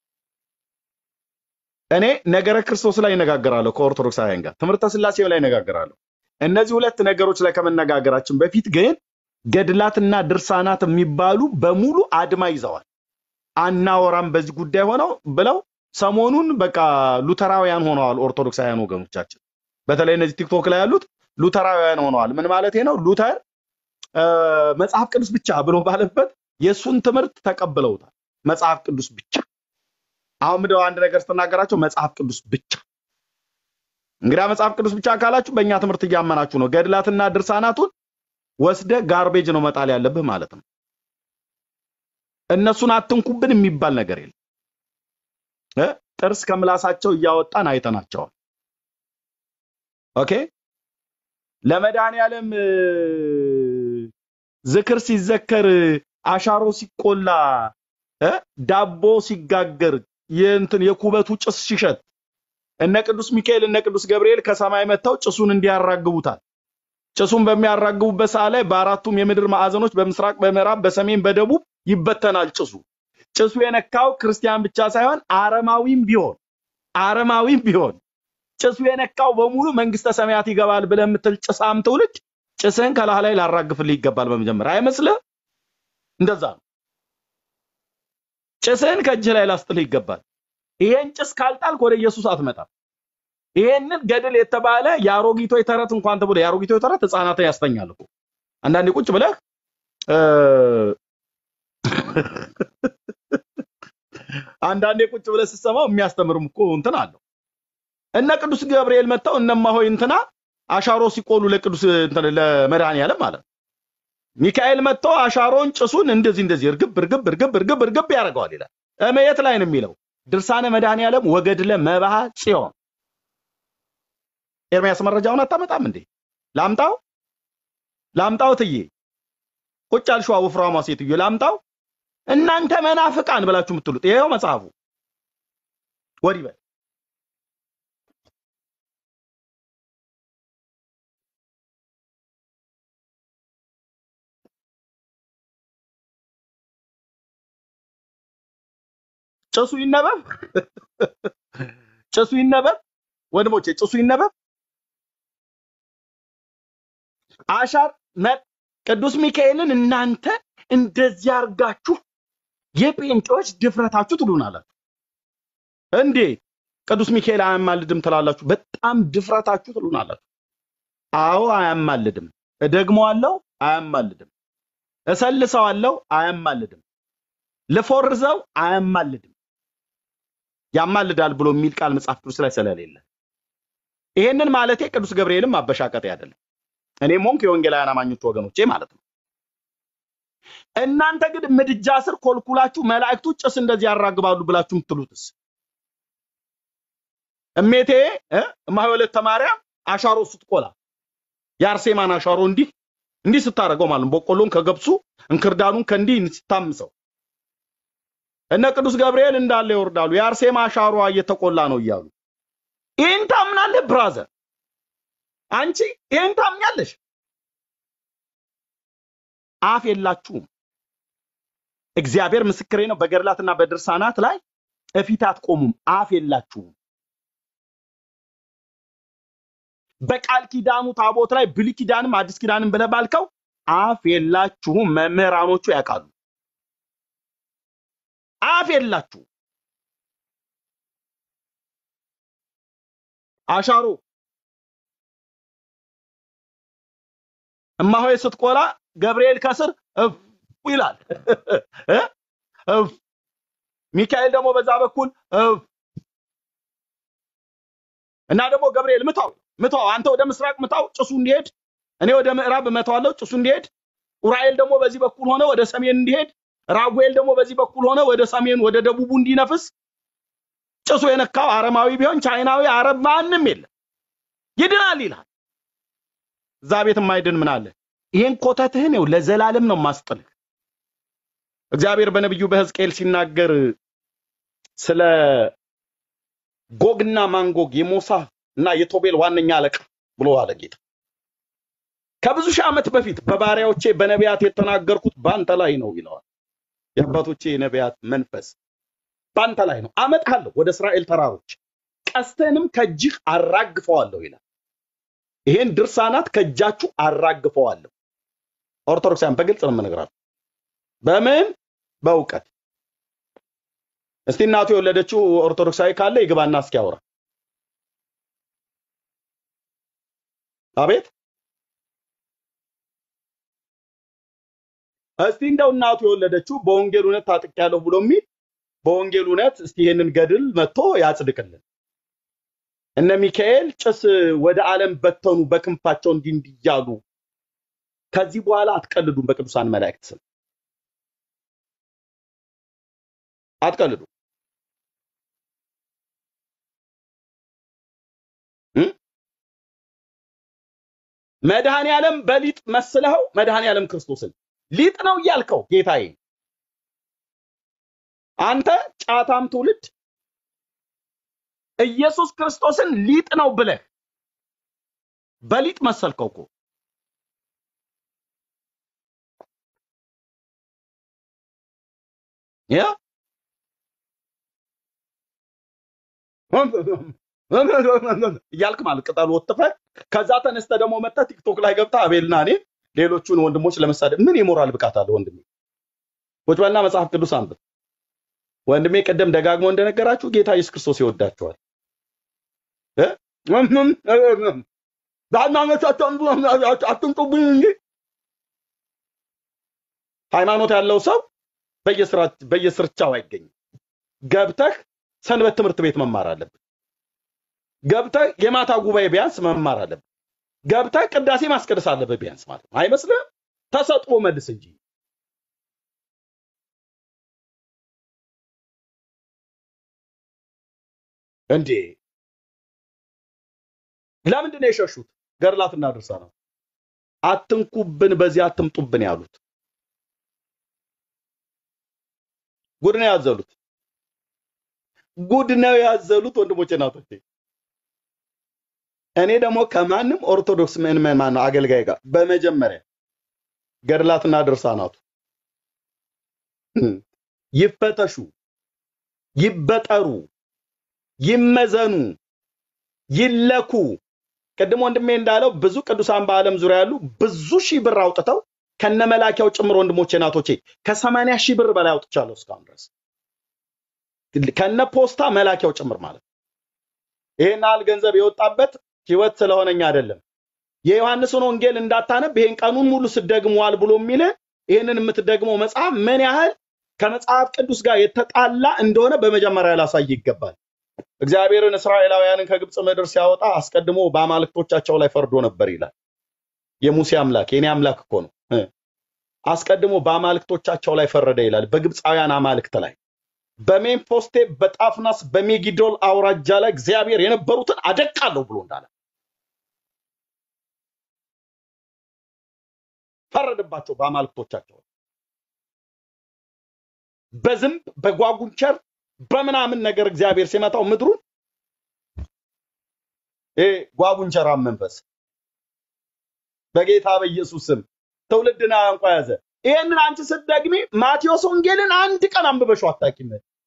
እኔ ነገረ ክርስቶስ ላይ እነጋገራለሁ ከኦርቶዶክሳውያን ጋር፣ ትምህርተ ስላሴ ላይ እነጋገራለሁ። እነዚህ ሁለት ነገሮች ላይ ከመነጋገራችን በፊት ግን ገድላትና ድርሳናት የሚባሉ በሙሉ አድማ ይዘዋል። አናወራም በዚህ ጉዳይ ሆነው ብለው ሰሞኑን በቃ ሉተራውያን ሆነዋል ኦርቶዶክሳውያን ወገኖቻችን። በተለይ እነዚህ ቲክቶክ ላይ ያሉት ሉተራውያን ሆነዋል። ምን ማለት ነው? ሉተር እ፣ መጽሐፍ ቅዱስ ብቻ ብሎ ባለበት የእሱን ትምህርት ተቀብለውታል። መጽሐፍ ቅዱስ ብቻ። አሁን ምንድነው አንድ ነገር ስትናገራቸው መጽሐፍ ቅዱስ ብቻ። እንግዲያ መጽሐፍ ቅዱስ ብቻ ካላችሁ በእኛ ትምህርት እያመናችሁ ነው። ገድላትና ድርሳናቱን ወስደ ጋርቤጅ ነው መጣል ያለብህ ማለት ነው። እነሱን አትንኩብን የሚባል ነገር የለም። እ? ጥርስ ከምላሳቸው እያወጣን አይተናቸዋል። ኦኬ ለመድኃኔዓለም እ፣ ዝክር ሲዘከር አሻሮ ሲቆላ እ፣ ዳቦ ሲጋገር የእንትን የኩበቱ ጭስ ሲሸት እነ ቅዱስ ሚካኤል እነ ቅዱስ ገብርኤል ከሰማይ መጥተው ጭሱን እንዲያራግቡታል። ጭሱን በሚያራግቡበት ሰዓት ላይ በአራቱም የምድር ማዕዘኖች በምስራቅ፣ በምዕራብ፣ በሰሜን፣ በደቡብ ይበተናል ጭሱ። ጭሱ የነካው ክርስቲያን ብቻ ሳይሆን አረማዊም ቢሆን አረማዊም ቢሆን ጭሱ የነካው በሙሉ መንግስተ ሰማያት ይገባል ብለህ የምትል ጭሳም ትውልድ ጭስህን ከላህ ላይ ላራግፍልህ ይገባል። በመጀመሪያ አይመስልህ? እንደዛ ነው። ጭስህን ከእጅህ ላይ ላስጥልህ ይገባል። ይሄን ጭስ ካልጣልክ ወደ ኢየሱስ አትመጣም። ይሄንን ገድል የተባለ የአሮጊቶች ተረት እንኳን ተብሎ የአሮጊቶች ተረት ህፃናትን ያስተኛል እኮ አንዳንዴ ቁጭ ብለህ እ፣ አንዳንዴ ቁጭ ብለህ ስትሰማው የሚያስተምርም እኮ እንትን አለው። እነ ቅዱስ ገብርኤል መጥተው እነማሆይ እንትና አሻሮ ሲቆሉ ለቅዱስ እንትን ለመድኃኔዓለም ማለት ነው። ሚካኤል መጥቶ አሻሮን ጭሱን እንደዚህ እንደዚህ እርግብ እርግብ እርግብ እርግብ እርግብ ያደርገዋል ይላል። እመየት ላይ ነው የሚለው ድርሳነ መድኃኔዓለም ወገድለ መባህ ጽዮን። ኤርሚያስ መረጃውን አታመጣም እንዴ? ላምጣው ላምጣው ትዬ ቁጭ አልሽዋ ወፍራሟ ሴትዮ ላምጣው። እናንተ መናፍቃን ብላችሁ የምትሉት ይሄው መጽሐፉ ወዲህ በል ጭሱ ይነበብ ጭሱ ይነበብ ወንድሞቼ ጭሱ ይነበብ አሻር መ- ቅዱስ ሚካኤልን እናንተ እንደዚህ አርጋችሁ የጴንጤዎች ድፍረታችሁ ትሉናላችሁ እንዴ ቅዱስ ሚካኤል አያማልድም ትላላችሁ በጣም ድፍረታችሁ ትሉናላችሁ አዎ አያማልድም እደግመዋለሁ አያማልድም እሰልሰዋለሁ አያማልድም ልፎርዘው አያማልድም ያማልዳል ብሎ የሚል ቃል መጽሐፍ ቅዱስ ላይ ስለሌለ ይሄንን ማለቴ ቅዱስ ገብርኤልም ማበሻቀጤ አይደለም እኔም ሆንክ የወንጌላውያን አማኞች ወገኖቼ ማለት ነው እናንተ ግን ምድጃ ስር ኮልኩላችሁ መላእክቱ ጭስ እንደዚህ ያራግባሉ ብላችሁ የምትሉትስ እሜቴ እ እማሆይ ወለተ ማርያም አሻሮ ስትቆላ የአርሴማን አሻሮ እንዲህ እንዲህ ስታደርገው ማለት ነው በቆሎን ከገብሱ እንክርዳዱን ከእንዲህ ስታምሰው እነ ቅዱስ ገብርኤል እንዳለ ይወርዳሉ የአርሴማ አሻሯ እየተቆላ ነው እያሉ ይህን ታምናለህ ብራዘር አንቺ ይህን ታምኛለሽ አፍ የላችሁም እግዚአብሔር ምስክሬ ነው በገድላትና በድርሳናት ላይ እፊት አትቆሙም አፍ የላችሁም በቃል ኪዳኑ ታቦት ላይ ብሉይ ኪዳንም አዲስ ኪዳንም ብለህ ባልከው አፍ የላችሁም መምህራኖቹ ያውቃሉ አፍ የላችሁም አሻሮ እማሆይ ስትቆላ ገብርኤል ከስር እፍ ይላል እ? እፍ ሚካኤል ደግሞ በዛ በኩል እፍ እና ደግሞ ገብርኤል ምታው ምታው አንተ ወደ ምስራቅ ምታው ጭሱ እንዲሄድ እኔ ወደ ምዕራብ እመታዋለሁ ጭሱ እንዲሄድ ኡራኤል ደግሞ በዚህ በኩል ሆነ ወደ ሰሜን እንዲሄድ ራጉኤል ደግሞ በዚህ በኩል ሆነ ወደ ሰሜን ወደ ደቡቡ እንዲነፍስ ጭሱ የነካው አረማዊ ቢሆን ቻይናዊ አረብ ማንም የለም ይድናል ይላል እዛ ቤት የማይድን ምን አለ ይሄን ኮተትህን ነው ለዘላለም ነው ማስጥልህ እግዚአብሔር በነቢዩ በሕዝቅኤል ሲናገር ስለ ጎግና ማንጎግ የሞሳ እና የቶቤል ዋነኛ አለቃ ብሎ አለ ጌታ ከብዙ ሺህ ዓመት በፊት በባሪያዎቼ በነቢያት የተናገርኩት በአንተ ላይ ነው ይለዋል። የአባቶቼ የነቢያት መንፈስ በአንተ ላይ ነው። አመጣለሁ ወደ እስራኤል ተራሮች፣ ቀስትህንም ከእጅህ አራግፈዋለሁ ይላል። ይሄን ድርሳናት ከእጃችሁ አራግፈዋለሁ። ኦርቶዶክሳውያን በግልጽ ነው የምነግራችሁ። በምን በእውቀት እስቲ እናቱ የወለደችው ኦርቶዶክሳዊ ካለ ይግባና እስኪ ያውራ። አቤት እስቲ እንደው እናቱ የወለደችው በወንጌል እውነት ታጥቄያለሁ ብሎ የሚል በወንጌል እውነት እስቲ ይሄንን ገድል መጥቶ ያጽድቅልን። እነ ሚካኤል ጭስ ወደ ዓለም በተኑ በክንፋቸው እንዲህ እንዲህ እያሉ ከዚህ በኋላ አትቀልዱም። በቅዱሳን መላእክት ስም አትቀልዱ። እም? መድኃኔ ዓለም በሊጥ መስለኸው መድኃኔ ዓለም ክርስቶስን ሊጥ ነው እያልከው ጌታዬ፣ አንተ ጫታም ትውልድ ኢየሱስ ክርስቶስን ሊጥ ነው ብለህ በሊጥ መሰልከው እኮ። ያ እያልክ ማለት ቅጠሉ ወጥፈህ ከዛ ተነስተ ደግሞ መጥተህ ቲክቶክ ላይ ገብተህ አቤልና እኔ ሌሎቹን ወንድሞች ለመሳደብ ምን የሞራል ብቃት አለ ወንድሜ? ቁጭ በልና መጽሐፍ ቅዱስ አንብብ ወንድሜ። ቅድም ደጋግሞ እንደነገራችሁ ጌታ ኢየሱስ ክርስቶስ ይወዳችኋል። እ? በሃይማኖታቸው አትምጡብኝ እንጂ ሃይማኖት ያለው ሰው በየስራ- በየስርቻው አይገኝም። ገብተህ ሰንበት ትምህርት ቤት መማር አለብህ። ገብተህ የማታ ጉባኤ ቢያንስ መማር አለብህ። ገብተህ ቅዳሴ ማስቀደስ አለብህ ቢያንስ ማለት ነው። አይመስልህም? ተሰጥኦ መልስ እንጂ እንዴ! ለምንድን ነው የሸሹት? ገድላትና ድርሳናት አትንኩብን፣ በዚህ አትምጡብን ያሉት ጉድ ነው ያዘሉት። ጉድ ነው ያዘሉት ወንድሞቼ እናቶቼ። እኔ ደግሞ ከማንም ኦርቶዶክስ ምዕመን ማነው አገልጋይ ጋር በመጀመሪያ ገድላትና ድርሳናቱ ይፈተሹ፣ ይበጠሩ፣ ይመዘኑ፣ ይለኩ። ቅድም ወንድሜ እንዳለው ብዙ ቅዱሳን በዓለም ዙሪያ ያሉ ብዙ ሺህ ብር አውጥተው ከነመላኪያው ጭምር ወንድሞቼ እናቶቼ ከሰማንያ ሺህ ብር በላይ አውጥቻለሁ እስካሁን ድረስ ከነ ፖስታ መላኪያው ጭምር ማለት ነው። ይሄን ያህል ገንዘብ የወጣበት ህይወት ስለሆነኝ አይደለም። የዮሐንስን ወንጌል እንዳታነብ ይሄን ቀኑን ሙሉ ስደግመዋል ብሎ የሚል ይሄንን የምትደግመው መጽሐፍ ምን ያህል ከመጽሐፍ ቅዱስ ጋር የተጣላ እንደሆነ በመጀመሪያ ላሳይ ይገባል። እግዚአብሔርን እስራኤላውያንን ከግብፅ ምድር ሲያወጣ አስቀድሞ በአማልክቶቻቸው ላይ ፈርዶ ነበር ይላል። የሙሴ አምላክ የኔ አምላክ እኮ ነው። እ። አስቀድሞ በአማልክቶቻቸው ላይ ፈረደ ይላል። በግብፃውያን አማልክት ላይ በሜምፎስቴ በጣፍናስ በሜጊዶል አውራጃ ላይ እግዚአብሔር የነበሩትን አደቃለሁ ብሎ እንዳለ ፈረደባቸው በአማልክቶቻቸው ላይ። በዝንብ በጓጉንቸር በምናምን ነገር እግዚአብሔር ሲመታው ምድሩን ይሄ ጓጉንቸራ መንፈስ በጌታ በኢየሱስ ስም ትውልድን አንቋ ያዘ። ይሄንን አንቺ ስትደግሚ ማቴዎስ ወንጌልን አንድ ቀን አንብበሽው አታውቂም።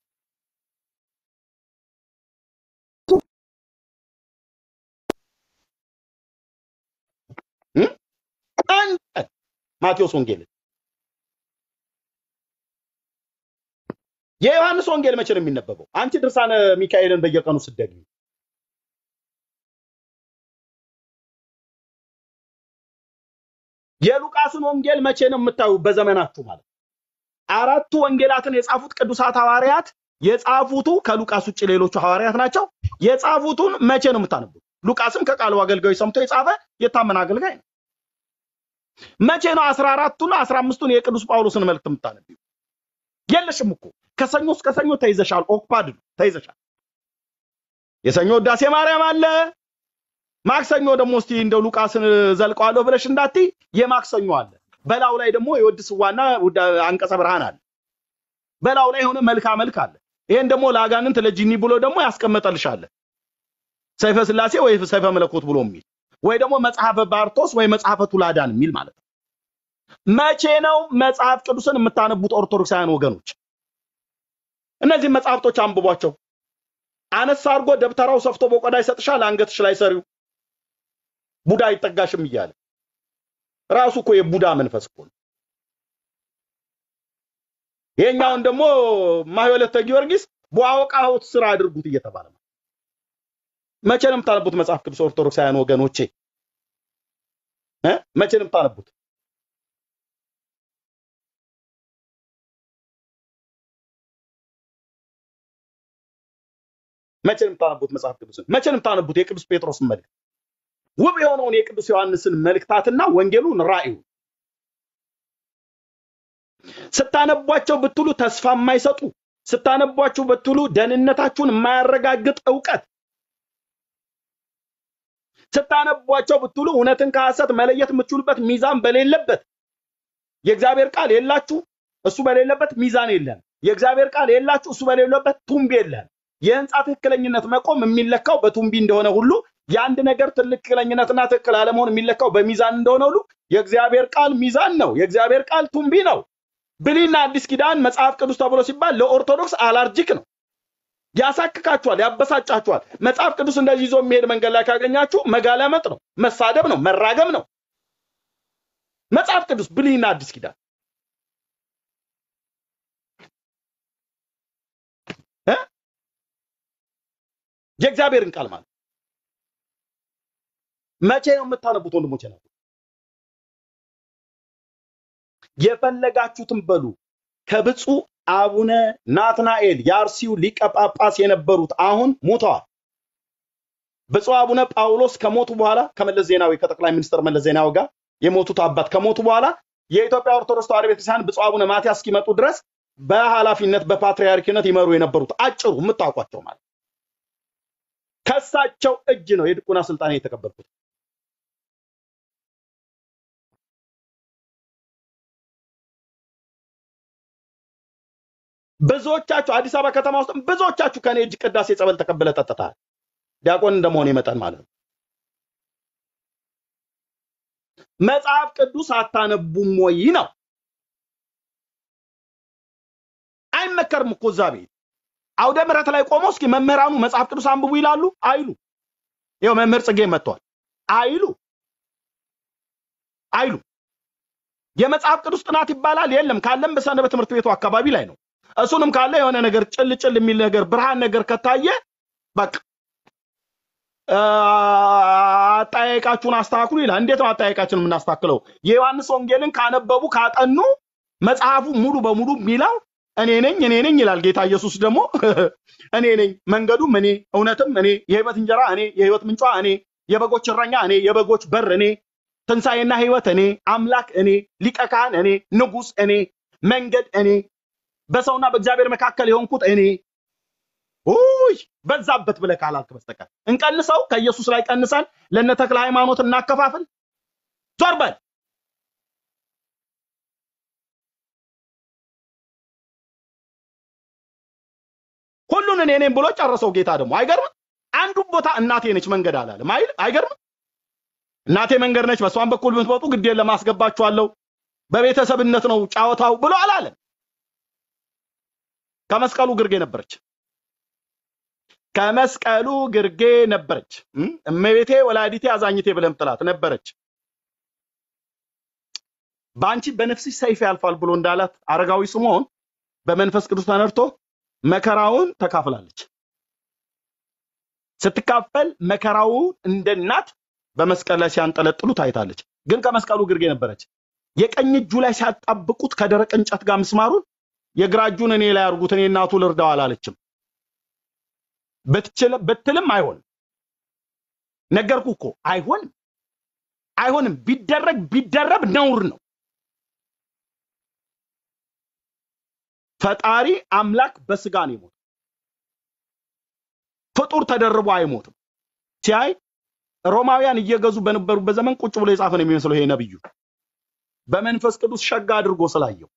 እም? አንድ ቀን ማቴዎስ ወንጌልን የዮሐንስ ወንጌል መቼ ነው የሚነበበው? አንቺ ድርሳነ ሚካኤልን በየቀኑ ስትደግሚ የሉቃስን ወንጌል መቼ ነው የምታዩ? በዘመናችሁ ማለት ነው። አራቱ ወንጌላትን የጻፉት ቅዱሳት ሐዋርያት የጻፉቱ ከሉቃስ ውጭ ሌሎቹ ሐዋርያት ናቸው። የጻፉቱን መቼ ነው የምታነቡት? ሉቃስም ከቃሉ አገልጋዮች ሰምቶ የጻፈ የታመነ አገልጋይ ነው። መቼ ነው አስራ አራቱን አስራ አምስቱን የቅዱስ ጳውሎስን መልእክት የምታነቢው? የለሽም እኮ ከሰኞ እስከ ሰኞ ተይዘሻል። ኦክፓድ ነው ተይዘሻል። የሰኞ ውዳሴ ማርያም አለ። ማክሰኞ ደግሞ እስቲ እንደው ሉቃስን ዘልቀዋለሁ ብለሽ እንዳትይ የማክሰኞ አለ። በላው ላይ ደግሞ የወድ ስዋና ውዳ- አንቀጸ ብርሃን አለ። በላው ላይ የሆነ መልካ መልክ አለ። ይሄን ደግሞ ለአጋንንት ለጂኒ ብሎ ደግሞ ያስቀመጠልሻል። ሰይፈ ስላሴ ወይ ሰይፈ መለኮት ብሎ የሚል ወይ ደግሞ መጽሐፈ ባርቶስ ወይ መጽሐፈ ቱላዳን የሚል ማለት ነው። መቼ ነው መጽሐፍ ቅዱስን የምታነቡት ኦርቶዶክሳውያን ወገኖች? እነዚህ መጽሐፍቶች አንብቧቸው። አነስ አድርጎ ደብተራው ሰፍቶ በቆዳ ይሰጥሻል፣ አንገትሽ ላይ ሰሪው ቡዳ አይጠጋሽም እያለ ራሱ እኮ የቡዳ መንፈስ እኮ ነው። ይሄኛውን ደግሞ ማህበለተ ጊዮርጊስ በአወቃሁት ስራ አድርጉት እየተባለ ነው። መቼ ነው የምታነቡት መጽሐፍ ቅዱስ ኦርቶዶክሳውያን ወገኖቼ እ? መቼ ነው የምታነቡት? መቼ ነው የምታነቡት መጽሐፍ ቅዱስን? መቼ ነው የምታነቡት የቅዱስ ጴጥሮስን መልእክት? ውብ የሆነውን የቅዱስ ዮሐንስን መልእክታትና ወንጌሉን ራእዩን ስታነቧቸው ብትሉ ተስፋ የማይሰጡ ስታነቧቸው ብትሉ ደህንነታችሁን የማያረጋግጥ እውቀት ስታነቧቸው ብትሉ እውነትን ከሐሰት መለየት የምትችሉበት ሚዛን በሌለበት የእግዚአብሔር ቃል የላችሁ እሱ በሌለበት ሚዛን የለም። የእግዚአብሔር ቃል የላችሁ እሱ በሌለበት ቱምቢ የለም። የህንፃ ትክክለኝነት መቆም የሚለካው በቱምቢ እንደሆነ ሁሉ የአንድ ነገር ትክክለኝነትና ትክክል አለመሆን የሚለካው በሚዛን እንደሆነ ሁሉ የእግዚአብሔር ቃል ሚዛን ነው። የእግዚአብሔር ቃል ቱምቢ ነው። ብሉይና አዲስ ኪዳን መጽሐፍ ቅዱስ ተብሎ ሲባል ለኦርቶዶክስ አላርጂክ ነው። ያሳክካችኋል፣ ያበሳጫችኋል። መጽሐፍ ቅዱስ እንደዚህ ይዞ የሚሄድ መንገድ ላይ ካገኛችሁ መጋለመጥ ነው፣ መሳደብ ነው፣ መራገም ነው። መጽሐፍ ቅዱስ ብሉይና አዲስ ኪዳን እ? የእግዚአብሔርን ቃል ማለት መቼ ነው የምታነቡት ወንድሞቼ ነው? የፈለጋችሁትን በሉ። ከብፁዕ አቡነ ናትናኤል የአርሲው ሊቀ ጳጳስ የነበሩት አሁን ሞተዋል። ብፁዕ አቡነ ጳውሎስ ከሞቱ በኋላ ከመለስ ዜናዊ ከጠቅላይ ሚኒስትር መለስ ዜናዊ ጋር የሞቱት አባት ከሞቱ በኋላ የኢትዮጵያ ኦርቶዶክስ ተዋሕዶ ቤተክርስቲያን ብፁዕ አቡነ ማትያስ እስኪመጡ ድረስ በኃላፊነት በፓትርያርኪነት ይመሩ የነበሩት አጭሩ የምታውቋቸው ማለት ከሳቸው እጅ ነው የድቁና ስልጣን የተቀበልኩት። ብዙዎቻችሁ አዲስ አበባ ከተማ ውስጥ ብዙዎቻችሁ ከኔ እጅ ቅዳሴ ጸበል ተቀብለ ጠጥተሃል። ዲያቆን እንደመሆኔ መጠን ማለት ነው። መጽሐፍ ቅዱስ አታነቡም ወይ ነው? አይመከርም እኮ እዛ ቤት አውደ ምሕረት ላይ ቆመው እስኪ መምህራኑ መጽሐፍ ቅዱስ አንብቡ ይላሉ አይሉ? ይኸው መምህር ጽጌ መጥቷል አይሉ አይሉ። የመጽሐፍ ቅዱስ ጥናት ይባላል የለም። ካለም በሰንበት ትምህርት ቤቱ አካባቢ ላይ ነው። እሱንም ካለ የሆነ ነገር ጭል ጭል የሚል ነገር ብርሃን ነገር ከታየ በቃ አ፣ አጠያየቃችሁን አስተካክሉ ይላል። እንዴት ነው አጠያየቃችሁን የምናስተካክለው? የዮሐንስ ወንጌልን ካነበቡ ካጠኑ መጽሐፉ ሙሉ በሙሉ የሚለው እኔ ነኝ እኔ ነኝ ይላል። ጌታ ኢየሱስ ደግሞ እኔ ነኝ መንገዱም እኔ እውነትም እኔ የህይወት እንጀራ እኔ የህይወት ምንጯ እኔ የበጎች እረኛ እኔ የበጎች በር እኔ ትንሣኤና ህይወት እኔ አምላክ እኔ ሊቀ ካህን እኔ ንጉሥ እኔ መንገድ እኔ በሰውና በእግዚአብሔር መካከል የሆንኩት እኔ ውይ በዛበት ብለህ ካላልክ በስተቀር እንቀንሰው። ከኢየሱስ ላይ ቀንሰን ለነ ተክለ ሃይማኖት እናከፋፍል። ዞር በል። ሁሉን እኔ ነኝ ብሎ ጨረሰው ጌታ ደግሞ አይገርምም? አንዱን ቦታ እናቴ ነች መንገድ አላለም አይል አይገርምም? እናቴ መንገድ ነች፣ በሷን በኩል ብትመጡ ግዴን ለማስገባችኋለሁ፣ በቤተሰብነት ነው ጫወታው ብሎ አላለም። ከመስቀሉ ግርጌ ነበረች። ከመስቀሉ ግርጌ ነበረች። እም? እመቤቴ ወላዲቴ አዛኝቴ ብለህ ምጥላት ነበረች። በአንቺ በነፍስሽ ሰይፍ ያልፋል ብሎ እንዳላት አረጋዊ ስምዖን በመንፈስ ቅዱስ ተነድቶ መከራውን ተካፍላለች። ስትካፈል መከራውን እንደ እናት በመስቀል ላይ ሲያንጠለጥሉ ታይታለች። ግን ከመስቀሉ ግርጌ ነበረች። የቀኝ እጁ ላይ ሲያጣብቁት ከደረቅ እንጨት ጋር ምስማሩን የግራ እጁን እኔ ላይ አድርጉት እኔ እናቱ ልርዳው አላለችም። ብትችል- ብትልም አይሆንም። ነገርኩ እኮ አይሆንም፣ አይሆንም። ቢደረግ ቢደረብ ነውር ነው። ፈጣሪ አምላክ በስጋ ነው የሞተው። ፍጡር ተደርቦ አይሞትም። ሲያይ ሮማውያን እየገዙ በነበሩበት ዘመን ቁጭ ብሎ የጻፈ ነው የሚመስለው ይሄ ነብዩ በመንፈስ ቅዱስ ሸጋ አድርጎ ስላየው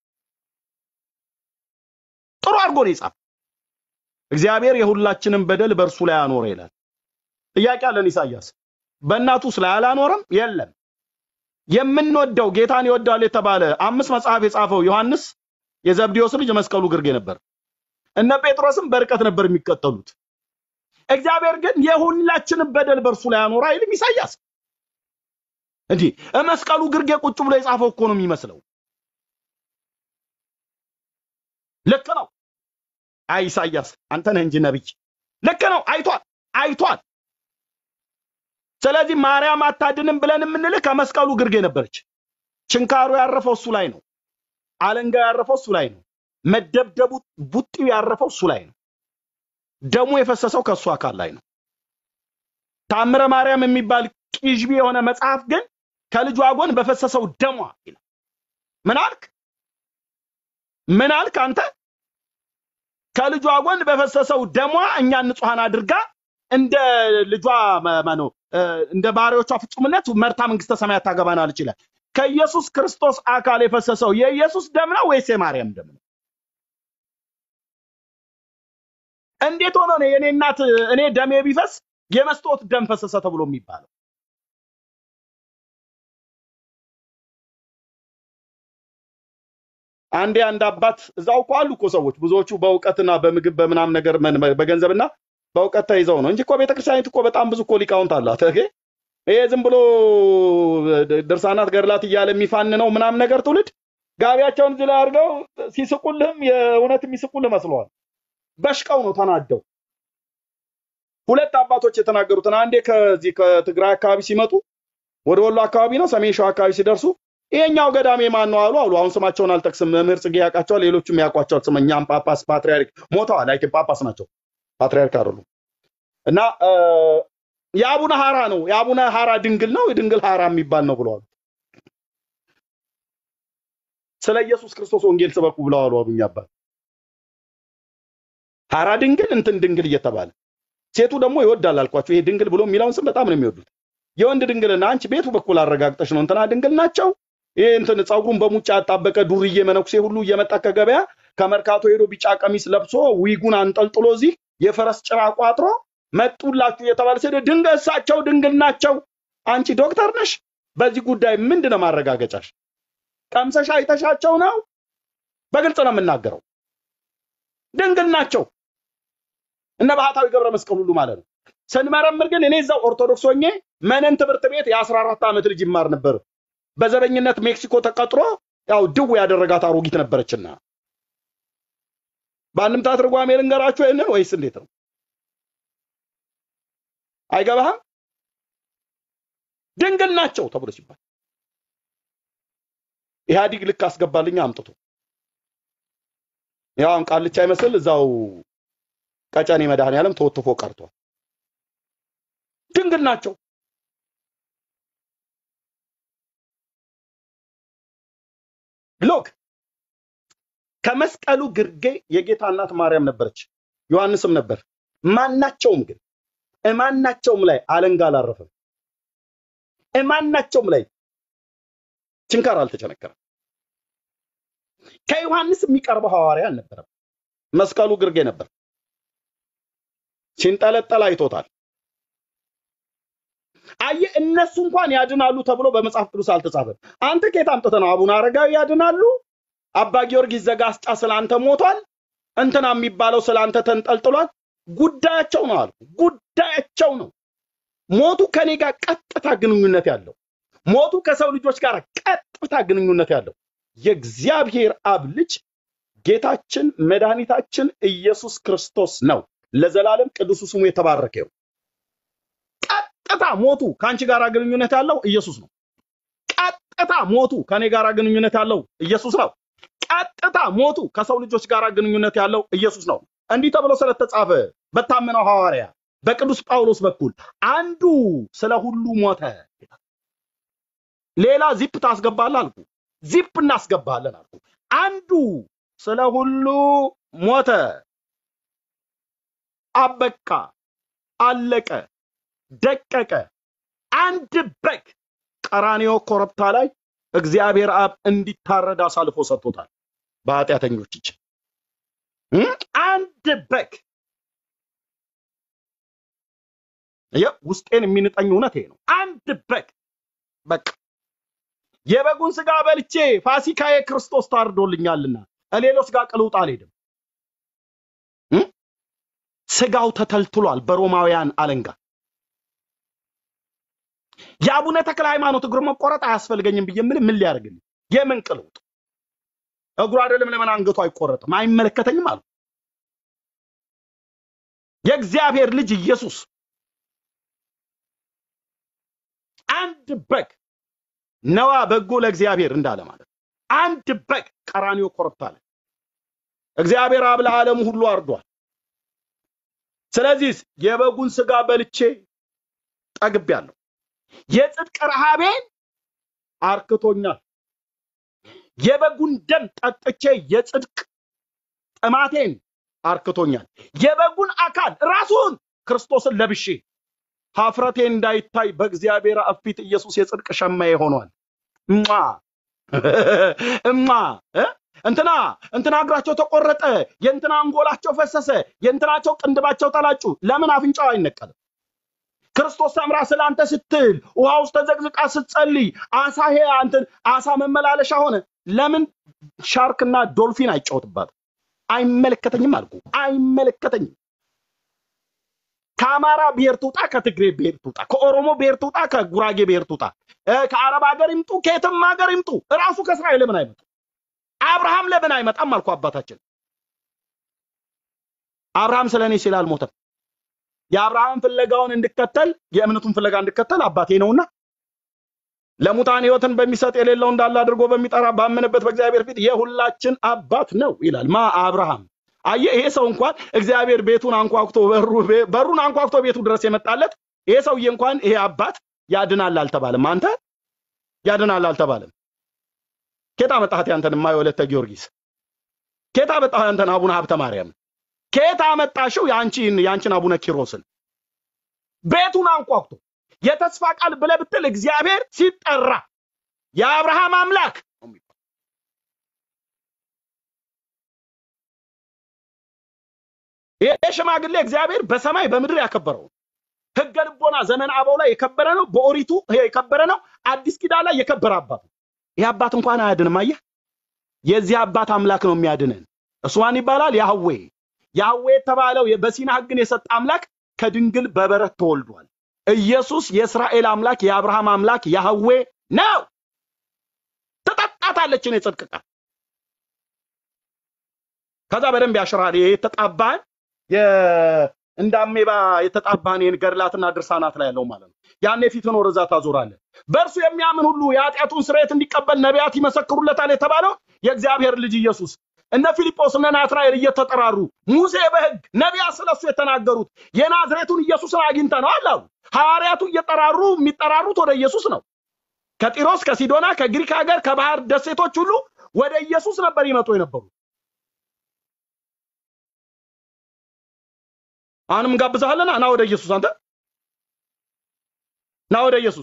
ጥሩ አድርጎ ነው የጻፈ። እግዚአብሔር የሁላችንም በደል በእርሱ ላይ አኖረ ይላል። ጥያቄ አለን ኢሳያስ በእናቱስ ላይ አላኖረም? የለም። የምንወደው ጌታን ይወዳል የተባለ አምስት መጽሐፍ የጻፈው ዮሐንስ የዘብዴዎስ ልጅ መስቀሉ ግርጌ ነበር። እነ ጴጥሮስም በርቀት ነበር የሚቀጠሉት። እግዚአብሔር ግን የሁላችንም በደል በእርሱ ላይ አኖረ አይልም ኢሳያስ። እንዲህ መስቀሉ ግርጌ ቁጭ ብሎ የጻፈው እኮ ነው የሚመስለው። ልክ ነው። አይ ኢሳያስ አንተ ነህ እንጂ ነብይ። ልክ ነው። አይቷል አይቷል። ስለዚህ ማርያም አታድንም ብለን የምንልህ ከመስቀሉ ግርጌ ነበረች። ችንካሩ ያረፈው እሱ ላይ ነው። አለንጋው ያረፈው እሱ ላይ ነው። መደብደቡ ቡጢው ያረፈው እሱ ላይ ነው። ደሙ የፈሰሰው ከእሱ አካል ላይ ነው። ታምረ ማርያም የሚባል ቂዥቢ የሆነ መጽሐፍ ግን ከልጇ ጎን በፈሰሰው ደሟ ይላል። ምን አልክ? ምን አልክ አንተ? ከልጇ ጎን በፈሰሰው ደሟ እኛን ንጹሐን አድርጋ እንደ ልጇ ማነው እንደ ባሪያዎቿ ፍጹምነት መርታ መንግስተ ሰማያት ታገባናለች ይላል። ከኢየሱስ ክርስቶስ አካል የፈሰሰው የኢየሱስ ደም ነው ወይስ የማርያም ደም ነው? እንዴት ሆኖ ነው የኔ እናት እኔ ደሜ ቢፈስ የመስታወት ደም ፈሰሰ ተብሎ የሚባለው? አንዴ አንድ አባት እዛው እኮ አሉ እኮ ሰዎች ብዙዎቹ በእውቀትና በምግብ በምናም ነገር በገንዘብና በእውቀት ተይዘው ነው እንጂ እኮ ቤተክርስቲያኒት እኮ በጣም ብዙ እኮ ሊቃውንት አላት። ኦኬ ይሄ ዝም ብሎ ድርሳናት ገድላት እያለ የሚፋንነው ምናም ነገር ትውልድ ጋቢያቸውን እዚህ ላይ አድርገው ሲስቁልህም የእውነት የሚስቁልህ መስለዋል። በሽቀው ነው ተናደው። ሁለት አባቶች የተናገሩትን አንዴ ከዚህ ከትግራይ አካባቢ ሲመጡ ወደ ወሎ አካባቢ ነው ሰሜን ሸዋ አካባቢ ሲደርሱ ይሄኛው ገዳሜ ማን ነው አሉ አሉ። አሁን ስማቸውን አልጠቅስም፣ መምህር ጽጌ ያውቃቸዋል፣ ሌሎቹም ያውቋቸዋል። ስመኛም ጳጳስ ፓትሪያርክ ሞተዋል። አይ ጳጳስ ናቸው፣ ፓትሪያርክ አይደሉም። እና የአቡነ ሀራ ነው የአቡነ ሀራ ድንግል ነው የድንግል ሀራ የሚባል ነው ብለዋል። ስለ ኢየሱስ ክርስቶስ ወንጌል ስበኩ ብለዋል አሉኝ አባት። ሀራ ድንግል እንትን ድንግል እየተባለ ሴቱ ደግሞ ይወዳል አልኳቸው። ይሄ ድንግል ብሎ የሚለውን ስም በጣም ነው የሚወዱት። የወንድ ድንግልና አንቺ ቤቱ በኩል አረጋግጠሽ ነው እንትና ድንግል ናቸው። ይሄ እንትን ፀጉሩን በሙጫ ያጣበቀ ዱርዬ መነኩሴ ሁሉ እየመጣ ከገበያ ከመርካቶ ሄዶ ቢጫ ቀሚስ ለብሶ ዊጉን አንጠልጥሎ እዚህ የፈረስ ጭራ ቋጥሮ መጡላችሁ እየተባለ ሲሄድ ድንገት እሳቸው ድንግል ናቸው። አንቺ ዶክተር ነሽ፣ በዚህ ጉዳይ ምንድን ነው ማረጋገጫሽ? ቀምሰሽ አይተሻቸው ነው? በግልጽ ነው የምናገረው። ድንግል ናቸው እነ ባህታዊ ገብረ መስቀል ሁሉ ማለት ነው። ስንመረምር ግን እኔ እዛው ኦርቶዶክስ ሆኜ መነን ትምህርት ቤት የአስራ አራት ዓመት ልጅ ይማር ነበር። በዘበኝነት ሜክሲኮ ተቀጥሮ ያው ድው ያደረጋት አሮጊት ነበረችና በአንድምታ ትርጓሜ ልንገራችሁ ይህንን ወይስ እንዴት ነው? አይገባህም? ድንግል ናቸው ተብሎ ሲባል ኢህአዲግ ልክ አስገባልኛ አምጥቶ ያው ቃልቻ ይመስል እዛው ቀጨኔ መድኃኔዓለም ተወትፎ ቀርቷል። ድንግል ናቸው። ሎክ ከመስቀሉ ግርጌ የጌታ እናት ማርያም ነበረች፣ ዮሐንስም ነበር። ማናቸውም ግን እማናቸውም ላይ አለንጋ አላረፈም። እማናቸውም ላይ ችንካር አልተቸነከረም። ከዮሐንስ የሚቀርበው ሐዋርያ አልነበረም። መስቀሉ ግርጌ ነበር። ሲንጠለጠል አይቶታል። አየ እነሱ እንኳን ያድናሉ ተብሎ በመጽሐፍ ቅዱስ አልተጻፈም። አንተ ከየት አምጥተህ ነው አቡነ አረጋዊ ያድናሉ፣ አባ ጊዮርጊስ ዘጋስጫ ስላንተ ሞቷል፣ እንትና የሚባለው ስላንተ ተንጠልጥሏል። ጉዳያቸው ነው አልኩ። ጉዳያቸው ነው። ሞቱ ከኔ ጋር ቀጥታ ግንኙነት ያለው ሞቱ ከሰው ልጆች ጋር ቀጥታ ግንኙነት ያለው የእግዚአብሔር አብ ልጅ ጌታችን መድኃኒታችን ኢየሱስ ክርስቶስ ነው። ለዘላለም ቅዱሱ ስሙ የተባረከ ይሁን። ቀጥታ ሞቱ ከአንቺ ጋር ግንኙነት ያለው ኢየሱስ ነው። ቀጥታ ሞቱ ከኔ ጋር ግንኙነት ያለው ኢየሱስ ነው። ቀጥታ ሞቱ ከሰው ልጆች ጋር ግንኙነት ያለው ኢየሱስ ነው። እንዲህ ተብሎ ስለተጻፈ በታመነው ሐዋርያ በቅዱስ ጳውሎስ በኩል አንዱ ስለ ሁሉ ሞተ። ሌላ ዚፕ ታስገባለህ አልኩ። ዚፕ እናስገባለን አልኩ። አንዱ ስለ ሁሉ ሞተ። አበቃ፣ አለቀ፣ ደቀቀ። አንድ በግ ቀራንዮ ኮረብታ ላይ እግዚአብሔር አብ እንዲታረድ አሳልፎ ሰጥቶታል በኃጢአተኞች እጅ። አንድ በግ ይኸው ውስጤን የሚንጠኝ እውነት ይሄ ነው። አንድ በግ በቃ የበጉን ስጋ በልቼ ፋሲካዬ ክርስቶስ ታርዶልኛልና ሌሎች ጋር ቅልውጥ አልሄድም። እ? ስጋው ተተልትሏል በሮማውያን አለንጋ። የአቡነ ተክለ ሃይማኖት እግር መቆረጥ አያስፈልገኝም ብዬ ምን ምን ሊያደርግልኝ? የምን ቅልውጥ? እግሩ አይደለም ለምን አንገቱ አይቆረጥም? አይመለከተኝም አሉ። የእግዚአብሔር ልጅ ኢየሱስ አንድ በግ ነዋ በጎ ለእግዚአብሔር እንዳለ ማለት ነው። አንድ በግ ቀራንዮ ኮረብታ ላይ እግዚአብሔር አብ ለዓለሙ ሁሉ አርዷል። ስለዚህ የበጉን ስጋ በልቼ ጠግቤያለሁ። የጽድቅ ረሃቤን አርክቶኛል። የበጉን ደም ጠጥቼ የጽድቅ ጥማቴን አርክቶኛል። የበጉን አካል ራሱን ክርስቶስን ለብሼ ሀፍረቴ እንዳይታይ በእግዚአብሔር አብ ፊት ኢየሱስ የጽድቅ ሸማዬ ሆኗል። እማ እማ እ? እንትና እንትና እግራቸው ተቆረጠ፣ የእንትና አንጎላቸው ፈሰሰ፣ የእንትናቸው ቅንድባቸው ተላጩ። ለምን አፍንጫው አይነቀልም? ክርስቶስ ሰምራ ስለ አንተ ስትል ውሃ ውስጥ ተዘቅዝቃ ስትጸልይ አሳ ሄ አንተን አሳ መመላለሻ ሆነ። ለምን ሻርክና ዶልፊን አይጫወትባትም? አይመለከተኝም አልኩ። አይመለከተኝም። ከአማራ ብሔር ትውጣ፣ ከትግሬ ብሔር ትውጣ፣ ከኦሮሞ ብሔር ትውጣ፣ ከጉራጌ ብሔር ትውጣ፣ እ፣ ከአረብ ሀገር ይምጡ፣ ከየትም ሀገር ይምጡ፣ እራሱ ከእስራኤል ለምን አይመጡ? አብርሃም ለምን አይመጣም አልኩ አባታችን። አብርሃም ስለ እኔ ሲል አልሞተም። የአብርሃም ፍለጋውን እንድከተል የእምነቱን ፍለጋ እንድከተል አባቴ ነውና ለሙታን ሕይወትን በሚሰጥ የሌለው እንዳለ አድርጎ በሚጠራ ባመነበት በእግዚአብሔር ፊት የሁላችን አባት ነው ይላል። ማ አብርሃም። አየህ፣ ይሄ ሰው እንኳን እግዚአብሔር ቤቱን አንኳኩቶ በሩ በሩን አንኳኩቶ ቤቱ ድረስ የመጣለት ይሄ ሰውዬ እንኳን ይሄ አባት ያድናል አልተባለም። አንተ ያድናል አልተባለም። ኬታ መጣህት ያንተን ማ የወለተ ጊዮርጊስ ኬታ መጣህ ያንተን አቡነ ሀብተ ማርያም ኬታ መጣሽው ያንቺን ያንቺን አቡነ ኪሮስን ቤቱን አንኳኩቶ የተስፋ ቃል ብለህ ብትል እግዚአብሔር ሲጠራ የአብርሃም አምላክ ነው የሚባለው። ይሄ ሽማግሌ እግዚአብሔር በሰማይ በምድር ያከበረው ነው። ሕገ ልቦና ዘመን አበው ላይ የከበረ ነው። በኦሪቱ ይሄ የከበረ ነው። አዲስ ኪዳን ላይ የከበረ አባት ነው። ይህ አባት እንኳን አያድንም። አየህ፣ የዚህ አባት አምላክ ነው የሚያድንን። እሱ ማን ይባላል? ያህዌ ያህዌ የተባለው በሲና ሕግን የሰጠ አምላክ ከድንግል በበረት ተወልዷል። ኢየሱስ የእስራኤል አምላክ የአብርሃም አምላክ ያህዌ ነው። ትጠጣታለችን የጽድቅ ቃል ከዛ በደንብ ያሽራል። ይሄ የተጣባን እንደ አሜባ የተጣባን ይህን ገድላትና ድርሳናት ላይ ያለው ማለት ነው። ያኔ ፊትን ወደዛ ታዞራለህ። በእርሱ የሚያምን ሁሉ የኃጢአቱን ስርየት እንዲቀበል ነቢያት ይመሰክሩለታል የተባለው የእግዚአብሔር ልጅ ኢየሱስ እነ ፊልጶስ እነ ናትናኤል እየተጠራሩ ሙሴ በሕግ ነቢያት ስለሱ የተናገሩት የናዝሬቱን ኢየሱስን አግኝተነዋል አሉ። ሐዋርያቱ እየጠራሩ የሚጠራሩት ወደ ኢየሱስ ነው። ከጢሮስ ከሲዶና ከግሪክ ሀገር ከባህር ደሴቶች ሁሉ ወደ ኢየሱስ ነበር ይመጡ የነበሩት። አሁንም እንጋብዛለን። ና ወደ ኢየሱስ፣ አንተ ና ወደ ኢየሱስ።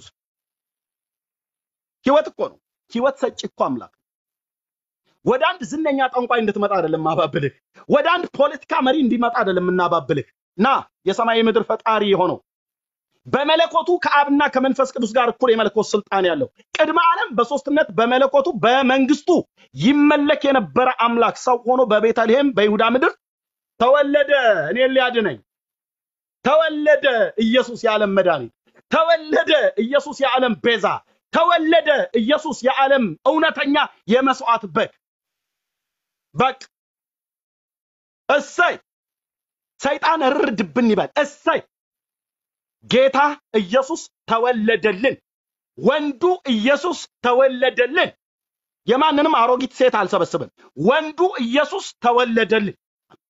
ህይወት እኮ ነው። ህይወት ሰጪ እኮ አምላክ ነው። ወደ አንድ ዝነኛ ጠንቋይ እንድትመጣ አይደለም ማባብልህ። ወደ አንድ ፖለቲካ መሪ እንዲመጣ አይደለም እናባብልህ። ና የሰማይ ምድር ፈጣሪ የሆነው በመለኮቱ ከአብና ከመንፈስ ቅዱስ ጋር እኩል የመለኮት ስልጣን ያለው ቅድመ ዓለም በሶስትነት በመለኮቱ በመንግስቱ ይመለክ የነበረ አምላክ ሰው ሆኖ በቤተልሔም በይሁዳ ምድር ተወለደ። እኔን ሊያድነኝ ተወለደ። ኢየሱስ የዓለም መድኃኒት ተወለደ። ኢየሱስ የዓለም ቤዛ ተወለደ። ኢየሱስ የዓለም እውነተኛ የመስዋዕት በግ በቅ እሰይ ሰይጣን እርድብን ይበል። እሰይ ጌታ ኢየሱስ ተወለደልን። ወንዱ ኢየሱስ ተወለደልን። የማንንም አሮጊት ሴት አልሰበስብም። ወንዱ ኢየሱስ ተወለደልን።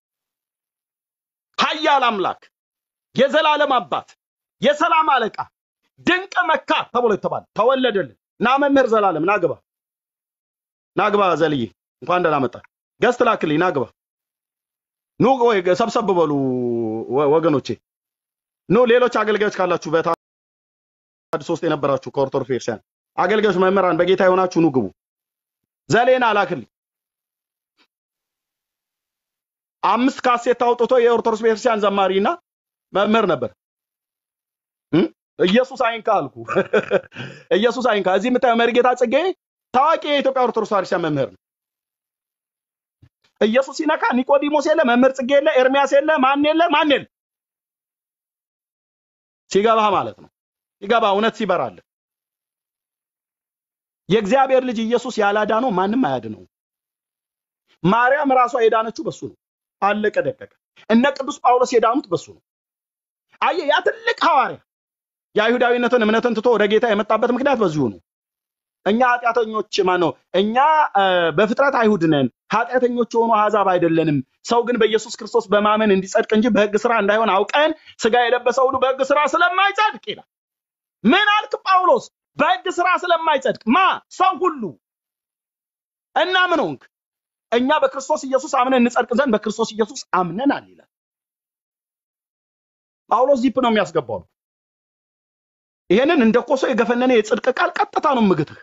ኃያል አምላክ፣ የዘላለም አባት፣ የሰላም አለቃ፣ ድንቅ መካ ተብሎ የተባለ ተወለደልን። ና መምህር ዘላለም ናግባ ናግባ ዘልዬ እንኳን ደህና መጣ። ገስት ላክልኝ ናግባ። ኑ ወይ ሰብሰብ በሉ ወ- ወገኖቼ ኑ። ሌሎች አገልጋዮች ካላችሁ በታድሶ ውስጥ የነበራችሁ ከኦርቶዶክስ ቤተክርስቲያን አገልጋዮች፣ መምህራን በጌታ የሆናችሁ ኑ ግቡ። ዘሌና ላክልኝ። አምስት ካሴት አውጥቶ የኦርቶዶክስ ቤተክርስቲያን ዘማሪና መምህር ነበር። እ? ኢየሱስ አይንካ አልኩ። ኢየሱስ አይንካ። እዚህ የምታየው መሪጌታ ጽጌ ታዋቂ የኢትዮጵያ ኦርቶዶክስ ተዋሕዶ ቤተክርስቲያን መምህር ነው። ኢየሱስ ሲነካ ኒቆዲሞስ የለ፣ መምህር ጽጌ የለ፣ ኤርሚያስ የለ፣ ማን የለ፣ ማን የለ። ሲገባህ ማለት ነው። ሲገባ እውነት ሲበራልህ የእግዚአብሔር ልጅ ኢየሱስ ያላዳነው ማንም አያድነው። ማርያም ራሷ የዳነችው በሱ ነው። አለቀ ደቀቀ። እነ ቅዱስ ጳውሎስ የዳኑት በሱ ነው። አየህ፣ ያ ትልቅ ሐዋርያ የአይሁዳዊነትን እምነትን ትቶ ወደ ጌታ የመጣበት ምክንያት በዚሁ ነው። እኛ ኃጢአተኞች ማን ነው? እኛ እ፣ በፍጥረት አይሁድ ነን፣ ኃጢአተኞች የሆኑ አሕዛብ አይደለንም። ሰው ግን በኢየሱስ ክርስቶስ በማመን እንዲጸድቅ እንጂ በሕግ ስራ እንዳይሆን አውቀን ስጋ የለበሰ ሁሉ በሕግ ስራ ስለማይጸድቅ ይላል። ምን አልክ ጳውሎስ? በሕግ ስራ ስለማይጸድቅ ማ ሰው ሁሉ እና ምን ሆንክ? እኛ በክርስቶስ ኢየሱስ አምነን እንጸድቅ ዘንድ በክርስቶስ ኢየሱስ አምነናል ይላል ጳውሎስ። ዚፕ ነው የሚያስገባው። ይሄንን እንደ ኮሶ የገፈነነ የጽድቅ ቃል ቀጥታ ነው ምግትህ።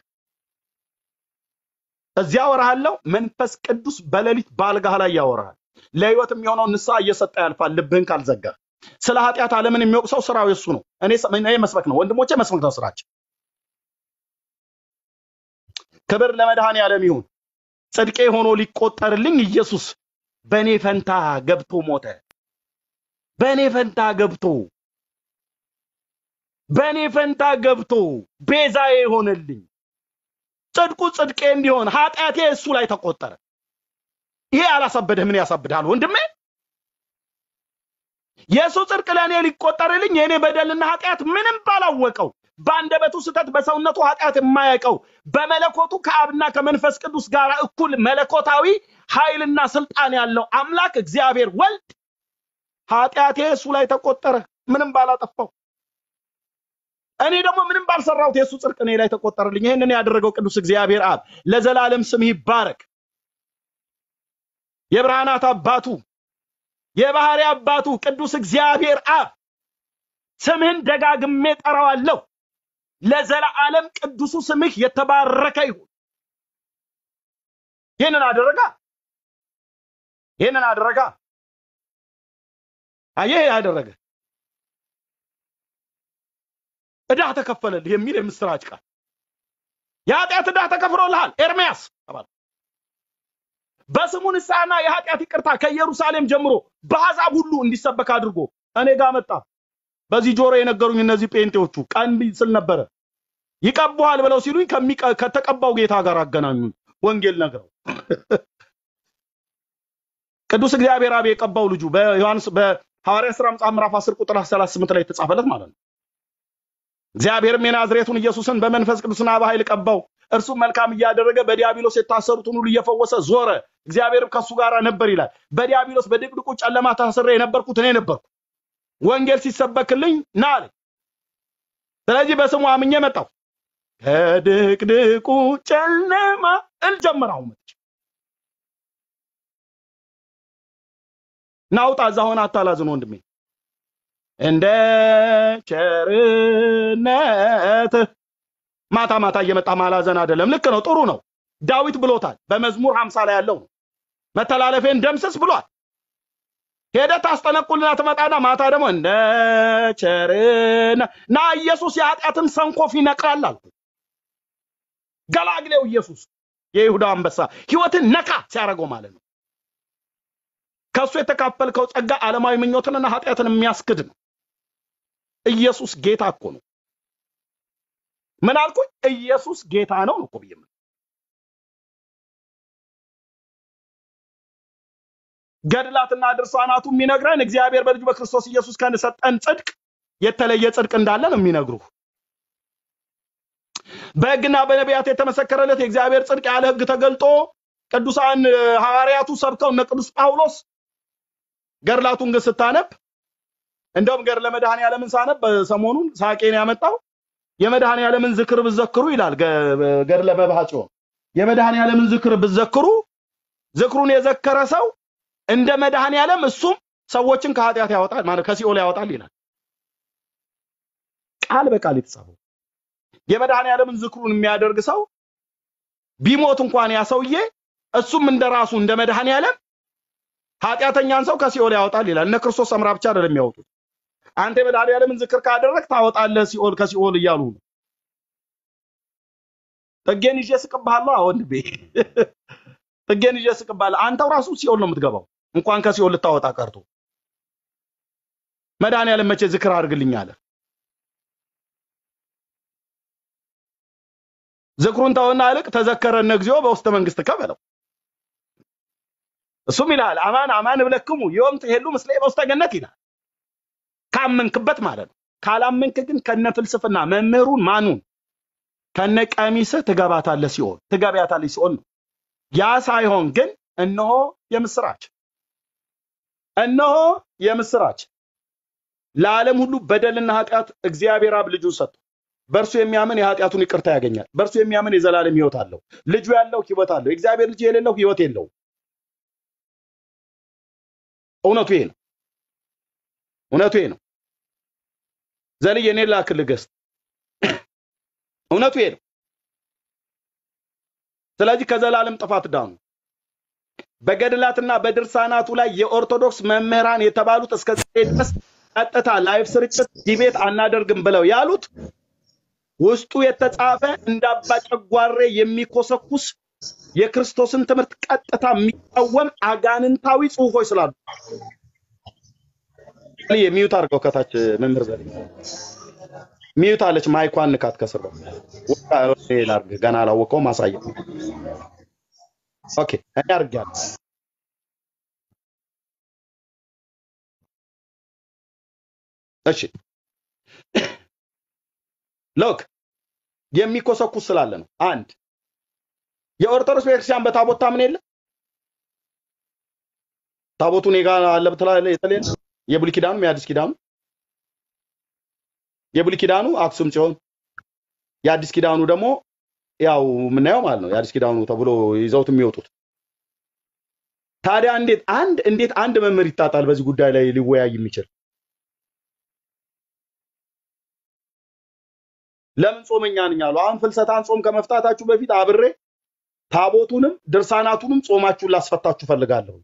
እዚያ አወራሃለሁ። መንፈስ ቅዱስ በሌሊት በአልጋህ ላይ ያወራሃል። ለህይወት የሚሆነው ንስሐ እየሰጠ ያልፋል፣ ልብህን ካልዘጋ። ስለ ኃጢአት ዓለምን የሚወቅሰው ስራው የሱ ነው። እኔ እኔ መስበክ ነው፣ ወንድሞቼ መስበክ ነው ስራቸው። ክብር ለመድኃኔ ዓለም ይሁን። ጽድቄ ሆኖ ሊቆጠርልኝ ኢየሱስ በእኔ ፈንታ ገብቶ ሞተ። በእኔ ፈንታ ገብቶ በእኔ ፈንታ ገብቶ ቤዛዬ ሆነልኝ። ጽድቁ ጽድቄ እንዲሆን ኃጢአቴ እሱ ላይ ተቆጠረ። ይሄ አላሳበደህ? ምን ያሳብድሃል ወንድሜ? የእሱ ጽድቅ ለእኔ ሊቆጠርልኝ የእኔ በደልና ኃጢአት ምንም ባላወቀው በአንደበቱ ስህተት በሰውነቱ ኃጢአት የማያውቀው በመለኮቱ ከአብና ከመንፈስ ቅዱስ ጋር እኩል መለኮታዊ ኃይልና ስልጣን ያለው አምላክ እግዚአብሔር ወልድ ኃጢአቴ እሱ ላይ ተቆጠረ፣ ምንም ባላጠፋው። እኔ ደግሞ ምንም ባልሰራሁት የእሱ ጽድቅ እኔ ላይ ተቆጠረልኝ። ይህንን ያደረገው ቅዱስ እግዚአብሔር አብ ለዘላለም ስምህ ይባረክ። የብርሃናት አባቱ የባህሪ አባቱ ቅዱስ እግዚአብሔር አብ ስምህን ደጋግሜ ጠራዋለሁ። ለዘላለም ቅዱሱ ስምህ የተባረከ ይሁን። ይህንን አደረጋ ይህንን አደረጋ። አየህ ያደረገ ዕዳህ ተከፈለልህ የሚል የምስራች ቃል የኃጢአት ዕዳህ ተከፍሎልሃል ኤርምያስ ተባለ። በስሙ ንስሐና የኃጢአት ይቅርታ ከኢየሩሳሌም ጀምሮ በአሕዛብ ሁሉ እንዲሰበክ አድርጎ እኔ ጋር መጣ። በዚህ ጆሮ የነገሩኝ እነዚህ ጴንጤዎቹ ቀን ስል ነበረ ይቀቡሃል ብለው ሲሉኝ ከሚቀ- ከተቀባው ጌታ ጋር አገናኙኝ። ወንጌል ነግረው ቅዱስ እግዚአብሔር አብ የቀባው ልጁ በዮሐንስ በሐዋርያ ሥራ መጽሐፍ ምዕራፍ 10 ቁጥር 38 ላይ የተጻፈለት ማለት ነው። እግዚአብሔርም የናዝሬቱን ኢየሱስን በመንፈስ ቅዱስና በኃይል ቀባው። እርሱም መልካም እያደረገ በዲያብሎስ የታሰሩትን ሁሉ እየፈወሰ ዞረ። እግዚአብሔርም ከእሱ ጋር ነበር ይላል። በዲያብሎስ በድቅድቁ ጨለማ ታስሬ የነበርኩት እኔ ነበርኩ። ወንጌል ሲሰበክልኝ ና አለኝ። ስለዚህ በስሙ አምኜ መጣሁ። ከድቅድቁ ጨለማ እል ጀመራሁ መጥቼ ናውጣ እዛ ሆነ አታላዝን ወንድሜ እንደ ቸርነትህ ማታ ማታ እየመጣ ማላዘን አይደለም። ልክ ነው፣ ጥሩ ነው። ዳዊት ብሎታል። በመዝሙር ሀምሳ ላይ ያለው ነው። መተላለፌን ደምስስ ብሏል። ሄደህ ታስጠነቁልና ትመጣና ማታ ደግሞ እንደ ቸርነ ና ኢየሱስ የኃጢአትን ሰንኮፍ ይነቅላል አልኩ። ገላግሌው ኢየሱስ የይሁዳ አንበሳ ህይወትን ነካ ሲያደርገው ማለት ነው። ከእሱ የተካፈልከው ጸጋ ዓለማዊ ምኞትንና ኃጢአትን የሚያስክድ ነው። ኢየሱስ ጌታ እኮ ነው። ምን አልኩኝ? ኢየሱስ ጌታ ነው እኮ ብዬ የምልህ። ገድላትና ድርሳናቱ የሚነግረን እግዚአብሔር በልጁ በክርስቶስ ኢየሱስ ከሰጠን ጽድቅ የተለየ ጽድቅ እንዳለ ነው የሚነግሩ። በሕግና በነቢያት የተመሰከረለት የእግዚአብሔር ጽድቅ ያለ ሕግ ተገልጦ ቅዱሳን እ፣ ሐዋርያቱ ሰብከው እነ ቅዱስ ጳውሎስ ገድላቱን ግን ስታነብ እንደውም ገድለ መድኃኔ ዓለምን ሳነብ ሰሞኑን ሳቄን ያመጣው የመድኃኔ ዓለምን ዝክር ብዘክሩ ይላል ገ- ገድለ መባጽዮን የመድኃኔ ዓለምን ዝክር ብዘክሩ ዝክሩን የዘከረ ሰው እንደ መድኃኔ ዓለም እሱም ሰዎችን ከኃጢአት ያወጣል ማለት ከሲኦል ያወጣል ይላል። ቃል በቃል የተጻፈው የመድኃኔ ዓለምን ዝክሩን የሚያደርግ ሰው ቢሞት እንኳን ያ ሰውዬ እሱም እንደ ራሱ እንደ መድኃኔ ዓለም ኃጢአተኛን ሰው ከሲኦል ያወጣል ይላል። እነ ክርስቶስ ሰምራ ብቻ አይደለም የሚያወጡት። አንተ የመድኃኒዓለምን ዝክር ካደረግ ታወጣለህ ሲኦል ከሲኦል እያሉ ነው። ጥጌን ይዤ ስቅብሃለሁ። አዎ ወንድሜ ጥጌን ይዤ ስቅብሃለሁ። አንተው ራሱ ሲኦል ነው የምትገባው፣ እንኳን ከሲኦል ልታወጣ ቀርቶ። መድኃኒዓለም መቼ ዝክር አድርግልኝ አለ? ዝክሩን ተውና ይልቅ ተዘከረነ እግዚኦ በውስተ መንግሥትከ በለው። እሱም ይልሃል አማን አማን እብለክሙ ዮም ትሄሉ ምስሌ በውስተ ገነት ይላል። ካመንክበት ማለት ነው። ካላመንክ ግን ከነ ፍልስፍና መምህሩን ማኑን ከነ ቀሚስህ ትገባታለህ ሲኦል ትገቢያታለህ ሲኦል ነው። ያ ሳይሆን ግን እነሆ የምስራች እነሆ የምስራች ለዓለም ሁሉ በደልና ኃጢአት እግዚአብሔር አብ ልጁን ሰጥቶ በእርሱ የሚያምን የኃጢአቱን ይቅርታ ያገኛል። በእርሱ የሚያምን የዘላለም ሕይወት አለው። ልጁ ያለው ሕይወት አለው። የእግዚአብሔር ልጅ የሌለው ሕይወት የለውም። እውነቱ ይሄ ነው። እውነቱ ይሄ ነው። ዘልዬ እኔን ላክልህ ገስት እውነቱ ይሄ ነው። ስለዚህ ከዘላለም ጥፋት ዳኑ። በገድላትና በድርሳናቱ ላይ የኦርቶዶክስ መምህራን የተባሉት እስከ ዛሬ ድረስ ቀጥታ ላይፍ ስርጭት ዲቤት አናደርግም ብለው ያሉት ውስጡ የተጻፈ እንደ አባ ጨጓሬ የሚኮሰኩስ የክርስቶስን ትምህርት ቀጥታ የሚቃወም አጋንንታዊ ጽሑፎች ስላሉ የሚዩት አድርገው ከታች መምህር ዘ ሚዩት አለች። ማይኳን ንካት ከስር ላርግ ገና አላወቀውም። ማሳየ ኦኬ እኔ አድርጌያለሁ። እሺ ሎክ የሚኮሰኩስ ስላለ ነው። አንድ የኦርቶዶክስ ቤተክርስቲያን በታቦት ታምን የለ ታቦቱ እኔ ጋር አለ ብትላለህ። የተለየ የብሉይ ኪዳኑ የአዲስ ኪዳኑ የብሉይ ኪዳኑ አክሱም ጽዮን፣ የአዲስ ኪዳኑ ደግሞ ያው የምናየው ማለት ነው። የአዲስ ኪዳኑ ተብሎ ይዘውት የሚወጡት ታዲያ እንዴት አንድ እንዴት አንድ መምህር ይታጣል በዚህ ጉዳይ ላይ ሊወያይ የሚችል ለምን ጾመኛ ነኝ አሉ። አሁን ፍልሰታን ጾም ከመፍታታችሁ በፊት አብሬ ታቦቱንም ድርሳናቱንም ጾማችሁን ላስፈታችሁ ፈልጋለሁ።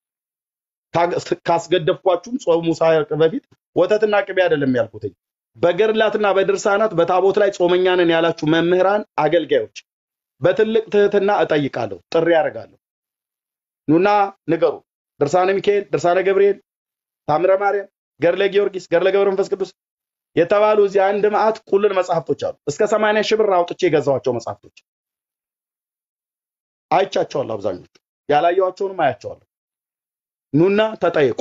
ካስገደፍኳችሁም ጾሙ ሳያልቅ በፊት ወተትና ቅቤ አይደለም ያልኩትኝ። በገድላትና በድርሳናት በታቦት ላይ ጾመኛ ነን ያላችሁ መምህራን፣ አገልጋዮች በትልቅ ትህትና እጠይቃለሁ፣ ጥሪ ያደርጋለሁ። ኑና ንገሩ። ድርሳነ ሚካኤል፣ ድርሳነ ገብርኤል፣ ታምረ ማርያም፣ ገድለ ጊዮርጊስ፣ ገድለ ገብረ መንፈስ ቅዱስ የተባሉ እዚህ አንድ መዓት ቁልል መጽሐፍቶች አሉ። እስከ ሰማንያ ሺህ ብር አውጥቼ የገዛኋቸው መጽሐፍቶች አይቻቸዋለሁ። አብዛኞቹ ያላየኋቸውንም አያቸዋለሁ። ኑና ተጠየቁ።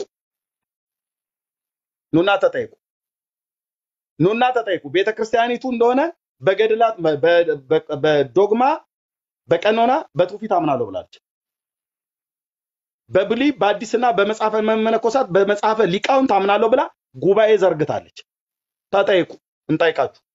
ኑና ተጠየቁ። ኑና ተጠየቁ። ቤተ ክርስቲያኒቱ እንደሆነ በገድላት በዶግማ በቀኖና በትውፊት አምናለሁ ብላለች። በብሉይ በአዲስና በመጽሐፈ መነኮሳት በመጽሐፈ ሊቃውንት አምናለሁ ብላ ጉባኤ ዘርግታለች። ተጠይቁ፣ እንጠይቃችሁ።